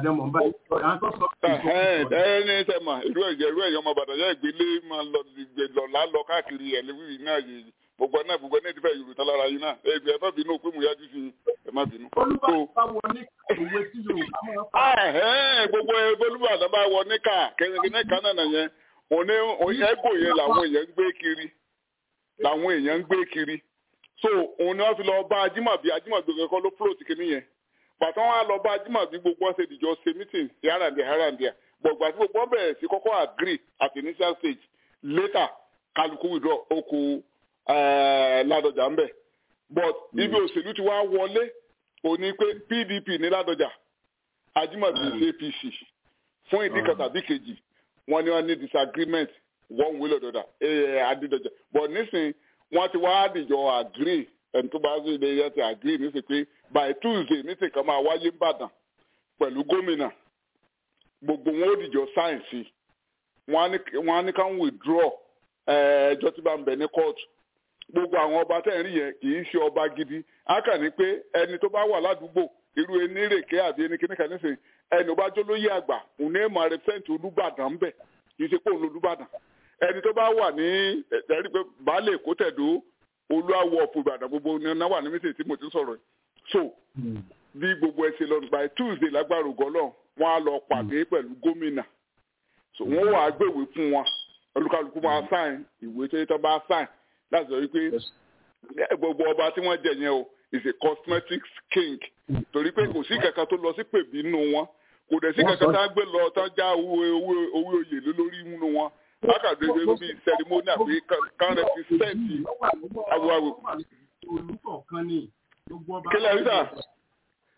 ẹni sẹ́mà irú ẹ̀jẹ̀ irú ẹ̀yọ́ ọmọ bàdàn yẹ́ ìgbélé máa lọ lọ lálọ káàkiri ẹ̀lẹ́wì náà yìí gbogbo náà gbogbo náà ti fẹ́ yorùbá lára yín náà ẹ ẹ má bínú pé mo yájú sí ẹ má bínú. olùbàdàn ní ìwé tí yorùbá máa ń gbogbo olùbàdàn bá wọ níkà kẹ́nìkan náà nà yẹn òní ẹgò yẹn làwọn èèyàn ń gbé kiri làwọn èèyàn ń gbé kiri so òun ni wọ́n fi lọ bá ajímọ̀bí ajímọ̀bí kankan ló float kìíní yẹn bàtà wọn á lọ bá ajímọ̀bí gbogbo ọ̀sẹ̀ ìdìjọ́ ṣe meeting sí àràǹdíà àràǹdíà gbọ̀gbà tí gbogbo wọn bẹ̀rẹ̀ sí kọ́kọ́ agree at initial stage later kálukú withdraw oko ládọjà ń bẹ but ibi òṣèlú ti wá wọlé òní pé pdp ní ládọjà ajímọ̀bí sí apc fún ìdí kan tàbí kejì wọn ní wọn ní disagreement one way or the other ẹ adídọjà but nísìnyí wọn ti wá dìjọ agree ẹni tó bá sí ilé yẹn ti agree nísìnyí pé by tuesday meeting kan máa wáyé ń bàdàn pẹ̀lú gómìnà gbogbo wọn ó dìjọ sáyẹ̀nsì wọn á ní ká ń withdraw ẹjọ́ tí bá ń bẹ ní kóòtù gbogbo àwọn ọba tẹ̀ ń rí yẹn kì í ṣe ọba gidi á kà ní pé ẹni tó bá wà ládùúgbò irú enírèké àbí ẹnikẹ́ni kan nísìnyí ẹni ó bá jó lóyè àgbà òun ní èèmọ̀ rẹpẹ́ǹtì olúbàdàn ń bẹ̀ kì í ṣe pé òun lolúbàdàn ẹni tó bá wà ní ẹ̀rí pé baálé èkó tẹ̀dó olúwàwọ̀ ọ̀pọ̀ ìbàdàn gbogbo ní ọ̀nà wà ní mísè tí mo ti sọ̀rọ̀ so bí gbogbo ẹ ṣe lọ by tuesday lágbára ògọ́lọ́ wọn á lọ pàdé pẹ̀lú gómìnà so wọn wà á gbèwé fún wọn olúkálukú máa sáìn ìwé tó yẹ tó bá sáìn láti sọ wípé gbogbo ọba tí wọ́n jẹ yẹn o is a cosmetics king torí pé kò sí kankan tó lọ sí pèbí nínú wọn kò dẹ̀ sí kankan tá a gbé lọ tá a já owó oyè lé lórí nínú wọn lákàdé bí sẹrimóni àbí kan rẹpísẹ́ǹtì awúwáwò. kílẹ̀ rí sà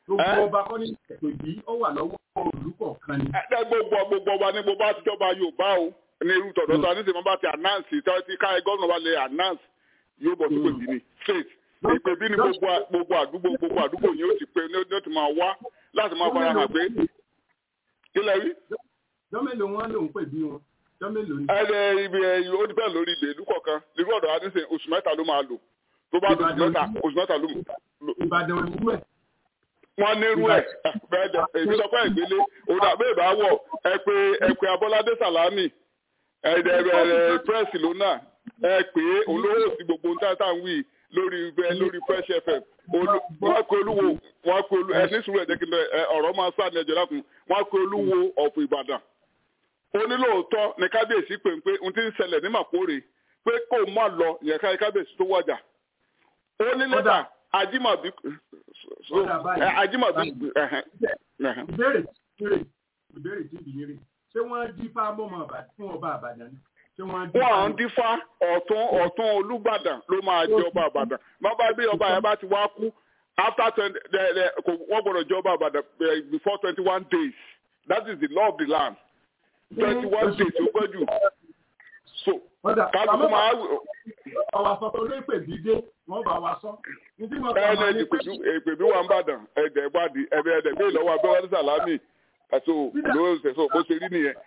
gbogbo ọba kọ́ ní ètò yìí ó wà lọ́wọ́ olùkọ́ kan ni. ẹ gbogbo gbogbo ọba ní gbogbo àtijọba yorùbá o ní irú tọ̀dọ̀ tó a ní sèmọ́ bá ti announce tí tí káyọ̀ gómìnà bá lè announce yóò bọ̀ sí pèbí ni straight ìpèbí ni gbogbo gbogbo àdúgbò gbogbo àdúgbò yìí ó ti pé ní ó ti máa wá láti máa fara hàn pé kílẹ̀ rí. jọ́mẹ́lò wọn lòún pè bí wọn jọ́mẹ́lò ni. ẹ ẹ ibi ẹ ó depend lórí ilé ìlú kọ̀ọ̀kan irú ọ̀dọ̀ adé sè oṣù mẹ́ta ló máa lò tó bá lò oṣù mẹ́ta oṣù mẹ́ta ló. ìbàdàn òyìnbó ẹ̀ wọ́n ní irú ẹ̀ bẹ́ẹ̀ dẹ̀ èmi sọ pé ìgbélé òun àbẹ ìbá wọ ẹ pé ẹ pé abọ́ládé sàlámì ẹ ẹ ẹ pírẹsì lónà ẹ pé olówó sí gbogbo ń tàtà ń wí lórí ẹ lórí fresh fm wọ́n pe olúwo wọ́n pe olú ẹ ní sùúrù ẹ jẹ́ kí n ẹ ọ̀rọ̀ máa sá ní ẹjọ́ lákùn wọ́n pe olúwo ọ̀fọ̀ ìbàdàn onílòótọ́ ní kábíyèsí pé pé n ti ń ṣẹlẹ̀ ní màkórè pé kó má lọ ìyẹn ká kábíyèsí tó wájà ó ní lẹ́tà ajímọ̀bí ajímọ̀bí. ìbéèrè ìbéèrè ìbéèrè tí ìbí rè ṣé wọ́n dífá mọ́mọ́ fún ọba àbàdàn ni ṣé wọ́n dífá. wọ́n à ń dífá ọ̀tún ọ̀tún olúbàdàn ló máa jẹ ọba àbàdàn bàbá bí ọba yẹn bá ti wá kú after twenty wọ́n gbọ́dọ̀ jẹ ọba àbàdàn before twenty one days that is the law of the land twenty one days ó pẹ́ jù so kálukú máa. ọ̀wà sọ̀tọ̀ ló pè bí dé wọ́n bá wa sọ. ẹnẹ ìpèbí wa ń bàdàn ẹ̀dẹ̀ ìbàdí ẹ̀bẹ̀ ẹ̀dẹ̀ gbé ìlọ́wọ́ abẹ́wọ́dé sàlámì ẹ̀sọ́ lóòsè so bó ṣe rí nìyẹn.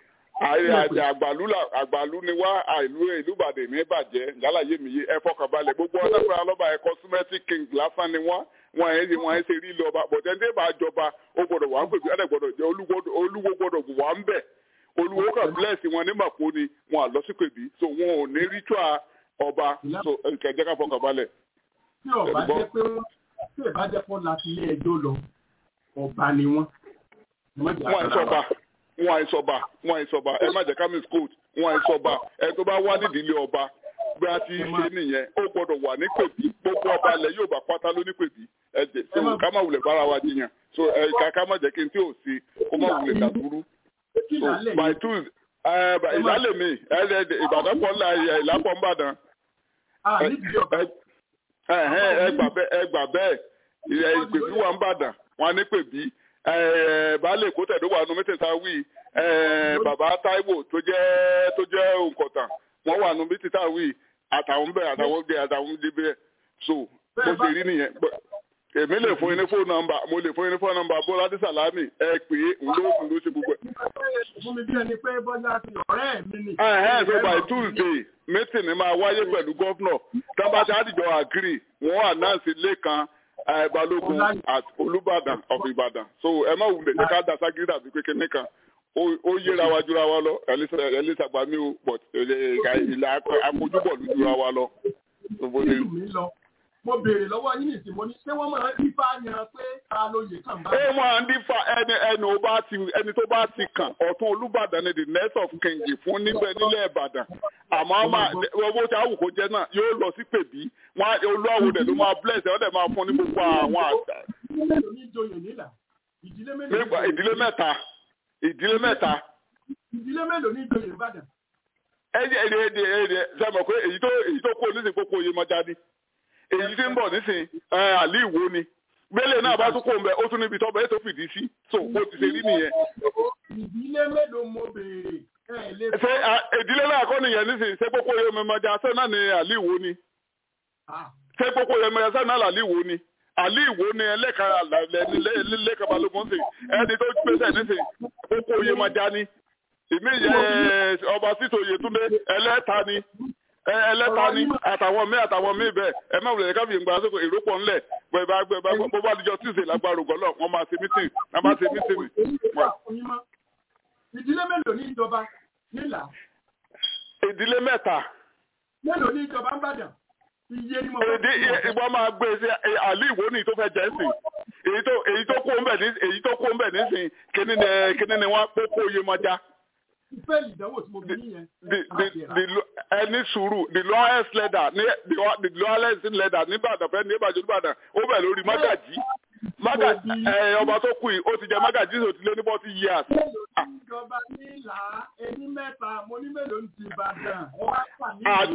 àgbàlú ni wá àìlú ìlú ìbàdàn ní bàjẹ́ gálàyé mi yé ẹ fọkànbalẹ̀ gbogbo ọ̀dọ́fẹ́ alọ́ba ẹ̀kọ́ cosmetic king lásán ni wọ́n wọn ẹ̀ wọn ẹ̀ ṣe rí ilé ọba bọ̀dẹ̀ ní bá jọba ó gbọ́dọ̀ wà ń pèbí ẹ̀dẹ̀ gbọ́dọ̀ jẹ́ olúwo gbọ́dọ̀ wà ń bẹ̀ olùwò kan bless wọn ní màpó ni wọn àlọ sí pèbí so wọn ò ní ritual ọba so kẹjẹ ká fọkàn balẹ̀. tí ọba jẹ pé wọn tí ìbá jẹ pọ láti ilé ẹjọ́ lọ ọba ni wọn. wọn àìsọba wọn àìsọba wọn àìsọba ẹ má jẹ ká miss court wọn àìsọba ẹ tó bá wá nídìílé ọba bí a ti ṣe nìyẹn ó gbọ́dọ̀ wà ní pèbí gbogbo ọba ilẹ̀ yóò bá pátá ló ní pèbí ẹ jẹ so ká má wulẹ̀ bára wa jiyàn so ẹ ká má jẹ́ kí n tí ò sí kó má wulẹ̀ dàbúrú so by tuesday ìlàlẹ̀ mi ìbàdàn pọ̀ ńlá ìlàpọ̀ ńbàdàn ẹ gbà bẹ́ẹ̀ ìpèbí wà ńbàdàn wọn ní pèbí baálé èkó tẹ̀dó wà nù mẹ́tẹ̀ẹ̀ta wí bàbá táíwò tó jẹ́ tó jẹ́ òǹkọ̀tàn wọ́n wà nù mẹ́tẹ̀ẹ̀ta wí àtàwọn bẹ́ẹ̀ àtàwọn bẹ́ẹ̀ àtàwọn bẹ́ẹ̀ so bó ṣe rí nìyẹn èmi lè fún yín ní fóònù nọ́mbà mo lè fún yín ní fóònù nọ́mbà bọ́lá dé sàlámì ẹ pè é ń ló ń ló ṣe gbogbo ẹ. fún mi bí ẹni pé bọ́lá ti ọ̀rẹ́ mi ni. ẹ̀hẹ́n so by tuesday meeting ni máa wáyé pẹ̀lú gọ́fúnà tábà tí àdìjọ àgírí wọ́n ànáǹsì lẹ́kan balógun àti olùbàdàn of ìbàdàn so ẹ má wulẹ̀ ní ká dàsá gírí dàbí pé kíní kan ó yéra wa jura wa lọ ẹlẹ́sàgbà mi ò but ìlà àkójúbọ̀ ló jura wa lọ mo béèrè lọ́wọ́ yín nìsín mo ní ṣé wọ́n máa ń dífá yan pé ta ló yẹ kàn bá. ẹ máa ń dífá ẹni ẹni ó bá ti ẹni tó bá ti kàn ọ̀tún olúbàdàn ni the next of king fún níbẹ̀ nílẹ̀ ìbàdàn àmọ́ máa owó tí àwùkọ jẹ́ náà yóò lọ sí pèbí wọn olúwàwò dẹ̀ ló máa bless ẹ̀ ọ́ dẹ̀ máa fún ní gbogbo àwọn àgbà. ìdílé mẹ́ta ìdílé mẹ́ta. ìdílé mélòó ní ìjòyè ìbàdàn. ẹ ẹ ẹ ẹ ẹ sẹ́mi pé èyí tó èyí tó kó oníṣègùn kókó oyè mọ́jà ni èyí tí ń bọ̀ nísìn àlì ìwò ni gbélé náà bá tún kó mbẹ ó tún níbi tọ́bẹ̀ ètò fìdí sí so bó ti ṣe rí nìyẹn. ìdílé mélòó mo béèrè. ṣé ìdílé náà kọ́ nìyẹn nísìn ṣé kókó oyè mọ́jà ṣé náà ni àlì ìwò ni ṣé kókó oyè mọ́jà ṣé náà àlì ìwò ni àlì ìwò ni ẹlẹ́ka lẹ́ka balógun sìn ẹni tó gbèsè nísìn kókó oyè mọ́jà ni ìmí yẹ ọba sítò Yétúndé ẹlẹ́ta ni ẹlẹ́ta ni àtàwọn míì àtàwọn míì bẹ́ẹ̀ ẹ má wulẹ̀ káfíń gba sóko ìrópọ̀ ńlẹ̀ bẹ́ẹ̀ bá gbẹ bá bó bá dijọ́ tíìsì lágbára ògbọ́lọ̀ wọ́n máa ṣe mítìn wọ́n máa ṣe mítìn. ìdílé mélòó ní ìjọba nílà. ìdílé mẹ́ta. mélòó ní ìjọba ń bàdàn. iye ni mo fẹ́ fún ìwọ máa gbé sí àlì ìwò ní tó fẹ́ jẹ́ sí èyí tó èyí tó kó ń bẹ̀ ní èyí tó kó ń bẹ̀ nísìn kíní ni kíní ni wọ́n kó kó iye mọ́já ìfẹ́ ìdánwò tí mo bí yẹn. ẹni sùúrù the lowest leader ní the lowest leader nìbàdàn fẹ́ ní ìbàdàn nìbàdàn ó bẹ̀ lórí mágàjí mágàjí ọba tó kù yìí ó ti jẹ mágàjí tó ti lé ní forty years. ìjọba nílà ẹni mẹ́ta mo ní mélòó ní ti ìbàdàn.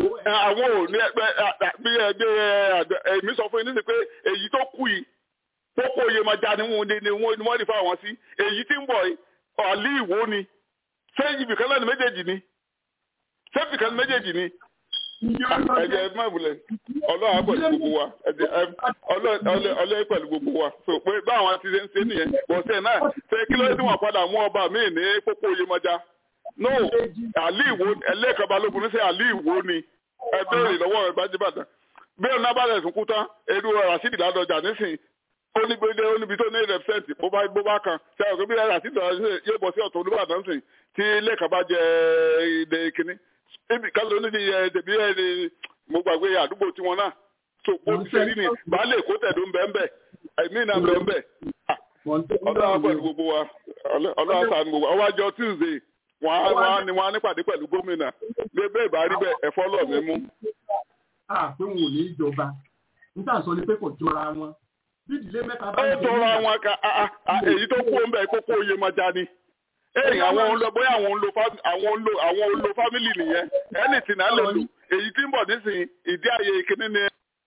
àwọn ò ní ẹgbẹ́ bí ẹgbẹ́ èmi sọ fún yín nísìnyí pé èyí tó kù yìí pópó Yemọja ni wọ́n ni wọ́n ni wọ́n rí fáwọn sí èyí tí ń bọ̀ yìí àlí ìwó ni ṣé ibìkan náà ni méjèèjì ni ṣé ibìkan ni méjèèjì ni ẹ̀jẹ̀ ẹ má wulẹ̀ ọlọ́run á pẹ̀lú gbogbo wa ẹ̀jẹ̀ ọlọ́run pẹ̀lú gbogbo wa so pé báwọn ti ṣe ń ṣe nìyẹn bọ̀sẹ̀ náà ṣe kí ló dé tí wọ́n padà mú ọba míì ní pópó Yemọja no àlí ìwó ẹlẹ́ẹ̀kan balógun ní sẹ́ àlí ìwó ni ẹ béèrè lọ́wọ́ ẹ bá jíbàdàn bí ọ̀nà bá rẹ̀ tún kú tán eru rasidi ládọjà nísìnyí ó ní gbèdé ó níbi tó ní rẹpsẹ̀ntì bó bá bó bá kan ṣe àwọn bí rasidi ládọjà yóò bọ̀ sí ọ̀tún olúbàdàn sìn tí lẹ́ẹ̀kan bá jẹ ilé kínní ibi kálọ̀ ní ẹ dèbí ẹ ní mo gbàgbé àdúgbò tiwọn náà tó kó ti ṣe rí ni baálé èkó tẹ̀dó ń bẹ́ẹ̀ bẹ́ẹ̀ ẹ̀mí náà ń bẹ́ẹ̀ bẹ́ẹ̀ ọlọ́wà pẹ̀lú gbogbo wa ọlọ́wà sànù gbogbo wa ọwájọ tuesday wọn á wọn á ní wọn á nípàdé pẹ̀lú gómìnà bí bẹ́ẹ̀ bá rí bẹ́ẹ̀ ẹ̀fọ́ lọ̀ mí mú. a pé wọn ò ní í jọba níta sọ ni pé kò jọra wọn bí ìdílé mẹ́ta bá ẹ tọrọ àwọn ká èyí tó kú ọmọ ẹ kókó oyè máa já ni èyí àwọn ń lọ bóyá àwọn ń lo àwọn ń lo àwọn ń lo fámìlì nìyẹn ẹnì tí náà lè lò èyí tí ń bọ̀ nísìnyí ìdí àyè kíní ni.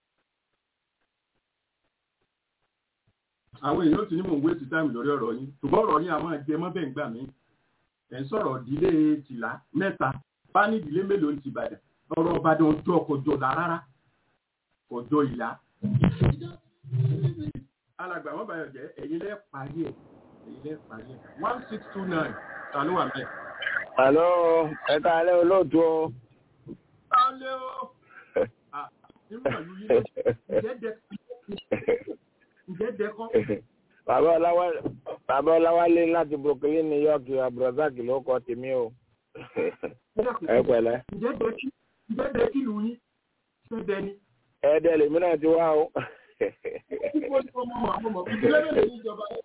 àwọn èèyàn ti ní mò ń wéṣì táìmù lórí ọ̀rọ̀ yín ṣùgbọ́n ọ̀rọ̀ yín àwọn ẹgbẹ́ mọ́ bẹ́ẹ̀ ń gbà mí ẹ̀ ń sọ̀rọ̀ ìdílé tìlá mẹ́ta bá ní ìdílé mélòó ń ti Ìbàdàn ọ̀rọ̀ Ìbàdàn ọjọ́ kọjọ́ là rárá kọjọ́ ìlà. alàgbà wọn báyọ̀ jẹ́ ẹ̀yin lẹ́ parí ẹ̀ ẹ̀yin lẹ́ parí ẹ̀ one six two nine ta ló wà mẹ́. Àlọ́ ẹ̀ka alẹ́ olóòtú o. alẹ́ o nínú ìlú yìí ǹjẹ́ dẹ́kọ́. Bàbá Ọláwálé Bàbá Ọláwálé láti Brooklyn, New York, Abdulrasaq ló kọ tèmi o. Ẹ pẹ̀lẹ́. ǹjẹ́ dẹ́ kí lù yín ṣé dẹ ni. Ẹ dẹ́ lèmi náà ti wá o. ìdílé mélòó ní ìjọba yẹn.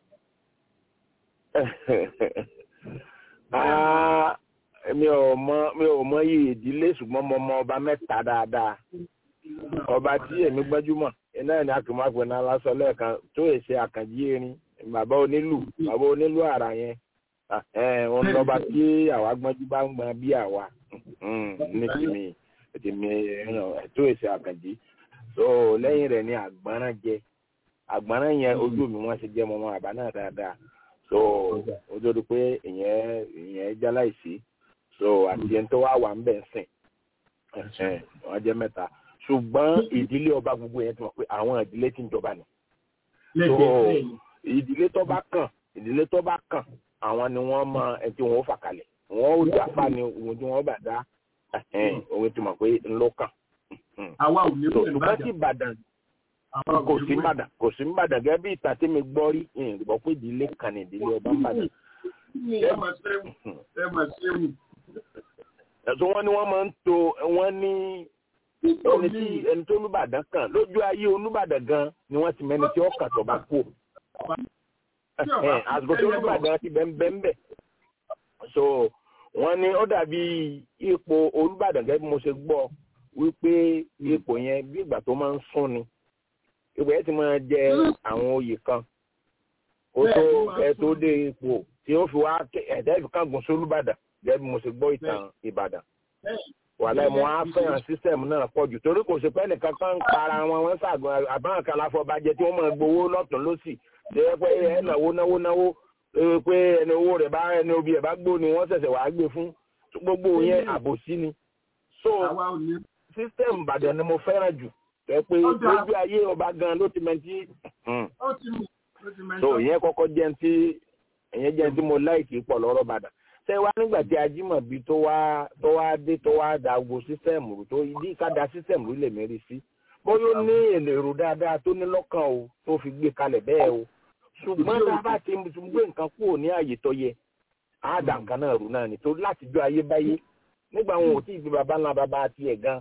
mi ò mọ mi ò mọ iye ìdílé ṣùgbọ́n mo mọ ọba mẹ́ta dáadáa ọba tí èmi gbẹ́júmọ̀ iná ní akọ̀mọ́pẹ̀ náà lásán lẹ́ẹ̀kan tó èsè àkànjí erin bàbá onílù bàbá onílù àrà yẹn òun lọ́ba tí àwa gbọ́njú bá ń gbọ́n bí àwa ní tèmi tèmi tó èsè àkànjí so lẹ́yìn rẹ̀ ní àgbọ̀nrán jẹ àgbọ̀nrán yẹn ojú mi wọ́n ṣe jẹ́ mọ́mọ́ àbá náà dáadáa so ó dórí pé ìyẹn ìyẹn jáláìsí so àti ẹni tó wá wà ń bẹ̀ ń sìn wọ́n jẹ́ mẹ́ta ṣùgbọ́n ìdílé ọba gbogbo yẹn ti mọ̀ pé àwọn ìdílé tí ń jọba ni. so ìdílé tó bá kàn ìdílé tó bá kàn àwọn ni wọ́n mọ ẹni tí wọ́n ó fà kalẹ̀ wọ́n ó jà fà ní ohun tí wọ́n bá dá ohun tí mọ̀ pé ńlọ kàn. àwa ò ní so ṣùgbọ́n tí Ìbàdàn kò sí Ìbàdàn kò sí Ìbàdàn gẹ́gẹ́ bí ìtàn tí mi gbọ́ rí ìgbọ́ pé ìdílé kan ní ìdílé ọba Ìbàdàn. ẹ mà ṣẹ́wù ẹ mà ṣẹ́wù. ẹ̀sùn wọn ni wọ́n máa ń to wọ́n ní ẹni tí ẹni tó olùbàdàn kan lójú ayé olùbàdàn gan ni wọ́n ti mẹ́ni tí ó kàn tó bá kú àsìkò tí olùbàdàn ti bẹ́ ń bẹ́ ń bẹ̀ so wọ́n ní ó dàbí ipò olùbàdàn gẹ́gẹ́ bí mo ṣe gbọ́ wípé ipò yẹn bí ìgbà tó máa ń sún ni ipò yẹn ti máa jẹ àwọn oyè kan kó tó ẹ tó dé ipò tí ó fi wá ẹ̀dá ìfikàgùn sí olùbàdàn gẹ́gẹ́ bí mo ṣe gbọ́ ìtàn ìbàdàn wàlẹ́ mo á fẹ́ràn sísẹ̀mù náà pọ̀ jù torí kò sí pé nìkan kan ń para wọn wọn ṣàgbọ́n àbáwọn kan láfọbàjẹ́ tí wọ́n máa gbowó lọ́tún lọ́sì ṣe é pé ẹ náwó náwó náwó pé ẹni owó rẹ̀ bá ẹni obì ẹ̀ bá gbó ni wọ́n ṣẹ̀ṣẹ̀ wàá gbé fún gbogbo yẹn àbòsí ni. so sísẹ̀mù ìbàdàn ni mo fẹ́ràn jù tẹ́ pé lójú ayé ọba gan ló ti mẹ́tí. so ìyẹn kọ́kọ́ jẹ́ ti ìyẹn jẹ́ ti mo láìkì pọ̀ lọ́rọ̀ ìbàdàn ṣé wá nígbà tí ajímọ̀bí tó wá tó wá dé tó wá da gbogbo sísẹ̀mù tó ìdí ká da sísẹ̀mù lè mérí sí bóyá ó ní èrò dáadáa tó ní lọ́kàn o tó fi gbé kalẹ̀ bẹ́ẹ̀ o ṣùgbọ́n tá a bá ti gbé nǹkan kúrò ní àyè tó yẹ á dà nǹkan náà rú náà ni tó láti jọ ayébáyé nígbà wọn ò tí ì gbé baba ńlá baba tiẹ̀ gan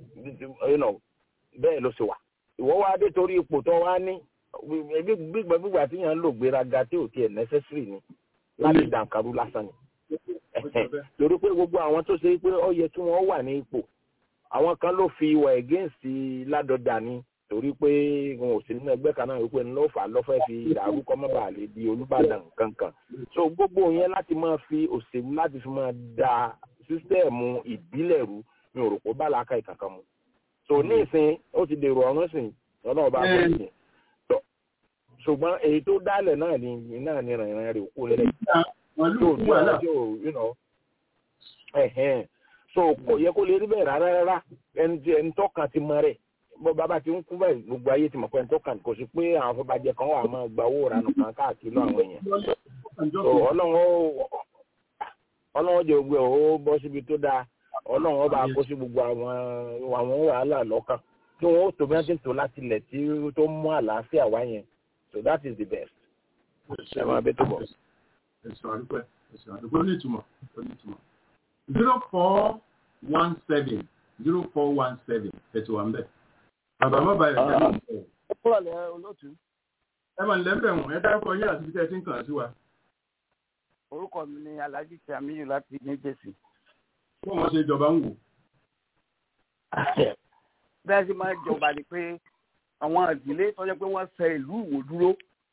bẹ́ẹ̀ ló ṣe wà ìwọ́ wá dé torí ipò tó wá ní gbígbà tí yàn ń lò gbéraga tí ò tiẹ̀ necessary ni láti dànkarú lásán ni torí pé gbogbo àwọn tó ṣe pé ó yẹ kí wọ́n wà ní ipò àwọn kan ló fi ìwà against ládọjà ni torí pé wọn ò sí nínú ẹgbẹ́ kan náà wípé ńlọ fà lọ́fẹ́ fi dàrú kọ́ mọ́bà lè di olùbàdàn kankan so gbogbo yẹn láti máa fi òṣèlú láti fi máa da sísítẹ́ẹ̀mù ìbílẹ̀ rú mi ò rò pé bá làákà ìkankan mu so ní ìsìn ó ti dèrò ọ̀run sìn lọ́nà ọba àbọ̀ ìsìn ṣùgbọ́n èyí tó dálẹ̀ náà ni náà ni rìnrìn rẹ̀ kú nílẹ̀ wọn lù yóò fún tí wàhálà ọ̀rọ̀ tí ò you know ẹ̀hẹ́n so kò yẹ kó lè rí bẹ́ẹ̀ rárá rárá ẹni tí ẹni tọ́kàn ti mọ rẹ̀ bó bàbá ti ń kú báyìí gbogbo ayé ti mọ̀ pé ẹni tọ́kàn kò sí pé àwọn afọbajẹ kan wà máa gba owó ìranù kan káàkiri lọ àwọn èèyàn ọjọ́ so ọlọ́run ó ọlọ́run jẹ́ gbogbo ẹ̀ ó bọ́ síbi tó dáa ọlọ́run ó bá kó sí gbogbo àwọn àwọn wàhálà lọ́kàn tí wọ́n ó tó bí wọ́n ti ń tò láti ilẹ̀ tí tó mú àlàáfíà wá yẹn so that is the best ẹ máa bẹ tó bọ̀. ẹ̀sùn àdúpẹ́ ẹ̀sùn àdúpẹ́ ó ní ìtumọ̀ ó ní ìtumọ̀ zero four one seven zero four one seven ẹ̀tù wà ń bẹ̀. bàbá má bàa yọ̀ ẹ̀ ẹ̀ ó pọ̀ lẹ́ olóòtú ẹ̀ mà ń lẹ́bẹ̀ wọ̀n ẹ dárúkọ yín àti ibi tẹ́ ẹ ti ń kàn sí wa. orúkọ mi ni alhaji samiyu láti ní jèsì. kó wọn ṣe ìjọba ń wò. bẹ́ẹ̀ sì máa jọba ni pé àwọn ìdílé tó jẹ́ pé wọ́n ṣe ìlú ìwò dúró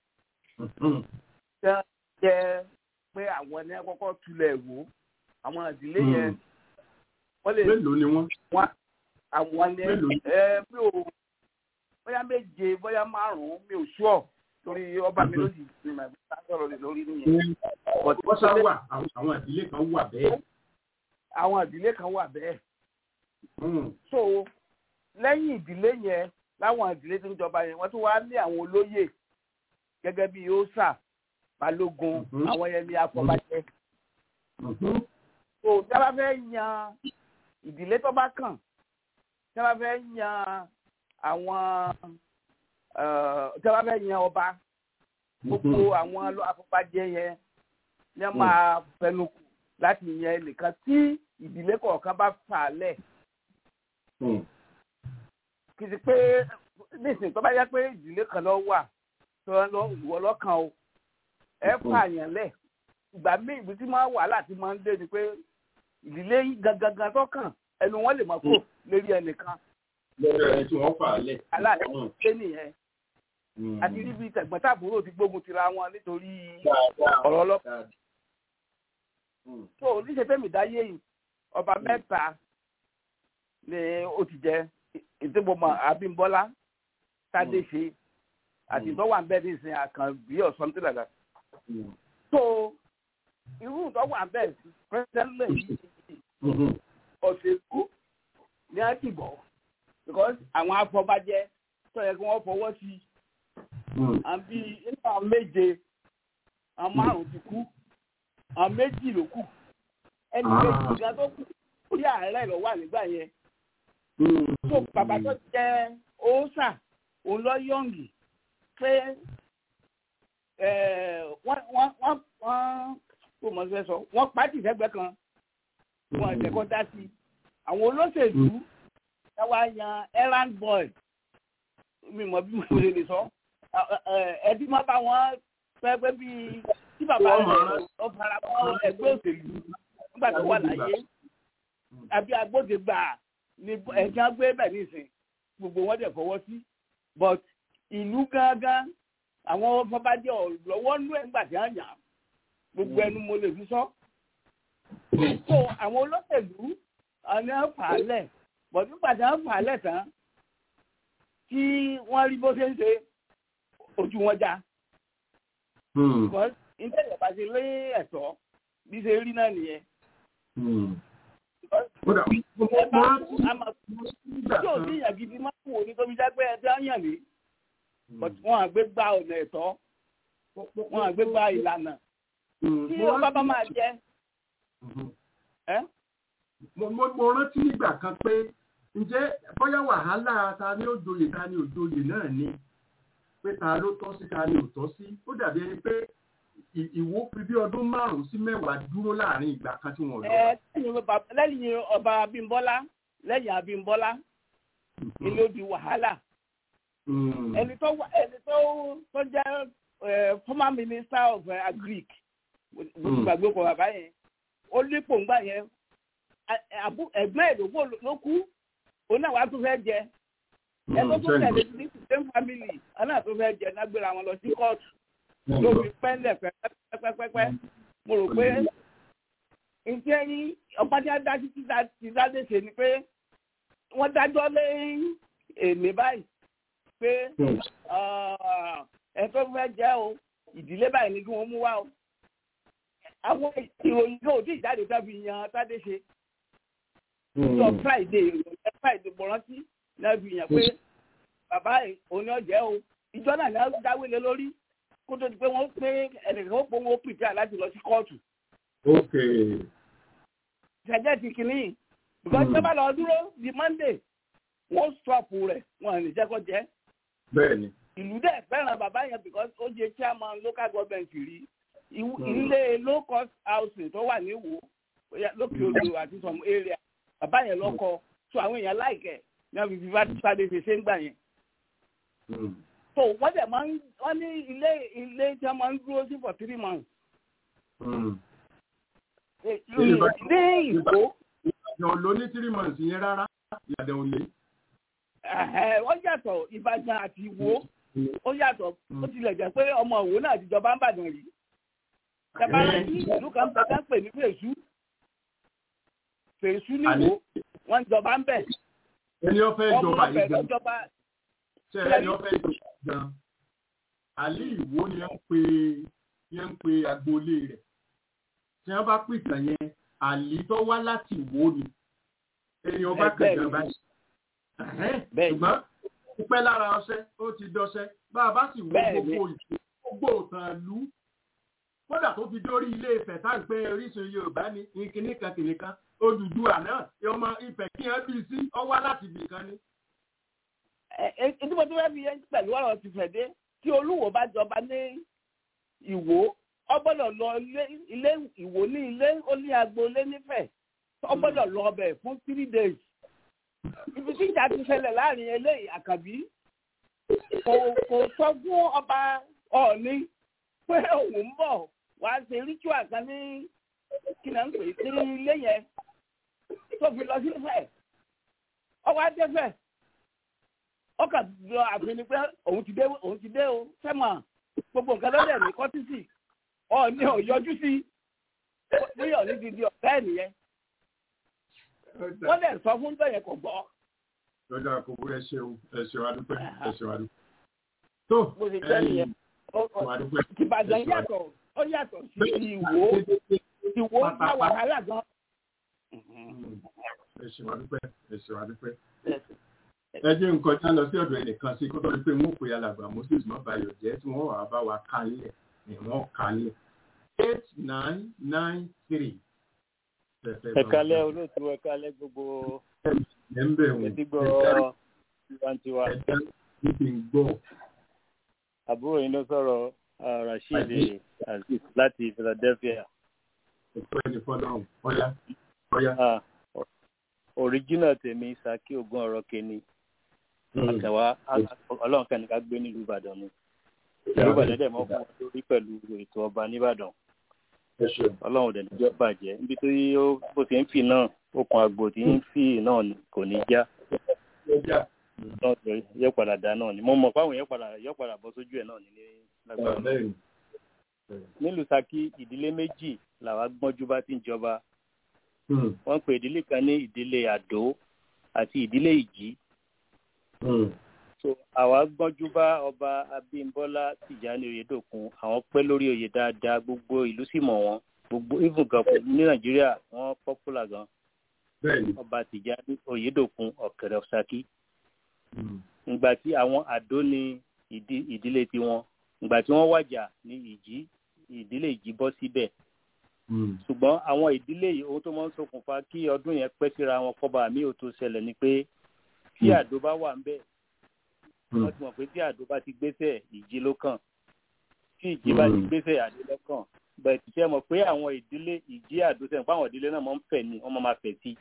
jẹ́ jẹ́ pé àwọn ní kọ́kọ́ tulẹ̀ wò àwọn ìdílé yẹn wọ́n lè mélòó ni wọ́n. wọ́n àwọn ní Mélòó? ẹ mi ò bóyá méje bóyá márùn-ún mi ò ṣúọ̀ torí ọba mi ló sì ti mà bí ká sọ̀rọ̀ lè lórí nìyẹn. But wọ́n sá wà àwọn àwọn ìdílé kan wà bẹ́ẹ̀. àwọn ìdílé kan wà bẹ́ẹ̀. Mm. so lẹ́yìn ìdílé yẹn láwọn ìdílé tó ń jọba yẹn wọ́n tún wá ní àwọn olóyè gẹ́gẹ́ bí ósà balógun Mhm. àwọn yẹn ní afọbajẹ. Mhm. so tí a bá fẹ́ yan ìdílé tó bá kàn tí a bá fẹ́ yan àwọn eh, tí a bá fẹ́ yan ọba gbogbo àwọn lọ- afọbajẹ yẹn ni wọ́n máa fẹnu kù láti yan ẹnìkan tí ìdílé kọ̀ọ̀kan bá fà á lẹ̀ Mm. kì í ṣe pé nísìnyí tó bá yẹ pé ìdílé kan lọ wà tó lọ ìwọ lọ́kàn o ẹ pààyàn lẹ̀ ìgbà míì ibi tí máa wà láti máa ń dé ni pé ìdílé yìí gangan tó kàn ẹnu wọn lè máa kó lérí ẹnìkan lọ́dọ̀ ẹni tí wọ́n fà á lẹ̀. aláàlẹ́ Mm. ṣé nìyẹn Mm. àti níbi tẹ̀gbọ́n-tàbúrò ti gbógun tira wọn nítorí Dáadáa. ọ̀rọ̀ ọlọ́pàá Dáadáa. Mm. tó oníṣẹ́ fẹ́mi dáyé yìí ọba mẹ́ta ni ó ti jẹ ìdìbòmọ̀ Abímbọ́lá Tádéṣe àti ìtọ́wà ń bẹ́ẹ̀ ní ìsìn Àkànbí or something like that. Mm. so irú ìtọ́wà ń bẹ́ẹ̀ pẹ́sẹ́lẹ̀ yìí Mhm. ọ̀sẹ̀kú ní àtìbọ̀ because àwọn afọbajẹ tó yẹ kí wọ́n fọwọ́ sí Mm. àbí inú àwọn méje àwọn márùn-ún ti kú àwọn méjì ló kù ẹni Ah. méjì gan tó kù orí ààrẹ lọ wà nígbà yẹn Mm. tó bàbá tó jẹ òòsà òun lọ yọǹgì pé ẹ, wọ́n wọ́n wọ́n wọ́n kó mọ̀ fẹ́ sọ wọ́n pàtì sẹ́gbẹ́ kan wọ́n ẹ̀jẹ̀ kọ́ dá sí i àwọn olóṣèlú ẹ wá yan errand boy mi mọ̀ bí mo ṣe lè sọ ẹbí má bá wọn fẹ́ pé bí tí bàbá Wọ́n mọ̀ rẹ̀ ọ fara mọ́ ẹgbẹ́ òṣèlú nígbà tó wà láyé àbí agbódegbà ni ẹ̀jẹ̀ gbé bẹ̀ nísìn gbogbo wọn dẹ̀ fọwọ́ sí but ìlú gángan àwọn fọbajẹ ọ̀lọ́wọ́ nú ẹ̀ ńgbà tí wọ́n yàn án. gbogbo ẹnu mo lè fi sọ. so àwọn olóṣèlú ọ̀nà fàálẹ̀ but nígbà tí wọ́n fàálẹ̀ tán tí wọ́n rí bó ṣe ń ṣe ojú wọn já Mm. because nígbà tí ìjọba ṣe lé ẹ̀tọ́ bí ṣe rí náà nìyẹn. Mm. Because Kódà, mo ẹ mo bá rántí a máa nígbà tí ò kan. sí ìyàn gidi máa ń wò ní tóbi jẹ́ pé ẹ ti ń yàn ní but wọn àgbé gba ọ̀nà ẹ̀tọ́ wọn àgbé gba ìlànà Mm. tí Mo ọba bá rántí- máa jẹ Mhm. ẹ́ mo mo mo rántí nígbà kan pé ǹjẹ́ bóyá wàhálà ta ni ó joyè ta ni ò joyè náà ni pé ta ló tọ́ sí ta ni ò tọ́ sí ó dàbí ẹni pé ì- ìwó fi bí ọdún márùn-ún sí mẹ́wàá dúró láàrin ìgbà kan tí wọ́n lọ. ẹ lẹ́yìn ọba lẹ́yìn ọba Abímbọ́lá lẹ́yìn Abímbọ́lá ilé ó di wàhálà Mm. ẹni tó wà- ẹni tó tó jẹ́ ẹ, former minister of uh, agric mo ti Mm. gbàgbé ọkọ̀ bàbá yẹn ó dípò ńgbà yẹn a- àbú- ẹ̀gbọ́n ẹ̀ ló kú- ló kú òun náà wàá tún fẹ́ jẹ ẹ tó tún tẹ̀lé ní same family òun náà tún fẹ́ jẹ nágbéra wọn lọ sí kóòtù ló fi pẹ́ńlẹ̀ pẹ́pẹ́pẹ́pẹ́ mo rò pé ǹjẹ́ yín ọba tí a dá sí títà ti dáde ṣe ni pé wọ́n dájọ́ lé èmi báyìí pé Mm. ah, ẹ tó fẹ́ jẹ́ o ìdílé báyìí ni kí wọ́n mú wá o àwọn ìròyìn náà ò tí ì jáde tó fi yan tádé ṣe sọ friday ìròyìn friday mo rántí náà fi yàn pé bàbá òní ọ̀jẹ́ o ìjọ náà ní wọ́n dáwé lé lórí kó tó di pé wọ́n pé ẹnìkan ó pé wọ́n pìpìà láti lọ sí kóòtù. ok. ṣẹjẹ ti kìíní because tó bá lọ dúró di monday wọ́n stọọpù rẹ̀ wọ́n ò ní jẹ́ kó jẹ́. bẹ́ẹ̀ni. ìlú dẹ̀ fẹ́ràn bàbá yẹn because ó jẹ́ chairman local government rí ilé low cost housing tó wà ní Ìwó lókè odò àti some area bàbá yẹn lọ́kọ so àwọn èèyàn láìkẹ́ ní wọ́n fi fi fàdé ṣe ṣe ń gbà yẹn. so wọ́n dẹ̀ máa ń wọ́n ní ilé ilé tí wọ́n máa ń dúró sí for three months. ní Ìwó. Ìbàdàn ló ní three months yẹn rárá Ìbàdàn ò lè. wọ́n yàtọ̀ Ìbàdàn àti Ìwó ó yàtọ̀ ó tilẹ̀ jẹ́ pé ọmọ Ìwó náà ti jọba ń bàdàn rí. Tẹ́bá ní ìlú kan bẹ ká pè ní Fèsú. Fèsú ní Ìwó wọ́n jọba ń bẹ̀. Ẹni ó fẹ́ jọba yìí gan. jọba. Ṣé ẹni ó fẹ́ jọba gan? Àlí Ìwó ni ẹ ń pe yẹn ń pe agboolé rẹ̀. Tí wọ́n bá pìtàn yẹn, àlí tó wá láti Ìwó ni. Ẹni ọba kẹ̀kẹ́ báyìí. Ṣùgbọ́n ó pẹ́ lára ọṣẹ́, ó ti dọṣẹ́. Bá a bá sì wo gbogbo ìṣe, gbogbo òtàn ìlú kódà tó fi dórí ilé Ifẹ̀ tá à ń pè orísun Yorùbá ní ìkíní kan kìnní kan Odùduwà náà ọmọ Ifẹ̀ kí ẹ bí sí ọ wá láti ibì kan ní. ètò ìbò tó fẹ́ fi yẹn pẹ̀lú ọ̀rọ̀ ti fẹ̀ dé tí Olúwo bá jọba ní Ìwó ọ gbọ́dọ̀ lọ ilé Ìwó ní ilé ó ní agboolé nífẹ̀ ọ gbọ́dọ̀ lọ ọbẹ̀ fún three days. ibi tí ìjà ti ṣẹlẹ̀ láàrin eléyìí Àkànbí kò kò sọ fún ọba Ọọ̀ni pé òun ń bọ̀ wá ṣe ritual kan ní kí náà ń pè é ní ilé yẹn tó fi lọ sífẹ̀ ọwọ́ adẹ́fẹ̀ ọkà lọ àfin ni pé òun ti dé òun ti dé o sẹ́mọ̀ gbogbo nǹkan lọ́dẹ̀ ní kọ́tísì ọ̀ọ́ni ò yọjú sí bóyá òní ti di ọ̀tá ẹ̀ nìyẹn wọ́n lè sọ fún bẹ́ẹ̀ yẹn kò gbọ́. lọ́jọ́ àkókò ẹ ṣeun ẹ ṣeun adúpẹ́ ẹ ṣeun adúpẹ́. tó mo ti jẹ́ nìyẹn ìbàdàn yàtọ̀ ó yàtọ̀ sí ìwò ìwò bá wàhálà gan. ẹ ṣeun adúpẹ́ ẹ ṣeun adúpẹ́. ẹ jẹ́ nǹkan já lọ sí ọ̀dọ̀ ẹnìkan sí kó tó di pé wọ́n pè alàgbà moses mọ́bàyọ̀ jẹ́ tí wọ́n wà bá wa kálẹ̀ ni wọ́n kálẹ̀ eight nine nine three. ẹ kálẹ̀ olóòtú ẹ kálẹ̀ gbogbo ẹtígbọ́ tiwantiwa. ẹ ti ń gbọ́ àbúrò yín ló sọ̀rọ̀ rasheed aziz láti philadelphia. ọ̀pọ̀ ẹni fọlọ́run ọ̀yá ọ̀yá. original tèmi saki ogun ọ̀rọ̀ kẹni àtẹ̀wá ọlọ́run kẹ́ni ká gbé nílùú ìbàdàn ni ìlú ìbàdàn dẹ̀ mọ́ fún wọn lórí pẹ̀lú ètò ọba nìbàdàn ọlọ́run dẹ̀ níjọ́ bàjẹ́ níbi tó yí bó ti ń fi náà okùn àgbò tí ń fi náà kò ní já náà yẹ padà dá náà ni mo mọ̀ fáwọn yẹn padà yọ padà bọ́ sójú ẹ̀ náà ní lágbára nílùú Ṣakí ìdílé méjì làwa gbọ́njú bá ti ń jọba wọ́n pè ìdílé kan ní ìdílé àdó àti ìdílé ìjì so àwa gbọ́njú bá ọba Abímbọ́lá Tìjání Oyèdòkun àwọn pẹ́ lórí oyè dáadáa gbogbo ìlú sì mọ̀ wọ́n gbogbo even gan ní Nàìjíríà wọ́n popular gan ọba Tìjání Oyèdòkun ọ̀kẹ́rẹ́ Ṣakí ìgbà tí àwọn àdó ní ìdílé tiwọn ìgbà tí wọ́n wàjà ní ìjì ìdílé ìjì bọ́ síbẹ̀ ṣùgbọ́n àwọn ìdílé yìí ohun tó máa ń ṣokùnfà kí ọdún yẹn pẹ́ síra wọn kọ́ba mi ò tó ṣẹlẹ̀ ni pé tí àdó bá wà ń bẹ̀ wọ́n ti mọ̀ pé tí àdó bá ti gbéṣẹ̀ ìjì ló kàn tí ìjì bá ti gbéṣẹ̀ àdó ló kàn bẹ́ẹ̀ ti ṣe mọ̀ pé àwọn ìdílé ìjì àdó sẹ́yìn pé àwọn ìdílé náà máa ń fẹ̀ ni wọ́n máa fẹ̀ sí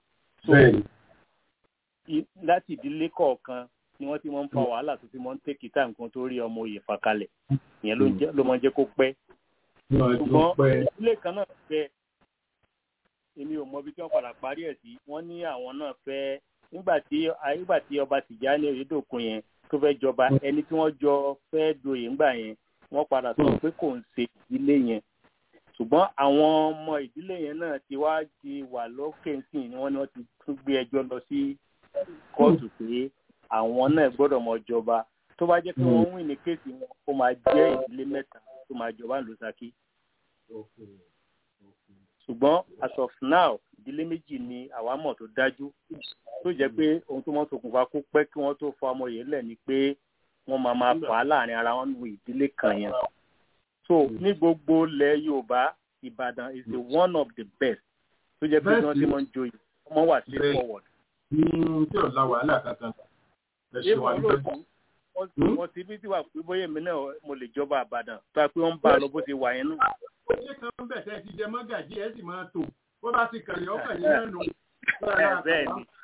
láti ìdílé kọ̀ọ̀kan ni wọ́n ti máa ń fa wàhálà tó ti máa ń tẹ́kì tá nǹkan tó rí ọmọ òye fàkalẹ̀ ìyẹn ló máa ń jẹ́ kó pẹ́. ṣùgbọ́n ìdílé kan náà fẹ́ èmi ò mọ ibi tí wọ́n padà parí ẹ̀ sí wọ́n ní àwọn náà fẹ́ nígbà tí nígbà tí ọba Tìjání Oyèdòkun yẹn tó fẹ́ jọba ẹni tí wọ́n jọ fẹ́ doyè ńgbà yẹn wọ́n padà sọ pé kò ń ṣe ìdílé yẹn ṣùgbọ́n àwọn ọmọ ìdílé yẹn náà ti wá ti wà lókè sí ni wọ́n ní wọ́n ti tún gbé ẹjọ́ lọ sí kóòtù pé àwọn náà gbọ́dọ̀ mọ jọba tó bá jẹ́ pé wọ́n win ní kéèsì wọn ó máa jẹ́ ìdílé mẹ́ta tó máa jọba ìlú Ṣakí ṣùgbọ́n as of now ìdílé méjì ni àwa mọ̀ tó dájú tó jẹ́ pé ohun tó mọ́ ṣokùnfà kó pẹ́ kí wọ́n tó fa ọmọ yẹn lẹ̀ ni pé wọ́n máa máa fà á láàrin ara wọn nínú ìdílé kan yẹn so ní gbogbo ilẹ̀ Yorùbá Ìbàdàn is the one of the best tó jẹ́ pé bí wọ́n ti mọ̀ ń joyè ọmọ wà sí forward. tí ò la wàhálà kankan ẹ ṣe wà nípa wọ́n ti bí tí wà pé bóyá èmi náà mo lè jọba Ìbàdàn tó a pé wọ́n ń bá a lọ bó ti wà yẹn náà. ṣé kan bẹ̀ tẹ́ ti jẹ mọ́gàjí ẹ sì máa tò bó bá ti kàrí ọkàn yín náà nù. bẹ́ẹ̀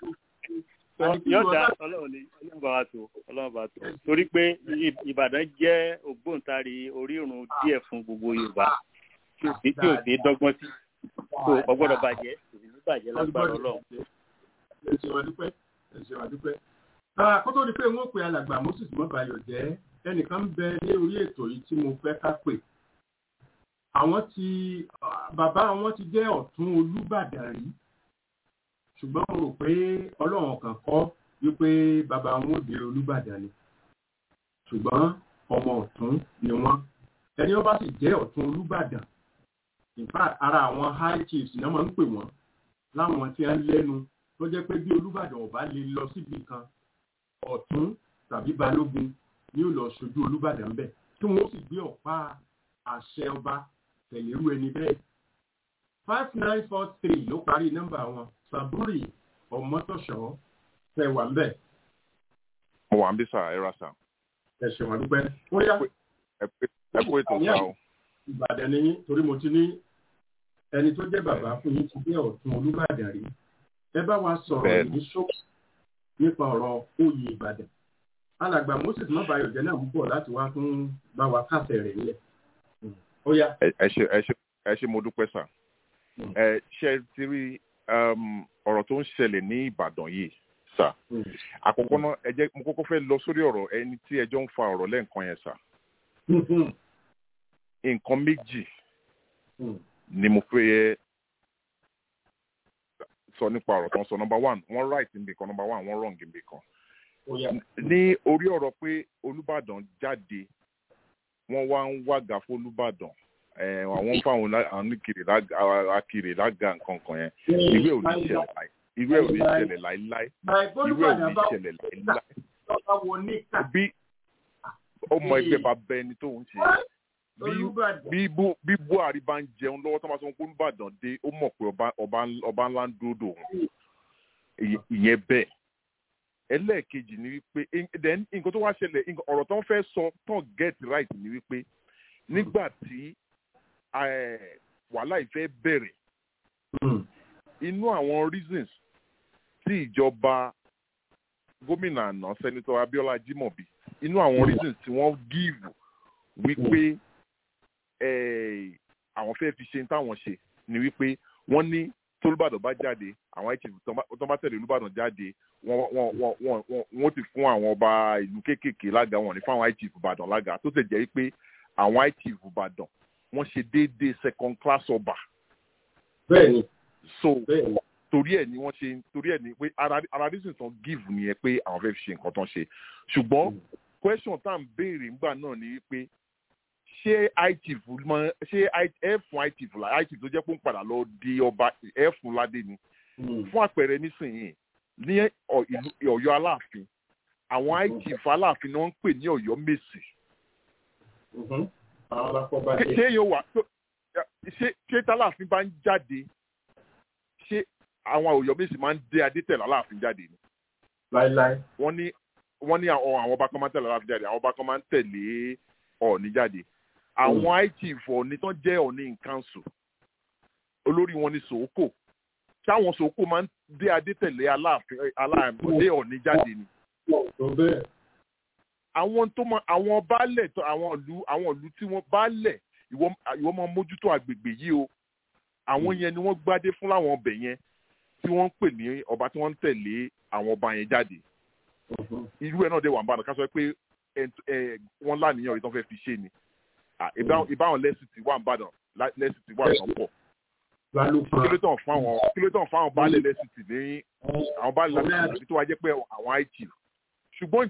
ni yóò dá ọlọ́run ní ọlọ́run bá wa tó ọlọ́run bá wa tó torí pé Ìbàdàn jẹ́ ògbóǹtarì orírun díẹ̀ fún gbogbo Yorùbá tí ò sí tí ò sí dọ́gbọ́n sí tó ọgbọ́dọ̀ bàjẹ́ kò sì ní bàjẹ́ lágbára ọlọ́run. ẹ ṣe wà dúpẹ́ ẹ ṣe wà dúpẹ́. kó tó di pé wọ́n pe alàgbà Moses mọ́bayọ̀ jẹ́ ẹnìkan ń bẹ ní orí ètò yìí tí mo fẹ́ ká pè. àwọn ti bàbá wọn ti jẹ́ ọ̀tún Olúbàdàn rí ṣùgbọ́n mo rò pé ọlọ́run kan kọ́ wípé bàbá wọn ò dé Olúbàdàn ni ṣùgbọ́n ọmọ ọ̀tún ni wọ́n ẹni wọ́n bá sì jẹ́ ọ̀tún Olúbàdàn in fact ara àwọn high chiefs náà máa ń pè wọ́n láwọn tí wọ́n lẹ́nu tó jẹ́ pé bí Olúbàdàn ò bá lè lọ síbi kan ọ̀tún tàbí balógun ni ó lọ ṣojú Olúbàdàn bẹ́ẹ̀ tí wọ́n sì gbé ọ̀pá àṣẹ ọba tẹ̀lérú ẹni bẹ́ẹ̀ five nine four three ló parí nọ́mbà wọn Sàbúrì ọmọtọ̀ṣọ́ tẹ wà ń bẹ̀. mo wà ń bí sà ẹ ra sà. ẹ ṣe wọn dúpẹ́. ó yá ẹ kó ètò sá o. Ìbàdàn ni yín torí mo ti ní ẹni tó jẹ́ bàbá fún yín ti jẹ́ ọ̀tún Olúbàdàn rí ẹ bá wa sọ̀rọ̀ ní ṣókí nípa ọ̀rọ̀ oyè Ìbàdàn alàgbà Moses mọ́bàáyọ̀ jẹ́ náà ń bọ̀ láti wá fún bá wa kásẹ̀ rẹ̀ nílẹ̀. ó yá. ẹ ṣe ẹ ṣe ẹ ṣe mo dúpẹ́ sà ẹ ṣe ti rí ọ̀rọ̀ tó ń ṣẹlẹ̀ ní Ìbàdàn yìí sà àkọ́kọ́ náà ẹ jẹ́ mo kọ́kọ́ fẹ́ lọ sórí ọ̀rọ̀ ẹni tí ẹjọ́ ń fa ọ̀rọ̀ lẹ́ǹkan yẹn sà nǹkan méjì ni mo fẹ́ sọ nípa ọ̀rọ̀ tó ń sọ number one wọ́n right níbi kan number one wọ́n wrong níbi kan ní orí ọ̀rọ̀ pé Olúbàdàn jáde wọ́n wá ń wága fún Olúbàdàn àwọn fáwọn akiri lága nǹkan kan yẹn ìwé ò ní ṣẹlẹ̀ ìwé ò ní ṣẹlẹ̀ láíláí ìwé ò ní ṣẹlẹ̀ láíláí bí ọmọ ẹgbẹ́ bá bẹ ẹni tó ń ṣe bí bí Buhari bá ń jẹun lọ́wọ́ tó máa sọ pé Olúbàdàn dé ó mọ̀ pé ọba ńlá ń dúró dòun ìyẹn bẹ́ẹ̀ ẹlẹ́ẹ̀kejì ni wípé then nǹkan tó wá ṣẹlẹ̀ ọ̀rọ̀ tó ń fẹ́ sọ tó get right ni wípé nígbà tí wàhálà ìfẹ́ bẹ̀rẹ̀ inú àwọn reasons tí ìjọba gómìnà àná sẹ́nitọ́ Abíọ́lá Ajímọ̀bí inú àwọn reasons tí wọ́n give wípé àwọn fẹ́ fi ṣe táwọn ṣe ni wípé wọ́n ní tólúbàdàn bá jáde àwọn chief tó bá tẹ̀lé Olúbàdàn jáde wọ́n ti fún àwọn ọba ìlú kéékèèké lága wọn ní fún àwọn chief Ìbàdàn lága tó tẹ̀ jẹ́ wípé àwọn chief Ìbàdàn wọ́n ṣe déédéé second class ọba. bẹ́ẹ̀ni. so torí ẹ̀ ni wọ́n ṣe torí ẹ̀ ni pé ara reason tán give nìyẹn pé àwọn fẹ́ fi ṣe nǹkan tán ṣe ṣùgbọ́n question tá à ń béèrè ńgbà náà ni wípé ṣé ichief mọ ṣé ẹ fún ichief la ichief tó jẹ́ pé ń padà lọ di ọba ẹ fún ládé ni fún àpẹẹrẹ nísìnyí ní Ọ̀yọ́ Aláàfin àwọn ichief Aláàfin ni wọ́n ń pè ní Ọ̀yọ́ Mèsì ṣé yóò wà ṣé ṣé tálàfin bá ń jáde ṣé àwọn Ọ̀yọ́ Mèsì máa ń dé adétẹ̀lá Aláàfin jáde ni. láíláí. wọ́n ní wọ́n ní àwọn ọba kan máa ń tẹ̀lé Aláàfin jáde àwọn ọba kan máa ń tẹ̀lé Ọọ̀ni jáde àwọn ichief Ọọ̀ni tán jẹ́ Ọọ̀ni in council olórí wọn ni Sòókò táwọn Sòókò máa ń dé adétẹ̀lé Aláàfin Aláàfin dé Ọọ̀ni jáde ni àwọn tó mọ àwọn baálẹ̀ tó àwọn ìlú àwọn ìlú tí wọ́n baálẹ̀ ìwọ ìwọ máa mójútó àgbègbè yìí o àwọn yẹn ni wọ́n gbádé fún láwọn ọbẹ̀ yẹn tí wọ́n ń pè ní ọba tí wọ́n ń tẹ̀lé àwọn ọba yẹn jáde irú ẹ̀ náà dé wà ń bàdàn ká sọ pé wọ́n láníyàn ìtàn fẹ́ fi ṣe ni ìbáwọn lẹ́sìtì wà ń bàdàn lẹ́sìtì wà ń pọ̀ kí ló tàn fún àwọn kí ló tàn fún àwọn baálẹ̀ lẹ́sìtì ní àwọn baálẹ̀ lẹ́sìtì tó wá jẹ́ pé àwọn it ṣùgbọ́n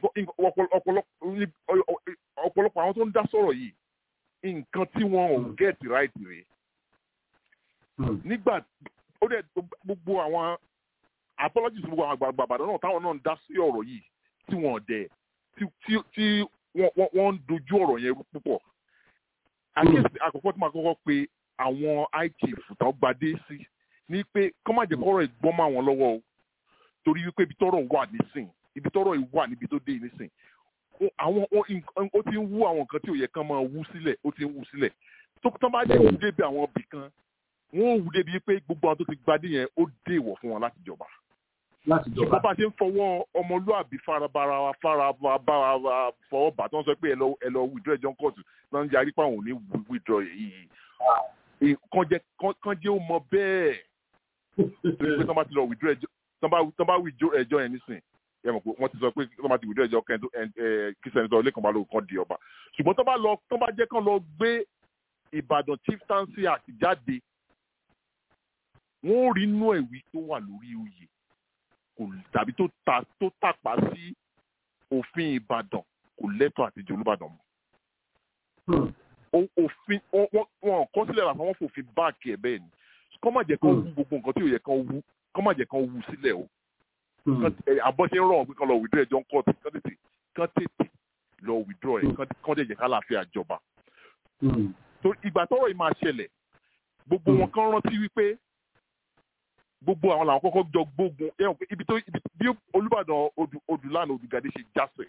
ọ̀pọ̀lọpọ̀ àwọn tó ń dá sọ̀rọ̀ yìí nǹkan tí wọn ò get right rèé nígbà ó dẹ̀ gbogbo àwọn apologies gbogbo àwọn àgbààgbà àbàdàn náà táwọn náà ń dá sí ọ̀rọ̀ yìí tí wọ́n dẹ̀ tí wọ́n ń dojú ọ̀rọ̀ yẹn rú púpọ̀ àkíyèsí àkọ́kọ́ tí màá kọ́kọ́ pe àwọn ichief tó gbadé sí ní pé kọ́ má jẹ́ kọ́rọ̀ ìgbọ́n mọ́ àwọn lọ́wọ́ o torí wípé ibi tọ́rọ̀ wà nísìn ibi tọ́rọ̀ wà níbi tó dé nísìn àwọn ó ti ń wú àwọn nǹkan tí ò yẹ kán máa wú sílẹ̀ ó ti ń wú sílẹ̀ tó tán bá dé wú débi àwọn ibì kan wọ́n ò wú débi pé gbogbo àwọn tó ti gbadé yẹn ó dé ìwọ̀ fún wọn láti jọba láti jọba. ṣùgbọ́n bá a ṣe ń fọwọ́ ọmọlúàbí farabara wa farabara wa fọwọ́ bà tó ń sọ pé ẹ lọ ẹ lọ withdraw ẹjọ́ kóòtù náà ń yarí pé àwọn ò ní withdraw yìí kàn jẹ́ kàn jẹ́ ó mọ bẹ́ẹ̀ pé tán bá ti lọ withdraw ẹjọ́ tán bá withdraw ẹjọ́ yẹn nísìn ẹ mọ̀ pé wọ́n ti sọ pé tán bá ti withdraw ẹjọ́ kẹ́ńtó kí sẹ́ńtọ́ lẹ́kàn bá lóko kan di ọba ṣùgbọ́n tán bá lọ tán bá jẹ́ kán lọ gbé Ìbàdàn chieftaincy act jáde wọ́n ò rí inú ẹ̀wí tó wà lórí oyè kò tàbí tó ta tó tàpá sí òfin ìbàdàn kò lẹ́tọ̀ọ́ àti jẹ olúbàdàn mọ́. òfin wọn kọ́ sílẹ̀ làwọn wọn fòfin báàkì ẹ̀ bẹ́ẹ̀ ni kọ́ má jẹ́ kán wú gbogbo nǹkan tí ò yẹ kán wú kọ́ má jẹ́ kán wú sílẹ̀ o. àbọ̀ ṣe ń rọ̀ pé kán lọ withdraw ẹjọ́ ń kọ́ ọ̀tún kán tètè kán tètè lọ withdraw ẹ̀ kán dẹ̀ jẹ́ ká láàfin àjọba. ìgbà tọ́rọ̀ yìí máa ṣẹlẹ̀ gbogbo wọn kán rántí wípé gbogbo àwọn làwọn kọ́kọ́ jọ gbógun ẹ̀hún pé ibi tó bí olùbàdàn odùlànà odùgàdé ṣe jásẹ̀.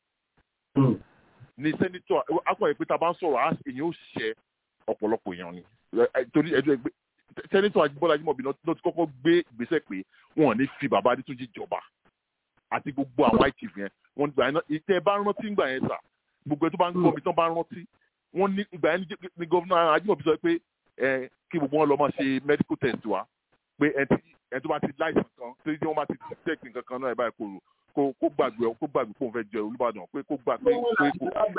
ní sẹ́nitọ́ akọ̀yẹ̀ pé tá a bá ń sọ̀rọ̀ èyàn ó ṣẹ ọ̀pọ̀lọpọ̀ èèyàn ni torí ẹjọ́ ẹgbẹ́ sẹ́nitọ́ Ajíbọ́lá Ajímọ̀bí náà ti kọ́kọ́ gbé ìgbésẹ̀ pé wọn ò ní fi bàbá Adétúnjì jọba àti gbogbo àwọn ITV yẹn wọn gbà yẹn ìtẹ́ bá rántí gbà yẹn sà gbogbo ẹ tó bá ń gbọ́ mi tán bá rántí wọn ní ìgbà yẹn ní gọ́fúnà Ajímọ̀bí sọ pé kí gbogbo wọn lọ máa ṣe medical test wa pé ẹni tó bá ti láìsàn kan tí wọ́n bá ti detect nǹkan kan náà ẹ̀ báyìí kò kó kó gbàgbé kó gbàgbé kó n fẹ́ jẹ Olúbàdàn pé kó gbà pé pé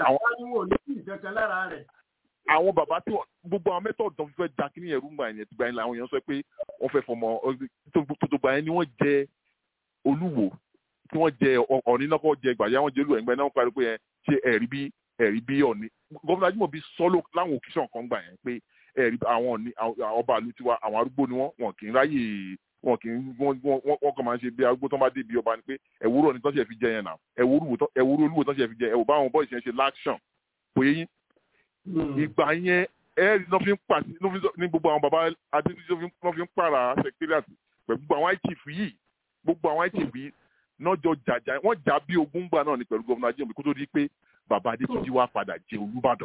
àwọn bàbá tí gbogbo àwọn mẹ́tọ̀ọ̀dù tó fẹ́ da kí ní ẹ̀rú gbà yẹn ti gbà yẹn làwọn èèyàn sọ pé wọ́n fẹ́ fọmọ tó gbà yẹn ni wọ́n jẹ Olúwo tí wọ́n jẹ Ọ̀ọ̀ni náà kọ́ jẹ gbàyà wọ́n jẹ Olúwo ẹ̀gbẹ́ náà wọ́n parí pé yẹn ṣe ẹ̀rí bí ẹ̀rí bí Ọ̀ọ̀ni gómìnà Ajímọ̀bí sọ́lọ́ láwọn òkìṣàn kan gbà yẹn pé ẹ̀rí àwọn ọba àlù tiwa àwọn arúgbó ni wọ́n wọn kì í ráyè wọn kì í wọ́n kàn máa ń ṣe bí arúgbó tó bá dé bí ọba ni pé ẹ̀wúrò ni tó ṣe fi jẹ yẹn náà ẹ̀wúrò olúwo tó ṣe fi jẹ ẹ̀wò báwọn bọ́ọ̀sì yẹn ṣe láṣàn kò yé yín. ìgbà yẹn ẹ̀rí náà fi ń pàṣẹ ní gbogbo àwọn baba adédúnjọ náà fi ń pààrà secretariat pẹ̀lú gbogbo àwọn ITF yìí gbogbo àwọn ITF yìí náà jọ jàjà wọ́n jà bí ogún gbà náà ni pẹ̀lú gọ́vùnà Ajímọ̀bí kó tó di pé bàbá Adétúnjì wá padà jẹ Olúbàdàn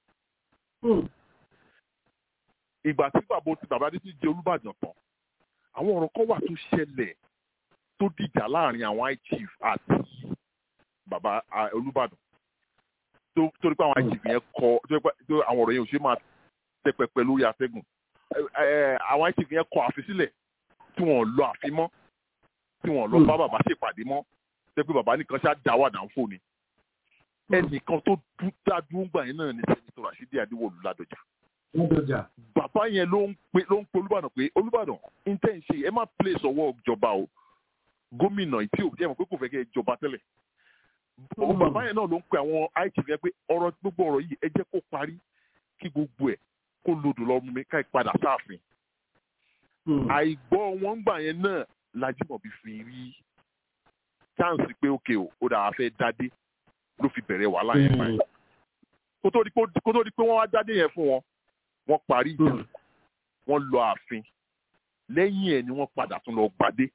ìgbà tí bàbá ti bàbá ti jẹ Olúbàdàn tán àwọn ọ̀rọ̀ kan wà tó ṣẹlẹ̀ tó dìjà láàrin àwọn iChief àti bàbá Olúbàdàn torí pé àwọn iChief yẹn kọ tó àwọn ọ̀rọ̀ yẹn ò ṣe máa tẹ pẹpẹ lórí atẹ́gùn àwọn iChief yẹn kọ àfi sílẹ̀ tí wọ́n lọ àfi mọ́ tí wọ́n lọ bá bàbá ṣèpàdé mọ́ tẹ́ pé bàbá nìkan ṣáà dá wàdà ń fò ni ẹnìkan tó dá dúró gbà yẹn náà ní sẹ́nitọ́ Rashidi Adéwọ̀lú Ládọjà lọ́dọ̀jà. bàbá yẹn ló ń pe ló ń pe olúbàdàn pé olúbàdàn intan ṣe ẹ má place ọwọ́ ìjọba o gómìnà tí ò jẹ́ mọ̀ pé kò fẹ́ kẹ́ ẹ jọba tẹ́lẹ̀. bàbá yẹn náà ló ń pe àwọn ITV yẹn pé ọ̀rọ̀ gbogbo ọ̀rọ̀ yìí ẹ jẹ́ kó parí kí gbogbo ẹ̀ kó lodò lọ́mú mi ká padà sáàfin. àìgbọ́ wọn gbà yẹn náà Lájímọ̀bí fi rí chance pé òkè o ó dàá fẹ́ dádé ló fi bẹ̀rẹ̀ wàhálà yẹn báyìí. kó tó di pé wọ́n wá dádé yẹn fún wọn wọ́n parí ìjà wọ́n lọ ààfin lẹ́yìn ẹ̀ ni wọ́n padà tún lọ gbadé.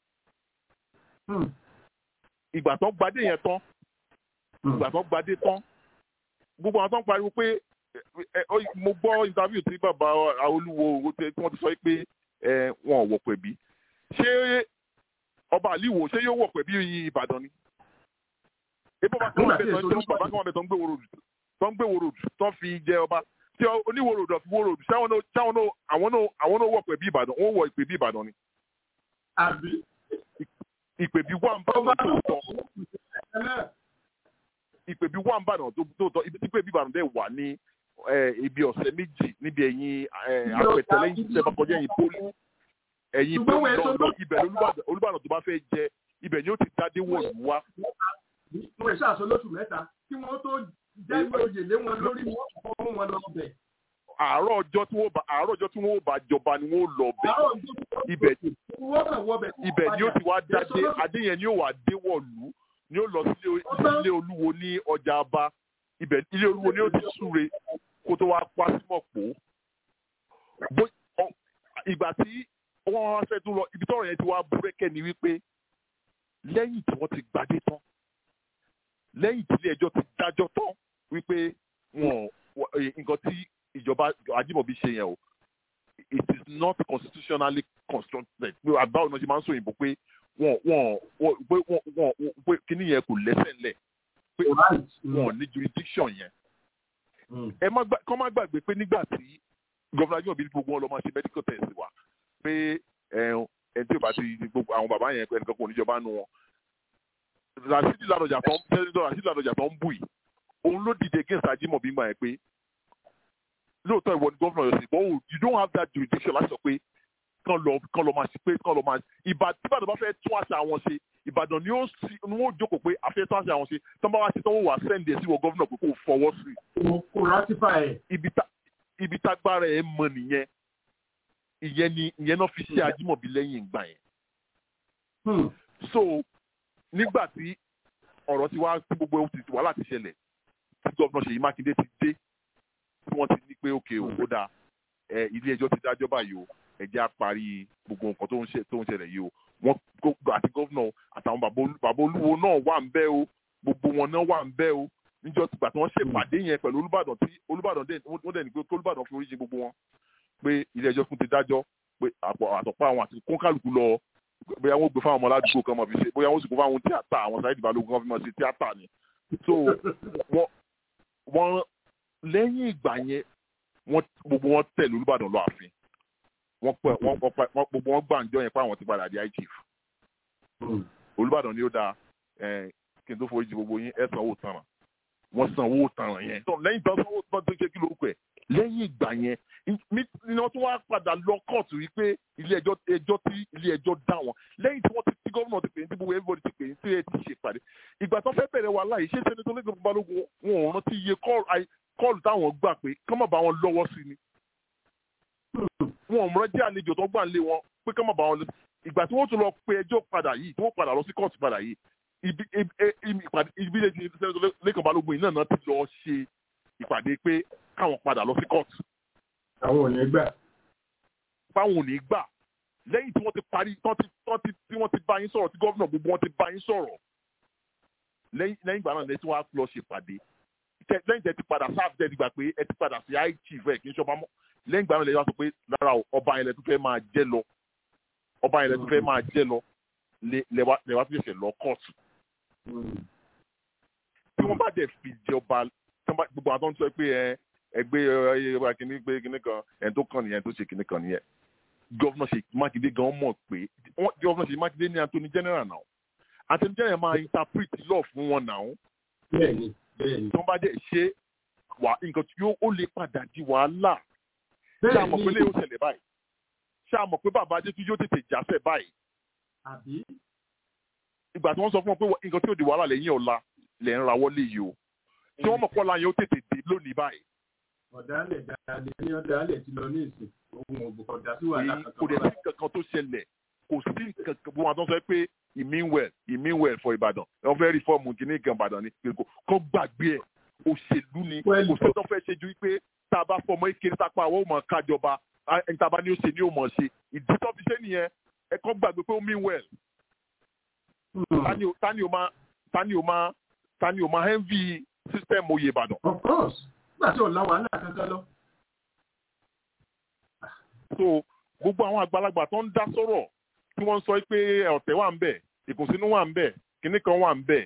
ìgbà tán gbadé yẹn tán ìgbà tán gbadé tán gbogbo àwọn tán pariwo pé mo gbọ́ interview tí bàbá Olúwo tí wọ́n ti sọ pé wọn ò wọ̀ pẹ̀bí ṣé ọba àlìwò ṣé yóò wọ̀ pẹ̀bí Ìbàdàn ni. ebi ọba kan wà bẹ̀ tán jẹ́ bàbá kan wà bẹ̀ tán gbé wòrò tán gbé wòrò tán fi jẹ ọba tí oníwòròdù àfi wòròdù sáwọn náà sáwọn náà àwọn náà àwọn náà wọ̀ pẹ̀bí ìbàdàn wọ́n wọ ìpè bí ìbàdàn ni. àbí. ìpè bí wà ń bàdàn tó tọ́ ìpè bí wà ń bàdàn tó tọ́ ibi tí ìpè bí ìbàdàn dẹ̀ wà ní ibi ọ̀sẹ̀ méjì níbi ẹ̀yìn àpẹtẹ lẹ́yìn tí sẹ́fà kọjá ẹ̀yìn pólì ẹ̀yìn pólì lọ́ọ̀lọ́ ibẹ̀ olúbàdàn tó bá fẹ́ jẹ ibẹ̀ ni ó ti dádé wọ̀lú wá wọn ṣàṣọ lóṣù mẹ́ta kí wọ́n tó jẹ́ oyè lé wọn lórí wọn kọ́ mú wọn lọ bẹ̀. àárọ̀ ọjọ́ tí wọ́n bá àárọ̀ ọjọ́ tí wọ́n bá jọba ni wọ́n lọ bẹ̀ ibẹ̀ ibẹ̀ ni ó ti wá dáadé adé yẹn ni ó wà dé wọ̀lú ni ó lọ sílé ilé olúwo ní ọjà aba ibẹ̀ ilé olúwo ni ó ti súre kó tó wá pa símọ̀ pò ìgbà tí wọ́n wá fẹ́ tún lọ ibi tọ́rọ̀ yẹn ti wá búrẹ́kẹ́ ni wípé lẹ́yìn tí wọ́n ti gbadé tán lẹ́yìn tí ilé ẹjọ́ ti dájọ́ tán wípé wọn nǹkan tí ìjọba Ajímọ̀bí ṣe yẹn o it is not constitutionally constructed pé àbáwọn náà ṣe máa ń sọ òyìnbó pé wọn wọn pé wọn wọn pé kíní yẹn kò lẹ́sẹ̀ ńlẹ̀ pé wọn ò ní jurisdiction yẹn ẹ má gbà kọ́ má gbàgbé pé nígbà tí gọ́vùnà Ajímọ̀bí ní gbogbo wọn lọ máa ṣe medical test wa pé ẹ tí o bá ti gbogbo àwọn bàbá yẹn ẹnìkan kò níjọba nu wọn rasidi ladọjà tó ń tẹ́lẹ̀ rasidi ladọjà tó ń bù yìí òun ló dìde against Ajímọ̀bí gbà yẹn pé lóòótọ́ ìwọ ni gómìnà yóò sì but you don't have that jurisdiction láti sọ pé kán lọ kán lọ máa ṣe pé kán lọ máa ìbàdàn tí ìbàdàn bá fẹ́ tún àṣà wọn ṣe ìbàdàn ni ó sì ni wọ́n jókòó pé àfẹ́ tún àṣà wọn ṣe tán bá wá ṣe tán wọ́n wà sẹ́ǹdì ẹ̀ sí wọ gómìnà pé kò fọwọ́ sí. kò ratify ẹ̀. ibi tá ibi tágbára ẹ̀ mọ nìyẹn ìyẹn ni ìyẹn náà fi ṣe Ajímọ̀bí lẹ́yìn ìgbà yẹn. so nígbà tí ọ̀rọ̀ ti wá tí gbogbo ti wàhálà ti ṣẹlẹ̀ tí gómìnà Ṣèyí Mákindé ti dé tí wọ́n ti ní pé òkè ó dáa ilé ẹjọ́ ti dájọ́ báyìí o ẹ̀jẹ̀ á parí gbogbo nǹkan tó ń ṣẹlẹ̀ yìí o wọ́n àti gómìnà àtàwọn bàbá olúwo náà wà ń bẹ̀ o gbogbo wọn náà wà ń bẹ̀ o níjọ́ tìgbà tí wọ́n ṣe pàdé yẹn pẹ̀lú Olúbàdàn tí Olúbàdàn wọ́n dẹ̀ ní pé Olúbàdàn fi oríṣi gbogbo wọn pé ilé ẹjọ́ fún ti dájọ́ pé àtọ̀pá àwọn àti kónkálùkù lọ bóyá wọ́n gbé fáwọn ọmọ aládùúgbò kan mọ̀ fi ṣe bóyá wọ́n sì kó fáwọn tíátà àwọn Saheed Balógun kan fi mọ̀ sí tíátà ni so wọ́n lẹ́yìn ìgbà yẹn wọ́n gbogbo wọn tẹ̀lé Olúbàdàn lọ ààfin wọ́n pẹ wọ́n wọ́n gbogbo wọn gbàǹjọ yẹn pé àwọn ti padà di high chief Olúbàdàn ni ó dáa kí n tó forí jì gbogbo yín ẹ sanwó tanràn wọ́n sanwó tanràn yẹn lẹ́yìn tó sanwó tanràn tó ṣe kí lórúkọ ẹ̀ lẹ́yìn ìgbà yẹn ni wọ́n tún wá padà lọ kóòtù wípé ilé ẹjọ́ ẹjọ́ tí ilé ẹjọ́ dá wọn lẹ́yìn tí wọ́n ti tí gómìnà ti pè ní tí gbogbo everybody ti pè ní tí ẹ ti ṣe pàdé ìgbà tó fẹ́ bẹ̀rẹ̀ wàhálà yìí ṣé sẹ́ni tó lé gbogbo balógun wọn ò rántí iye kọ́ọ̀lù táwọn gbà pé kọ́ mọ̀ bá wọn lọ́wọ́ sí ni wọn ò mọ̀ jẹ́ àlejò tó gbà ń lé wọn pé kọ́ mọ̀ bá wọn lọ ìgbà tí wọ́n tún lọ pe ẹjọ́ padà yìí tí wọ́n padà lọ sí kóòtù padà yìí ibi ìbílẹ̀ ti sẹ́ni lẹ́kàn balógun yìí náà náà ti lọ ṣe ìpàdé pé káwọn padà lọ sí kóòtù. àwọn ò ní gbà. báwọn ò ní gbà lẹ́yìn tí wọ́n ti parí tí wọ́n ti bá yín sọ̀rọ̀ tí gọ́vnà gbogbo wọn ti bá yín sọ̀rọ̀ lẹ́yìn ìgbà náà lẹ́yìn tí wọ́n á lọ ṣèpàdé lẹ́yìn tẹ́ ti padà sáà tẹ́ ti gbà pé ẹ ti padà sí high chief ẹ̀ kì í ṣọba mọ́ lẹ́yìn ìgbà náà lẹ́yìn wá sọ pé lára ọba yẹn lẹ tún fẹ́ máa jẹ́ lọ ọba yẹn lẹ tún fẹ́ máa jẹ́ lọ lẹ́wà tó ṣẹ̀ṣẹ̀ lọ kóòtù. tí wọ́n bá dẹ̀ fi jọba gbogbo àwọn tó ń sọ pé ẹ ẹgbẹ́ ẹyẹ kìíní pé kìíní kan ẹni tó kàn nìyẹn tó ṣe kìíní kan nìyẹn gọ́vnà Ṣèyí Mákindé gan mọ̀ pé gọ́vnà Ṣèyí Mákindé ní attorney general náà attorney general máa interpret law fún wọn náà bẹ́ẹ̀ni bẹ́ẹ̀ni. tó bá dẹ̀ ṣe wà nǹkan tí ó lè padà di wàhálà ṣé àmọ̀ pé lè ó ṣẹlẹ̀ báyìí ṣé àmọ̀ pé bàbá adétú yóò tètè jáfẹ́ báyìí. àbí. ìgbà tí wọ́n sọ fún wọn pé nǹkan tí ò di wàhálà lẹ́yìn ọ̀la lẹ̀ ń rawọ́ lé yìí o tí wọ́n mọ̀ pọ́lá yẹn ó tètè dé lónìí báyìí. ọ̀dàlẹ̀ dalẹ̀ ní ọ̀dàlẹ̀ ti lọ ní ìsìn ohun ọ̀dà sí wàhálà kankan. kò dẹ̀ sí kankan tó ṣẹlẹ̀ kò sí kankan bí wọ́n tó sọ pé he mean well he mean well for Ìbàdàn wọ́n fẹ́ rí fọ́ọ̀mù kìíní kan Ìbàdàn ni kò gbàgbé ẹ̀ òṣèlú ni kò sí tó fẹ́ ṣe ju pé tá a bá fọmọ ìkéré sápá àwọn ò mọ̀ kájọba ẹni tá a bá ní ó ṣe ní ó mọ̀ ṣe ìdí tó fi ṣe nìyẹn ẹ kọ́ gbàgbé pé ó mean well. tani o tani o máa tani o máa tani o máa envy system oyè Ìbàdàn. of course nígbà tí ò la wàhálà kankan lọ. so gbogbo àwọn àgbàlagbà tó ń dá sọ̀rọ̀ tí wọ́n ń sọ pé ọ̀tẹ̀ wà ń bẹ̀ ìkùnsínú wà ń bẹ̀ kinní kan wà ń bẹ̀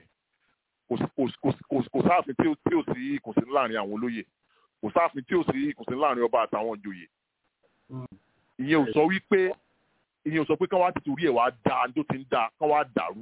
kò sáàfin tí ó sí ìkùnsínú láàrin àwọn olóyè kò sáàfin tí ó sí ìkùnsínú láàrin ọba àtàwọn ìjòyè ìyẹn ò sọ wípé ìyẹn ò sọ pé kán wá tìtorí ẹ̀ wá da tó ti ń da kán wá dàrú.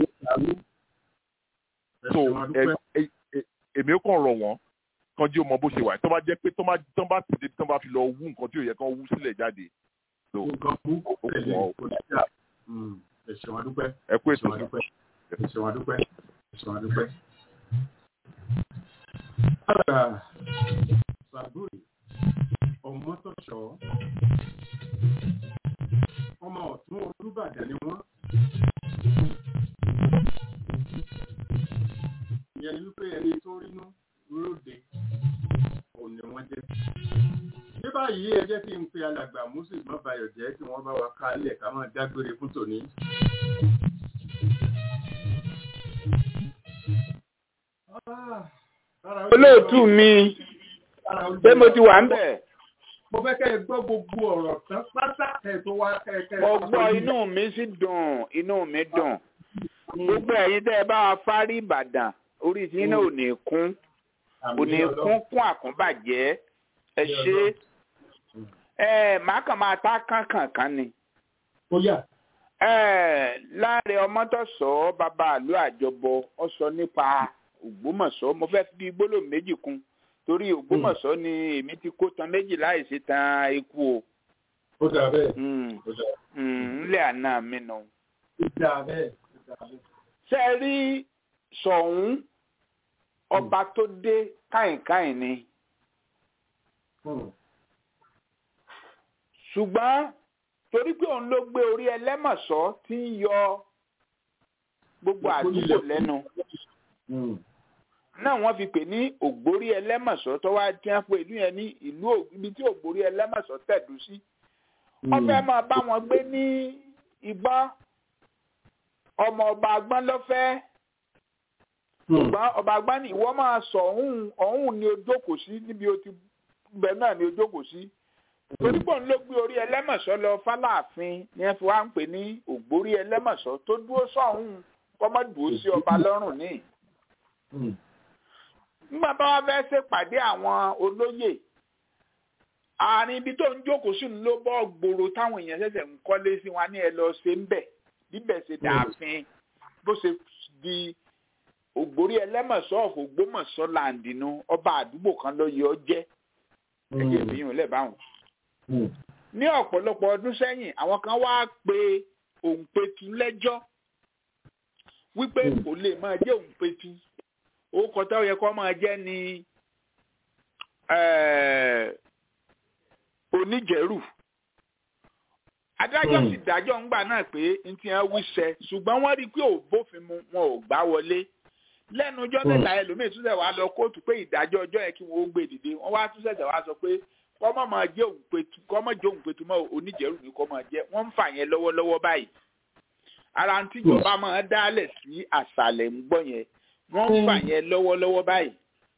so èmi ó kàn rọ̀ wọ́n kan jí o mọ bó ṣe wà tó bá jẹ́ pé tó bá tìde tó bá fi lọ wú nǹkan tí ò yẹ kán wú sílẹ̀ jáde. nǹkan kú kò tẹ̀lé kò ní jà ẹ ṣeun adúpẹ́ ẹ kú ètò ẹ ṣeun adúpẹ́ ẹ sọ àdúpẹ́. Àgbà Sàbúrì Ọmọ́tọ̀ṣọ́ ọmọ ọ̀tún Olúbàdàn ni wọ́n. Ìyẹn ni wípé ẹni tó rínú lóde òun ni wọ́n jẹ́. Ní báyìí ẹ jẹ́ kí n pe alàgbà Moses Mọ́bayọ̀ jẹ́ kí wọ́n bá wa kálẹ̀ ká máa dágbére fún tòní. olóòtú mi ṣé mo ti wà ń bẹ̀. mo fẹ́ kẹ́ ẹ gbọ́ gbogbo ọ̀rọ̀ tán pátá kẹ́ ẹ tó wá kẹ́ ẹ kẹ́ ẹ. mo gbọ́ inú mi sì dùn inú mi dùn gbogbo ẹ̀yin tẹ́ ẹ bá wa fárí ìbàdàn orí tí iná ò ní kún ò ní kún kún àkúnbàjẹ́ ẹ ṣe ẹ màá kàn máa ta kánkànkán ni. ó yà. ẹ láàrin ọmọtọ̀sọ́ bàbá àlọ́ àjọbọ ọ sọ nípa ògbómọ̀ṣọ́ mo fẹ́ fi gbólóhùn méjì kún torí ògbómọ̀ṣọ́ ni èmi ti kó tan méjì láì ṣe tan eku o. ó dà bẹ́ẹ̀. ńlẹ̀ àná mi nù. ó dà bẹ́ẹ̀. ṣé ẹ rí sọ̀hún ọba tó dé káìnkáìn ni. ṣùgbọ́n torí pé òun ló gbé orí ẹlẹ́mọ̀ṣọ́ tí ń yọ gbogbo àdúgbò lẹ́nu náà wọ́n fi pè ní ògbórí ẹlẹ́mọ̀ṣọ́ tó wá tí wọ́n pe ìlú yẹn ní ìlú ibi tí ògbórí ẹlẹ́mọ̀ṣọ́ tẹ̀dú sí. wọ́n fẹ́ máa bá wọn gbé ní ìgbọ́n ọmọ ọba agbọ́n lọ́fẹ́ ṣùgbọ́n ọba agbọ́n ní ìwọ máa sọ ọ̀hún ọ̀hún ni o jókòó sí níbi o ti bẹ̀ náà ni o jókòó sí. torí pọ̀ ń ló gbé orí ẹlẹ́mọ̀ṣọ́ lọ fáláàfin ni wọ́n fi wá ń pè ní ògbórí ẹlẹ́mọ̀ṣọ́ tó dúró sọ̀hún kọ́mọ́dùó sí ọba lọ́rùn níì nígbà bá wá fẹ́ ṣèpàdé àwọn olóyè àárín ibi tó ń jókòó sí ló bọ́ gbòòrò táwọn èèyàn ṣẹ̀ṣẹ̀ ń kọ́lé sí wa ní ẹ lọ ṣe ń bẹ̀ bíbẹ̀ ṣe dàáfin bó ṣe di ògbórí ẹlẹ́mọ̀ṣọ́ ọ̀fọ̀ ògbómọ̀ṣọ́ làǹdínú ọba àdúgbò kan ló yẹ ọ jẹ́ ẹgbẹ́ ìbíyàn lẹ́bàáwọn. ní ọ̀pọ̀lọpọ̀ ọdún sẹ́yìn àwọn kan wá pe òǹpẹ̀tù lẹ́jọ́ wípé kò lè máa jẹ́ òǹpẹ̀tù orúkọ tó yẹ kó máa jẹ́ ní oníjẹ̀rù adájọ́ sì dájọ́ ńgbà náà pé n ti hàn wíṣẹ́ ṣùgbọ́n wọ́n rí i pé ò bófin mu wọn ò gbá wọlé lẹ́nu ọjọ́ mẹ́ta ẹlòmíì tún ṣẹ̀ wá lọ kóòtù pé ìdájọ́ ọjọ́ yẹn kí wọ́n ó gbé dìde wọ́n wá tún ṣẹ̀ṣẹ̀ wá sọ pé kọ́mọ̀ máa jẹ́ òǹpẹ̀tù kọ́mọ̀ jẹ́ òǹpẹ̀tù mọ́ oníjẹ̀rù ni kọ́ máa jẹ́ wọ́n ń fà yẹn lọ́wọ́lọ́wọ́ báyìí ara ń tíjọba máa dálẹ̀ sí àṣàlẹ̀ ń gbọ́ yẹn wọ́n ń fà yẹn lọ́wọ́lọ́wọ́ báyìí.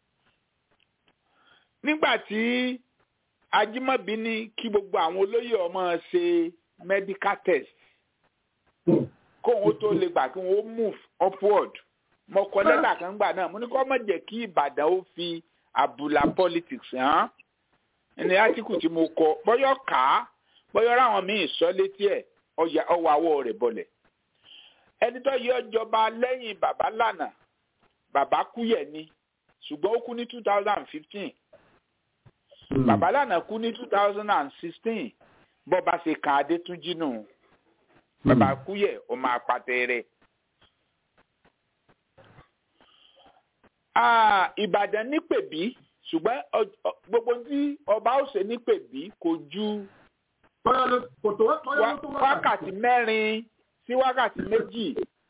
nígbà tí ajímọ̀bí ní kí gbogbo àwọn olóyè ọmọ ṣe medical test kóun tó lè gbà kí wọ́n move upward mo kọ lẹ́tà kan gbà náà mo ní kó má jẹ́ kí ìbàdàn ó fi àbùlà politics hàn ní átíkù tí mo kọ bọ́yọ̀ ká bọ́yọ̀ ráwọn míì sọ létí ẹ̀ ọwọ́ àwọ̀ rẹ̀ bọ̀lẹ̀ ẹni tó yẹ ọjọba lẹ́yìn bàbá lànà bàbá kúyẹ̀ ni ṣùgbọ́n ó kú ní two thousand and fifteen bàbá lànà kú ní two thousand and sixteen bọ́ba ṣe kan adétúnjì nù bàbá kúyẹ̀ ọmọ àpàtẹ rẹ̀. ìbàdàn nípèbí ṣùgbọ́n gbogbo tí ọba ó ṣe nípèbí kò ju wákàtí mẹ́rin sí wákàtí méjì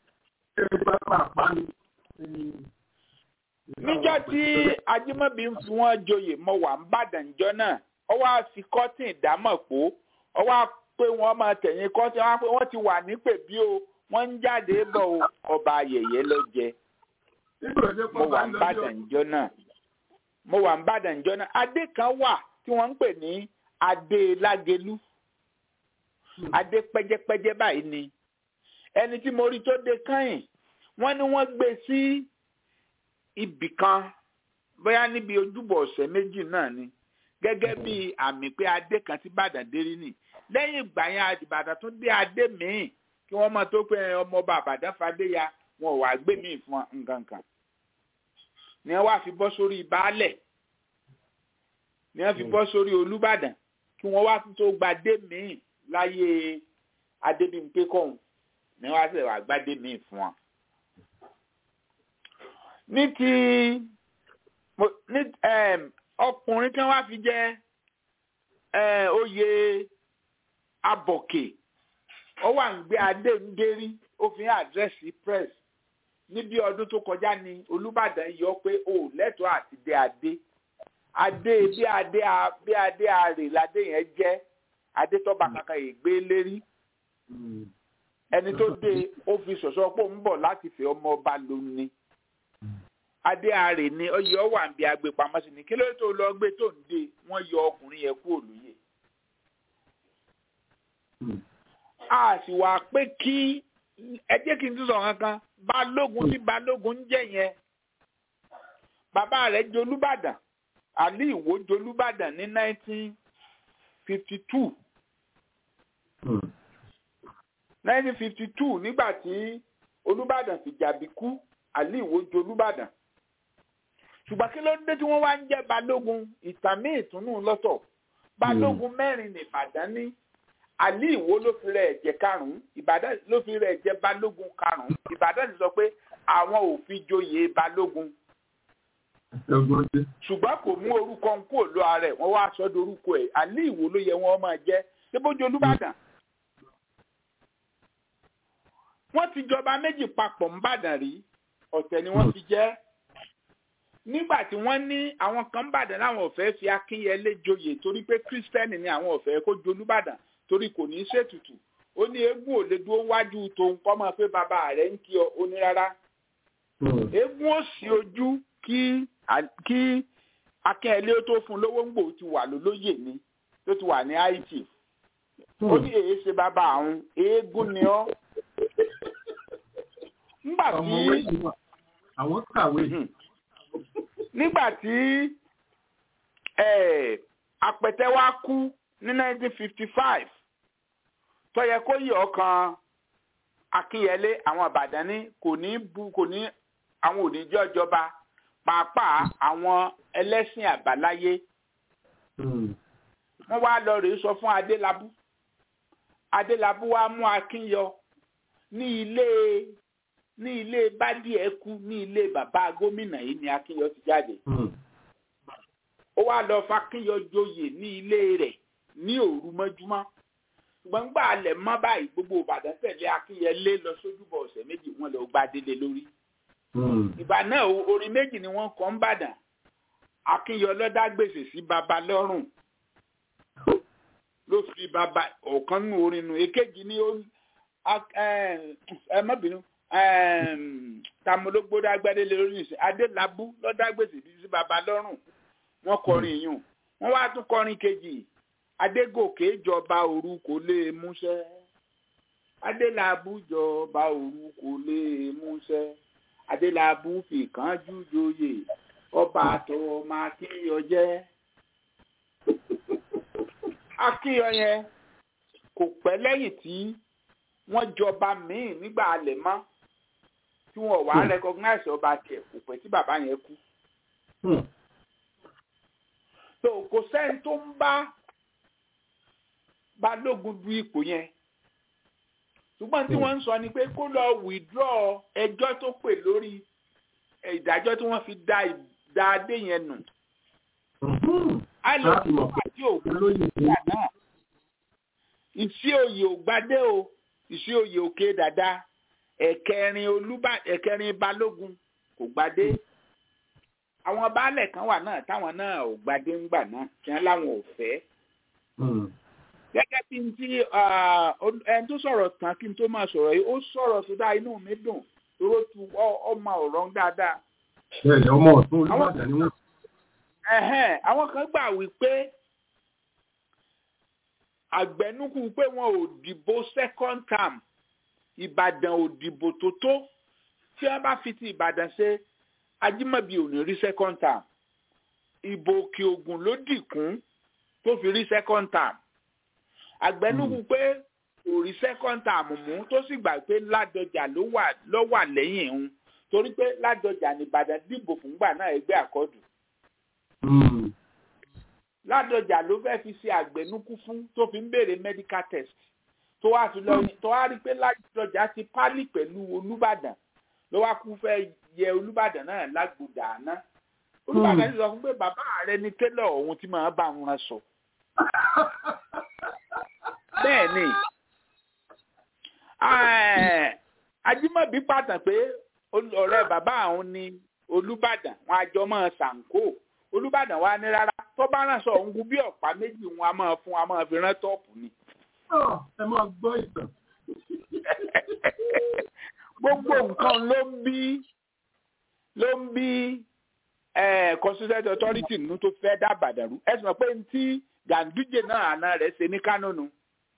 níjọ́ tí ajímọ̀bí ń fi wọ́n joyè mọ wà ń bàdàn jọ náà ọ wá fi kọ́tìn ìdámọ̀ pò ọ wá pé wọ́n máa tẹ̀yìn kọ́tìn wọ́n pé wọ́n ti wà nípè bí o wọ́n ń jáde bọ̀ ọba ayẹyẹ ló jẹ mo wà ń bàdàn jọ náà mo wà ń bàdàn jọ náà adé kan wà tí wọ́n ń pè ní adé lágelú adé pẹ́jẹ́pẹ́jẹ́ báyìí ni ẹni tí mo rí tó dé káyìn wọ́n ní wọ́n gbé sí ibì kan bóyá níbi ojúbọ ọ̀sẹ̀ méjì náà ni gẹ́gẹ́ bí àmì pé adé kan ti bàdàn dérí nì lẹ́yìn ìgbà yẹn àdìbàdàn tún dé adé míì kí wọ́n máa tó pé ọmọọba àbàdàn fadé ya wọn ò wá gbé míì fún nǹkan kan ni wọ́n wá fi bọ́ sórí baálẹ̀ ni wọ́n fi bọ́ sórí olúbàdàn kí wọ́n wá tó gba dé míì láyé adébímpé kọ́hún ni wọ́n á sì wá gbádé míì fún wọn ní ti ní ọkùnrin tí wọ́n fi jẹ́ oyè abọ̀kè ó wà ń gbé adé ń dérí ó fi àdírẹ́sì press níbi ọdún tó kọjá ni olùbàdàn yọ pé o lẹ́tọ̀ọ́ àti dé adé adé bí adé bí adé àrè ládé yẹn jẹ́ adé tọ́ba kankan yìí gbé lérí ẹni tó dé ó fi sọ̀sọ́ pé òun bọ̀ láti fẹ́ ọmọ ọba lónìí adé àrè ni ọyẹ ọwà ń bí agbèpamọ́ sí ni kí ló tó lọ gbé tó ń dé wọ́n yọ ọkùnrin yẹn kú òlùyè. a sì wá pé kí ẹ jẹ́ kí n tún sọ kankan balógun tí balógun ń jẹ́ yẹn bàbá rẹ̀ jolúbàdàn àlí ìwò jolúbàdàn ní nineteen fifty two nineteen fifty two nígbà tí olúbàdàn fìjàbí kú àlí ìwò jolúbàdàn ṣùgbọ́n kí ló dé tí wọ́n wá ń jẹ́ balógun ìtàmì ìtùnú lọ́tọ̀ balógun mẹ́rin ní ìbàdàn ní àlí ìwó ló fi rẹ̀ jẹ́ karùn-ún ìbàdàn ló fi rẹ̀ jẹ́ balógun karùn-ún ìbàdàn ti sọ pé àwọn ò fi joyè balógun ṣùgbọ́n kò mú orúkọ ń kúrò lọ ara ẹ̀ wọ́n wá sọ́dọ̀ orúkọ ẹ̀ àlí ìwó ló yẹ wọ́n máa jẹ́ ṣébójú olúbàdàn wọ́n ti jọba méjì papọ̀ ńbàdàn rí ọ̀tẹ̀ ni wọ́n fi jẹ́ nígbà tí wọ́n ní àwọn kan ńbàdàn láwọn ò fẹ́ fi akínyẹlé joyè torí pé kírísítẹ́nì ni àwọn ò fẹ́ kó jolúbàdàn torí kò ní í ṣètùtù ó ní eégún ò lè dúró wájú tòun kọ́ máa pé bàbá rẹ̀ ń kí ọ ó ní rárá eégún ò sí ojú kí kí akínyẹlé tó fún lówó ń gbò ti wà lólóyè ni tó ti wà ní haiti ó ní èyí ṣe bàbá àwọn eégún ni ọ́ nígbà tí àwọn kàwé nígbà tí apẹ̀tẹ̀ wa kú ní 1955 tó yẹ kó yí ọkàn akínyẹlé àwọn ìbàdàn ní kò ní bu kò ní àwọn òníjọ́ ìjọba pàápàá àwọn ẹlẹ́sìn àbáláyé wọ́n wá lọ rèé sọ fún adélábù adélábù wá mú akínyọ ní ilé ní ilé bádìẹ̀kú ní ilé bàbá gómìnà yìí ni akínyọ ti jáde ó wá lọ fakínyọ joyè ní ilé rẹ̀ ní òru mọ́júmọ́ ṣùgbọ́n gbà alẹ̀ mọ́ báyìí gbogbo ìbàdàn tẹ̀lé akínyẹlé lọ sójúbọ ọ̀sẹ̀ méjì wọn lọ gba délé lórí ìgbà náà orin méjì ni wọ́n kọ́ ń bàdàn akínyọ lọ́dá gbèsè sí baba lọ́rùn ló fi baba ọ̀kan nù orin nù èkejì ni ó ẹ má bínú tamológbódá gbẹ́dẹ́lẹ́ lórí ìsìn adélábù lọ́dá gbèsè sí baba lọ́rùn wọ́n kọrin yùn wọ́n wá tún kọrin kejì adégòkè jọba òru kò lè múṣẹ́ adélábù jọba òru kò lè múṣẹ́ adélábù fìkánjú joyè ọba àtọwọ máa kíyọ jẹ akíyọ yẹn kò pẹ́ lẹ́yìn tí wọ́n jọba míì nígbà alẹ̀ mọ́ tí wọ́n wàá recognize ọba tiẹ̀ kò pẹ́ tí bàbá yẹn kú so kò sẹ́ni tó ń bá balógun du ipò yẹn ṣùgbọ́n tí wọ́n ń sọ ni pé kó lọ withdraw ẹjọ́ tó pè lórí ìdájọ́ tí wọ́n fi da adé yẹn nù. a lè fi àti òkú ìgbà náà ìsí òye ògbádé o ìsí òye òkè dàda ẹ̀kẹrin olúbà ẹ̀kẹrin balógun kò gbadé àwọn baálẹ̀ kan wà náà táwọn náà ò gbadé ńgbà náà kí wọ́n láwọn ò fẹ́. gẹ́gẹ́ bí n tí ẹni tó sọ̀rọ̀ tán kí n tó máa sọ̀rọ̀ yìí ó sọ̀rọ̀ sódà inú mi dùn toró tu ọmọ ọ̀rọ̀ dáadáa. bẹ́ẹ̀ni ọmọ ọ̀tún olùbàdàn ni wọ́n. àwọn kan gbà wípé àgbẹ̀nukú pé wọn ò dìbò second term ìbàdàn ò dìbò tó tó tí wọ́n bá fi ti ìbàdàn ṣe ajímọ̀bí ò ní rí second term ìbò òkè ògùn ló dìkún tó fi rí second term àgbẹ̀nukú pé kò rí second term mú tó sì gbà pé ládọjà ló wà lẹ́yìn òun torí pé ládọjà nìbàdàn dìbò fúngbà náà ẹgbẹ́ àkọ́dù ládọjà ló fẹ́ fi ṣe àgbẹ̀nukú fún tó fi ń béèrè medical test tó wá fi lọ tó wá rí i pé ládọjà ti pálí pẹ̀lú olúbàdàn ló wá kú fẹ́ yẹ olùbàdàn náà lágbòdà àná olùbàdàn ti sọ fún pé bàbá rẹ ni tẹ́lọ̀ òun ti máa bá wọn sọ bẹ́ẹ̀ ni ajímọ̀bí pàtàn pé ọ̀rẹ́ bàbá àwọn ni olùbàdàn wọn àjọ máa ṣàǹkó olùbàdàn wa ní rárá tó bá ràn sọ òun kú bí ọ̀pá méjì wọn a máa fún a máa fi rán tọ́ọ̀pù ni. ẹ máa gbọ́ ìtàn. gbogbo nǹkan ló ń bí ló ń bí constituent authority nínú tó fẹ́ dá bàdàrú ẹ sì mọ̀ pé tí ganduje náà àná rẹ̀ ṣe ní kánò nù.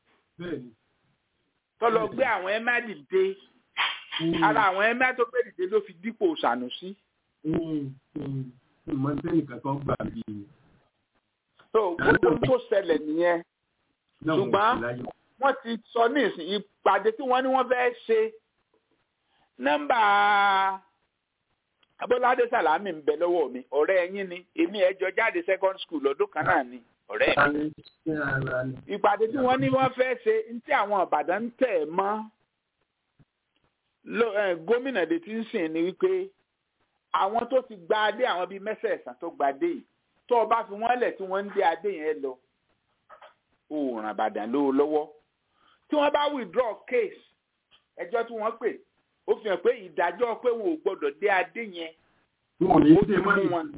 tó lọ gbé àwọn ẹ̀má dìde ara àwọn ẹ̀má tó gbé dìde ló fi dípò Sànúsí. ìmọ̀ nìkan kan gbà bí. tó gbogbo tó ṣẹlẹ̀ nìyẹn ṣùgbọ́n wọ́n ti sọ ní ìsìn ìpàdé tí wọ́n ní wọ́n fẹ́ ṣe nọ́mbà abọ́ládé sàlámì ń bẹ lọ́wọ́ mi ọ̀rẹ́ ẹ̀yin ni èmi ẹ̀jọ jáde second school lọ́dún kan náà ni ọ̀rẹ́ mi. ìpàdé tí wọ́n ní wọ́n fẹ́ ṣe ní tí àwọn ìbàdàn ń tẹ̀ mọ́ gómìnà dé ti ń sìn ni wípé àwọn tó ti gba adé àwọn bíi mẹ́sẹ̀ẹ̀sán tó gba adé yìí tó o bá fi wọ́n lẹ̀ tí wọ́n ń dé adé yẹn lọ òòrùn àbàdàn ló lọ́wọ́ tí wọ́n bá withdraw case ẹjọ́ tí wọ́n pè ó fi hàn pé ìdájọ́ pé wọn ò gbọ́dọ̀ dé adé yẹn wọn ò ní dé mọ́ wọn.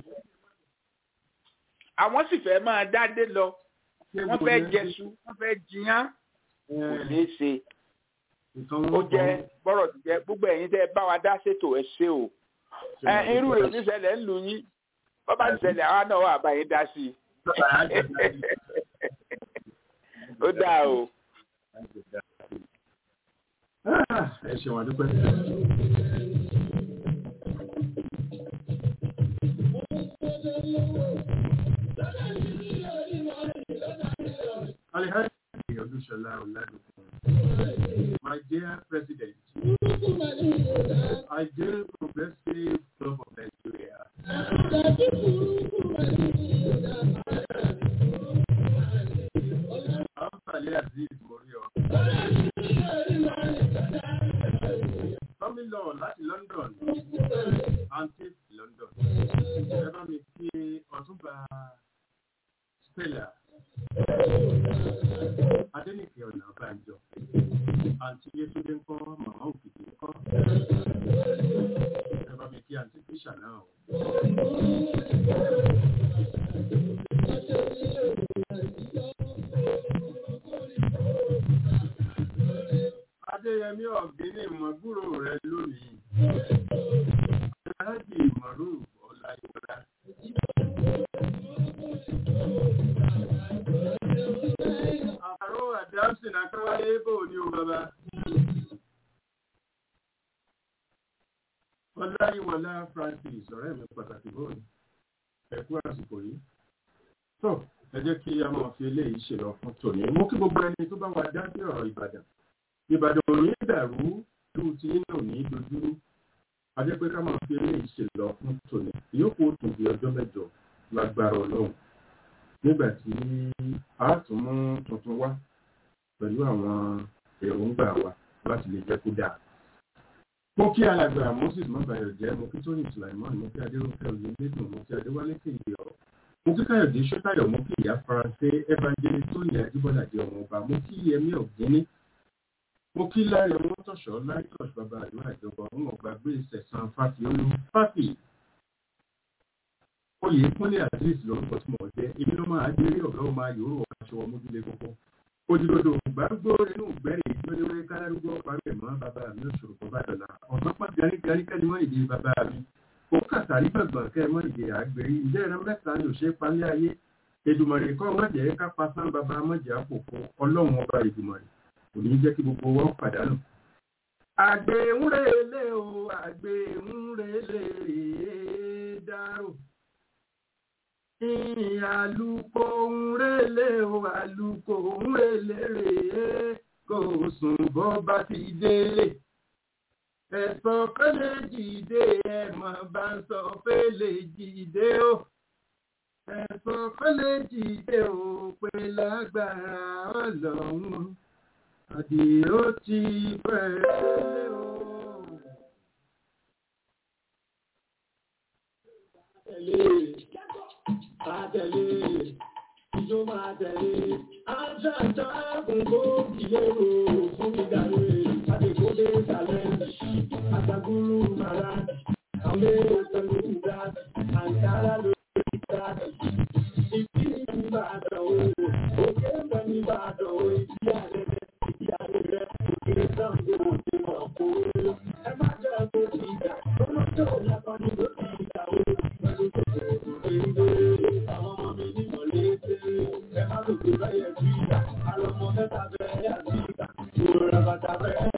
àwọn sì fẹ́ máa dádé lọ wọ́n fẹ́ jẹṣu wọ́n fẹ́ jiyàn kò ní í ṣe ó jẹ́ bọ́rọ̀ ti jẹ́ gbogbo ẹ̀yin tẹ́ bá wa dá ṣètò ẹ̀ ṣe o irú rẹ̀ oníṣẹ̀lẹ̀ ń lù yín bọ́bá ìṣẹ̀lẹ̀ àwa náà wà báyìí dá sí i ó dáa o. ẹ ṣe wọn dúpẹ́. Alhaji Odúṣọlá Ọládùkún. My dear President, I dear Progressive Club of Nigeria. Àǹfààní Aziz Morio. Coming law láti London, Antip London. Ẹ bá mi kí Ọ̀túnba Stella. Adénìkẹ́ ọ̀nà Bánjọ. Àǹtí Yétúndé ń kọ́ màmá òkìkí ń kọ́. Ẹ bá mi kí àǹtí Tíṣà náà o. Adéyẹmí ọ̀gbìnì mọ̀gbúrò rẹ lónìí. Aláàjì Mọ̀rú Ọláyíwọlá. Àrò Adamson Akáwálé bò ní o bàbá. Ọláyíwọlá Francis ọ̀rẹ́ mi pàtàkì bóyá. Ẹ̀kú àsìkò yìí. Tó ẹ jẹ́ kí a máa fi eléyìí ṣe lọ fún tòní. Mo kí gbogbo ẹni tó bá wa dá sí ọ̀rọ̀ Ìbàdàn. Ìbàdàn ò ní dàrú lóhun tí yín náà ní dojúrú. A jẹ́ pé ká máa fi eléyìí ṣe lọ fún tòní. Ìyókù ó tún di ọjọ́ mẹ́jọ lágbára Ọlọ́run. Nígbà tí a tún mú tuntun wá pẹ̀lú àwọn èròǹgbà wa láti lè jẹ́ kó dáa. Mo kí alàgbà Moses Mọ́bàyọ̀ jẹ́ mo kí Tóyìn Sulaimon mo kí Adéròkè Oyèlédùn mo kí Adéwálé Kéde ọ̀rọ̀ mo kí káyọ̀dé ṣọ́tàyọ̀ mo kí ìyá faransé evangelist tó yẹ ajíbọ́ládé ọmọ ọba mo kí yẹmí ọ̀gbẹ́ni mo kí láyọ̀ wọn tọ̀ṣọ́ láìtọ̀ṣ bàbá àdúrà ìjọba ọ̀hún ọ̀gbàgbé ìṣẹ̀sán fáfi olú fáfi oyè kúnlé azeez lórúkọ tí mo jẹ́ èmi ló máa déré ọ̀gá ọmọ ayòrò aṣọ ọmọdúnlé kọ́kọ́ ojúdodo gbàgbó inú gbẹ́rẹ́ ìjọ́lẹ́wẹ́ kálárúgbó parẹ́ mọ́ bàbá mi òṣòro kọ́ bá dọ̀la ọ̀nà pọ̀ garígarí kẹ́ni wọ́n ìdí bàbá mi ó kàtàrí gbàgbọ́n kẹ́ mọ́ ìdí àgbèrè ìjẹ́ ìran mẹ́ta ni òṣè palẹ́ ayé Èdùmàrè kọ́ mọ̀jẹ̀ ká pasán bàbá mọ̀jẹ̀ àpòpọ̀ ọlọ́run ọba Èdùmàrè kò ní jẹ́ kí gbogbo wọn pàdánù. àgbẹ̀ ń relé o àgbẹ̀ ń relé rèé dárò àlùkò ń relé o àlùkò ń relé rèé kò sùn bọ́ bá ti délé ẹ̀sọ́ fẹ́lẹ̀ jìde ẹ̀mọ̀ bá ń sọ fẹ́lẹ̀ jìde o ẹ̀sọ́ fẹ́lẹ̀ jìde o pé lágbára ọlọ́run àdìó ti bẹ̀rẹ̀ o. tẹ̀lé àtẹ̀lé ìjọ máa tẹ̀lé àjàjà gbogbo ìlérò fún mi dàrú àdèkódé sàlẹ̀ àtàgùrù màrà àwọn èrò pẹ̀lú ìdá àǹkárá lórí ìdá ìpínlẹ̀ ìbàdàn o òkè pẹ̀lú ìbàdàn o ìdí àrẹ̀rẹ̀ ìdí àrẹ̀rẹ̀ òkè sàǹgó òkè mọ̀ kó ẹ má jẹ́ kó ti ìgbà ó má jẹ́ òun lápá ní lórí ìgbà o pẹ̀lú tó ṣe ìgbè àwọn ọmọ mi ní mọ̀lẹ́tẹ̀ ẹ má lòdì lọ́yẹ̀ bí ìgbà àlọ́mọ mẹ́ta bẹ́ẹ̀ yà sí ìgbà ìrora bàtà bẹ́ẹ̀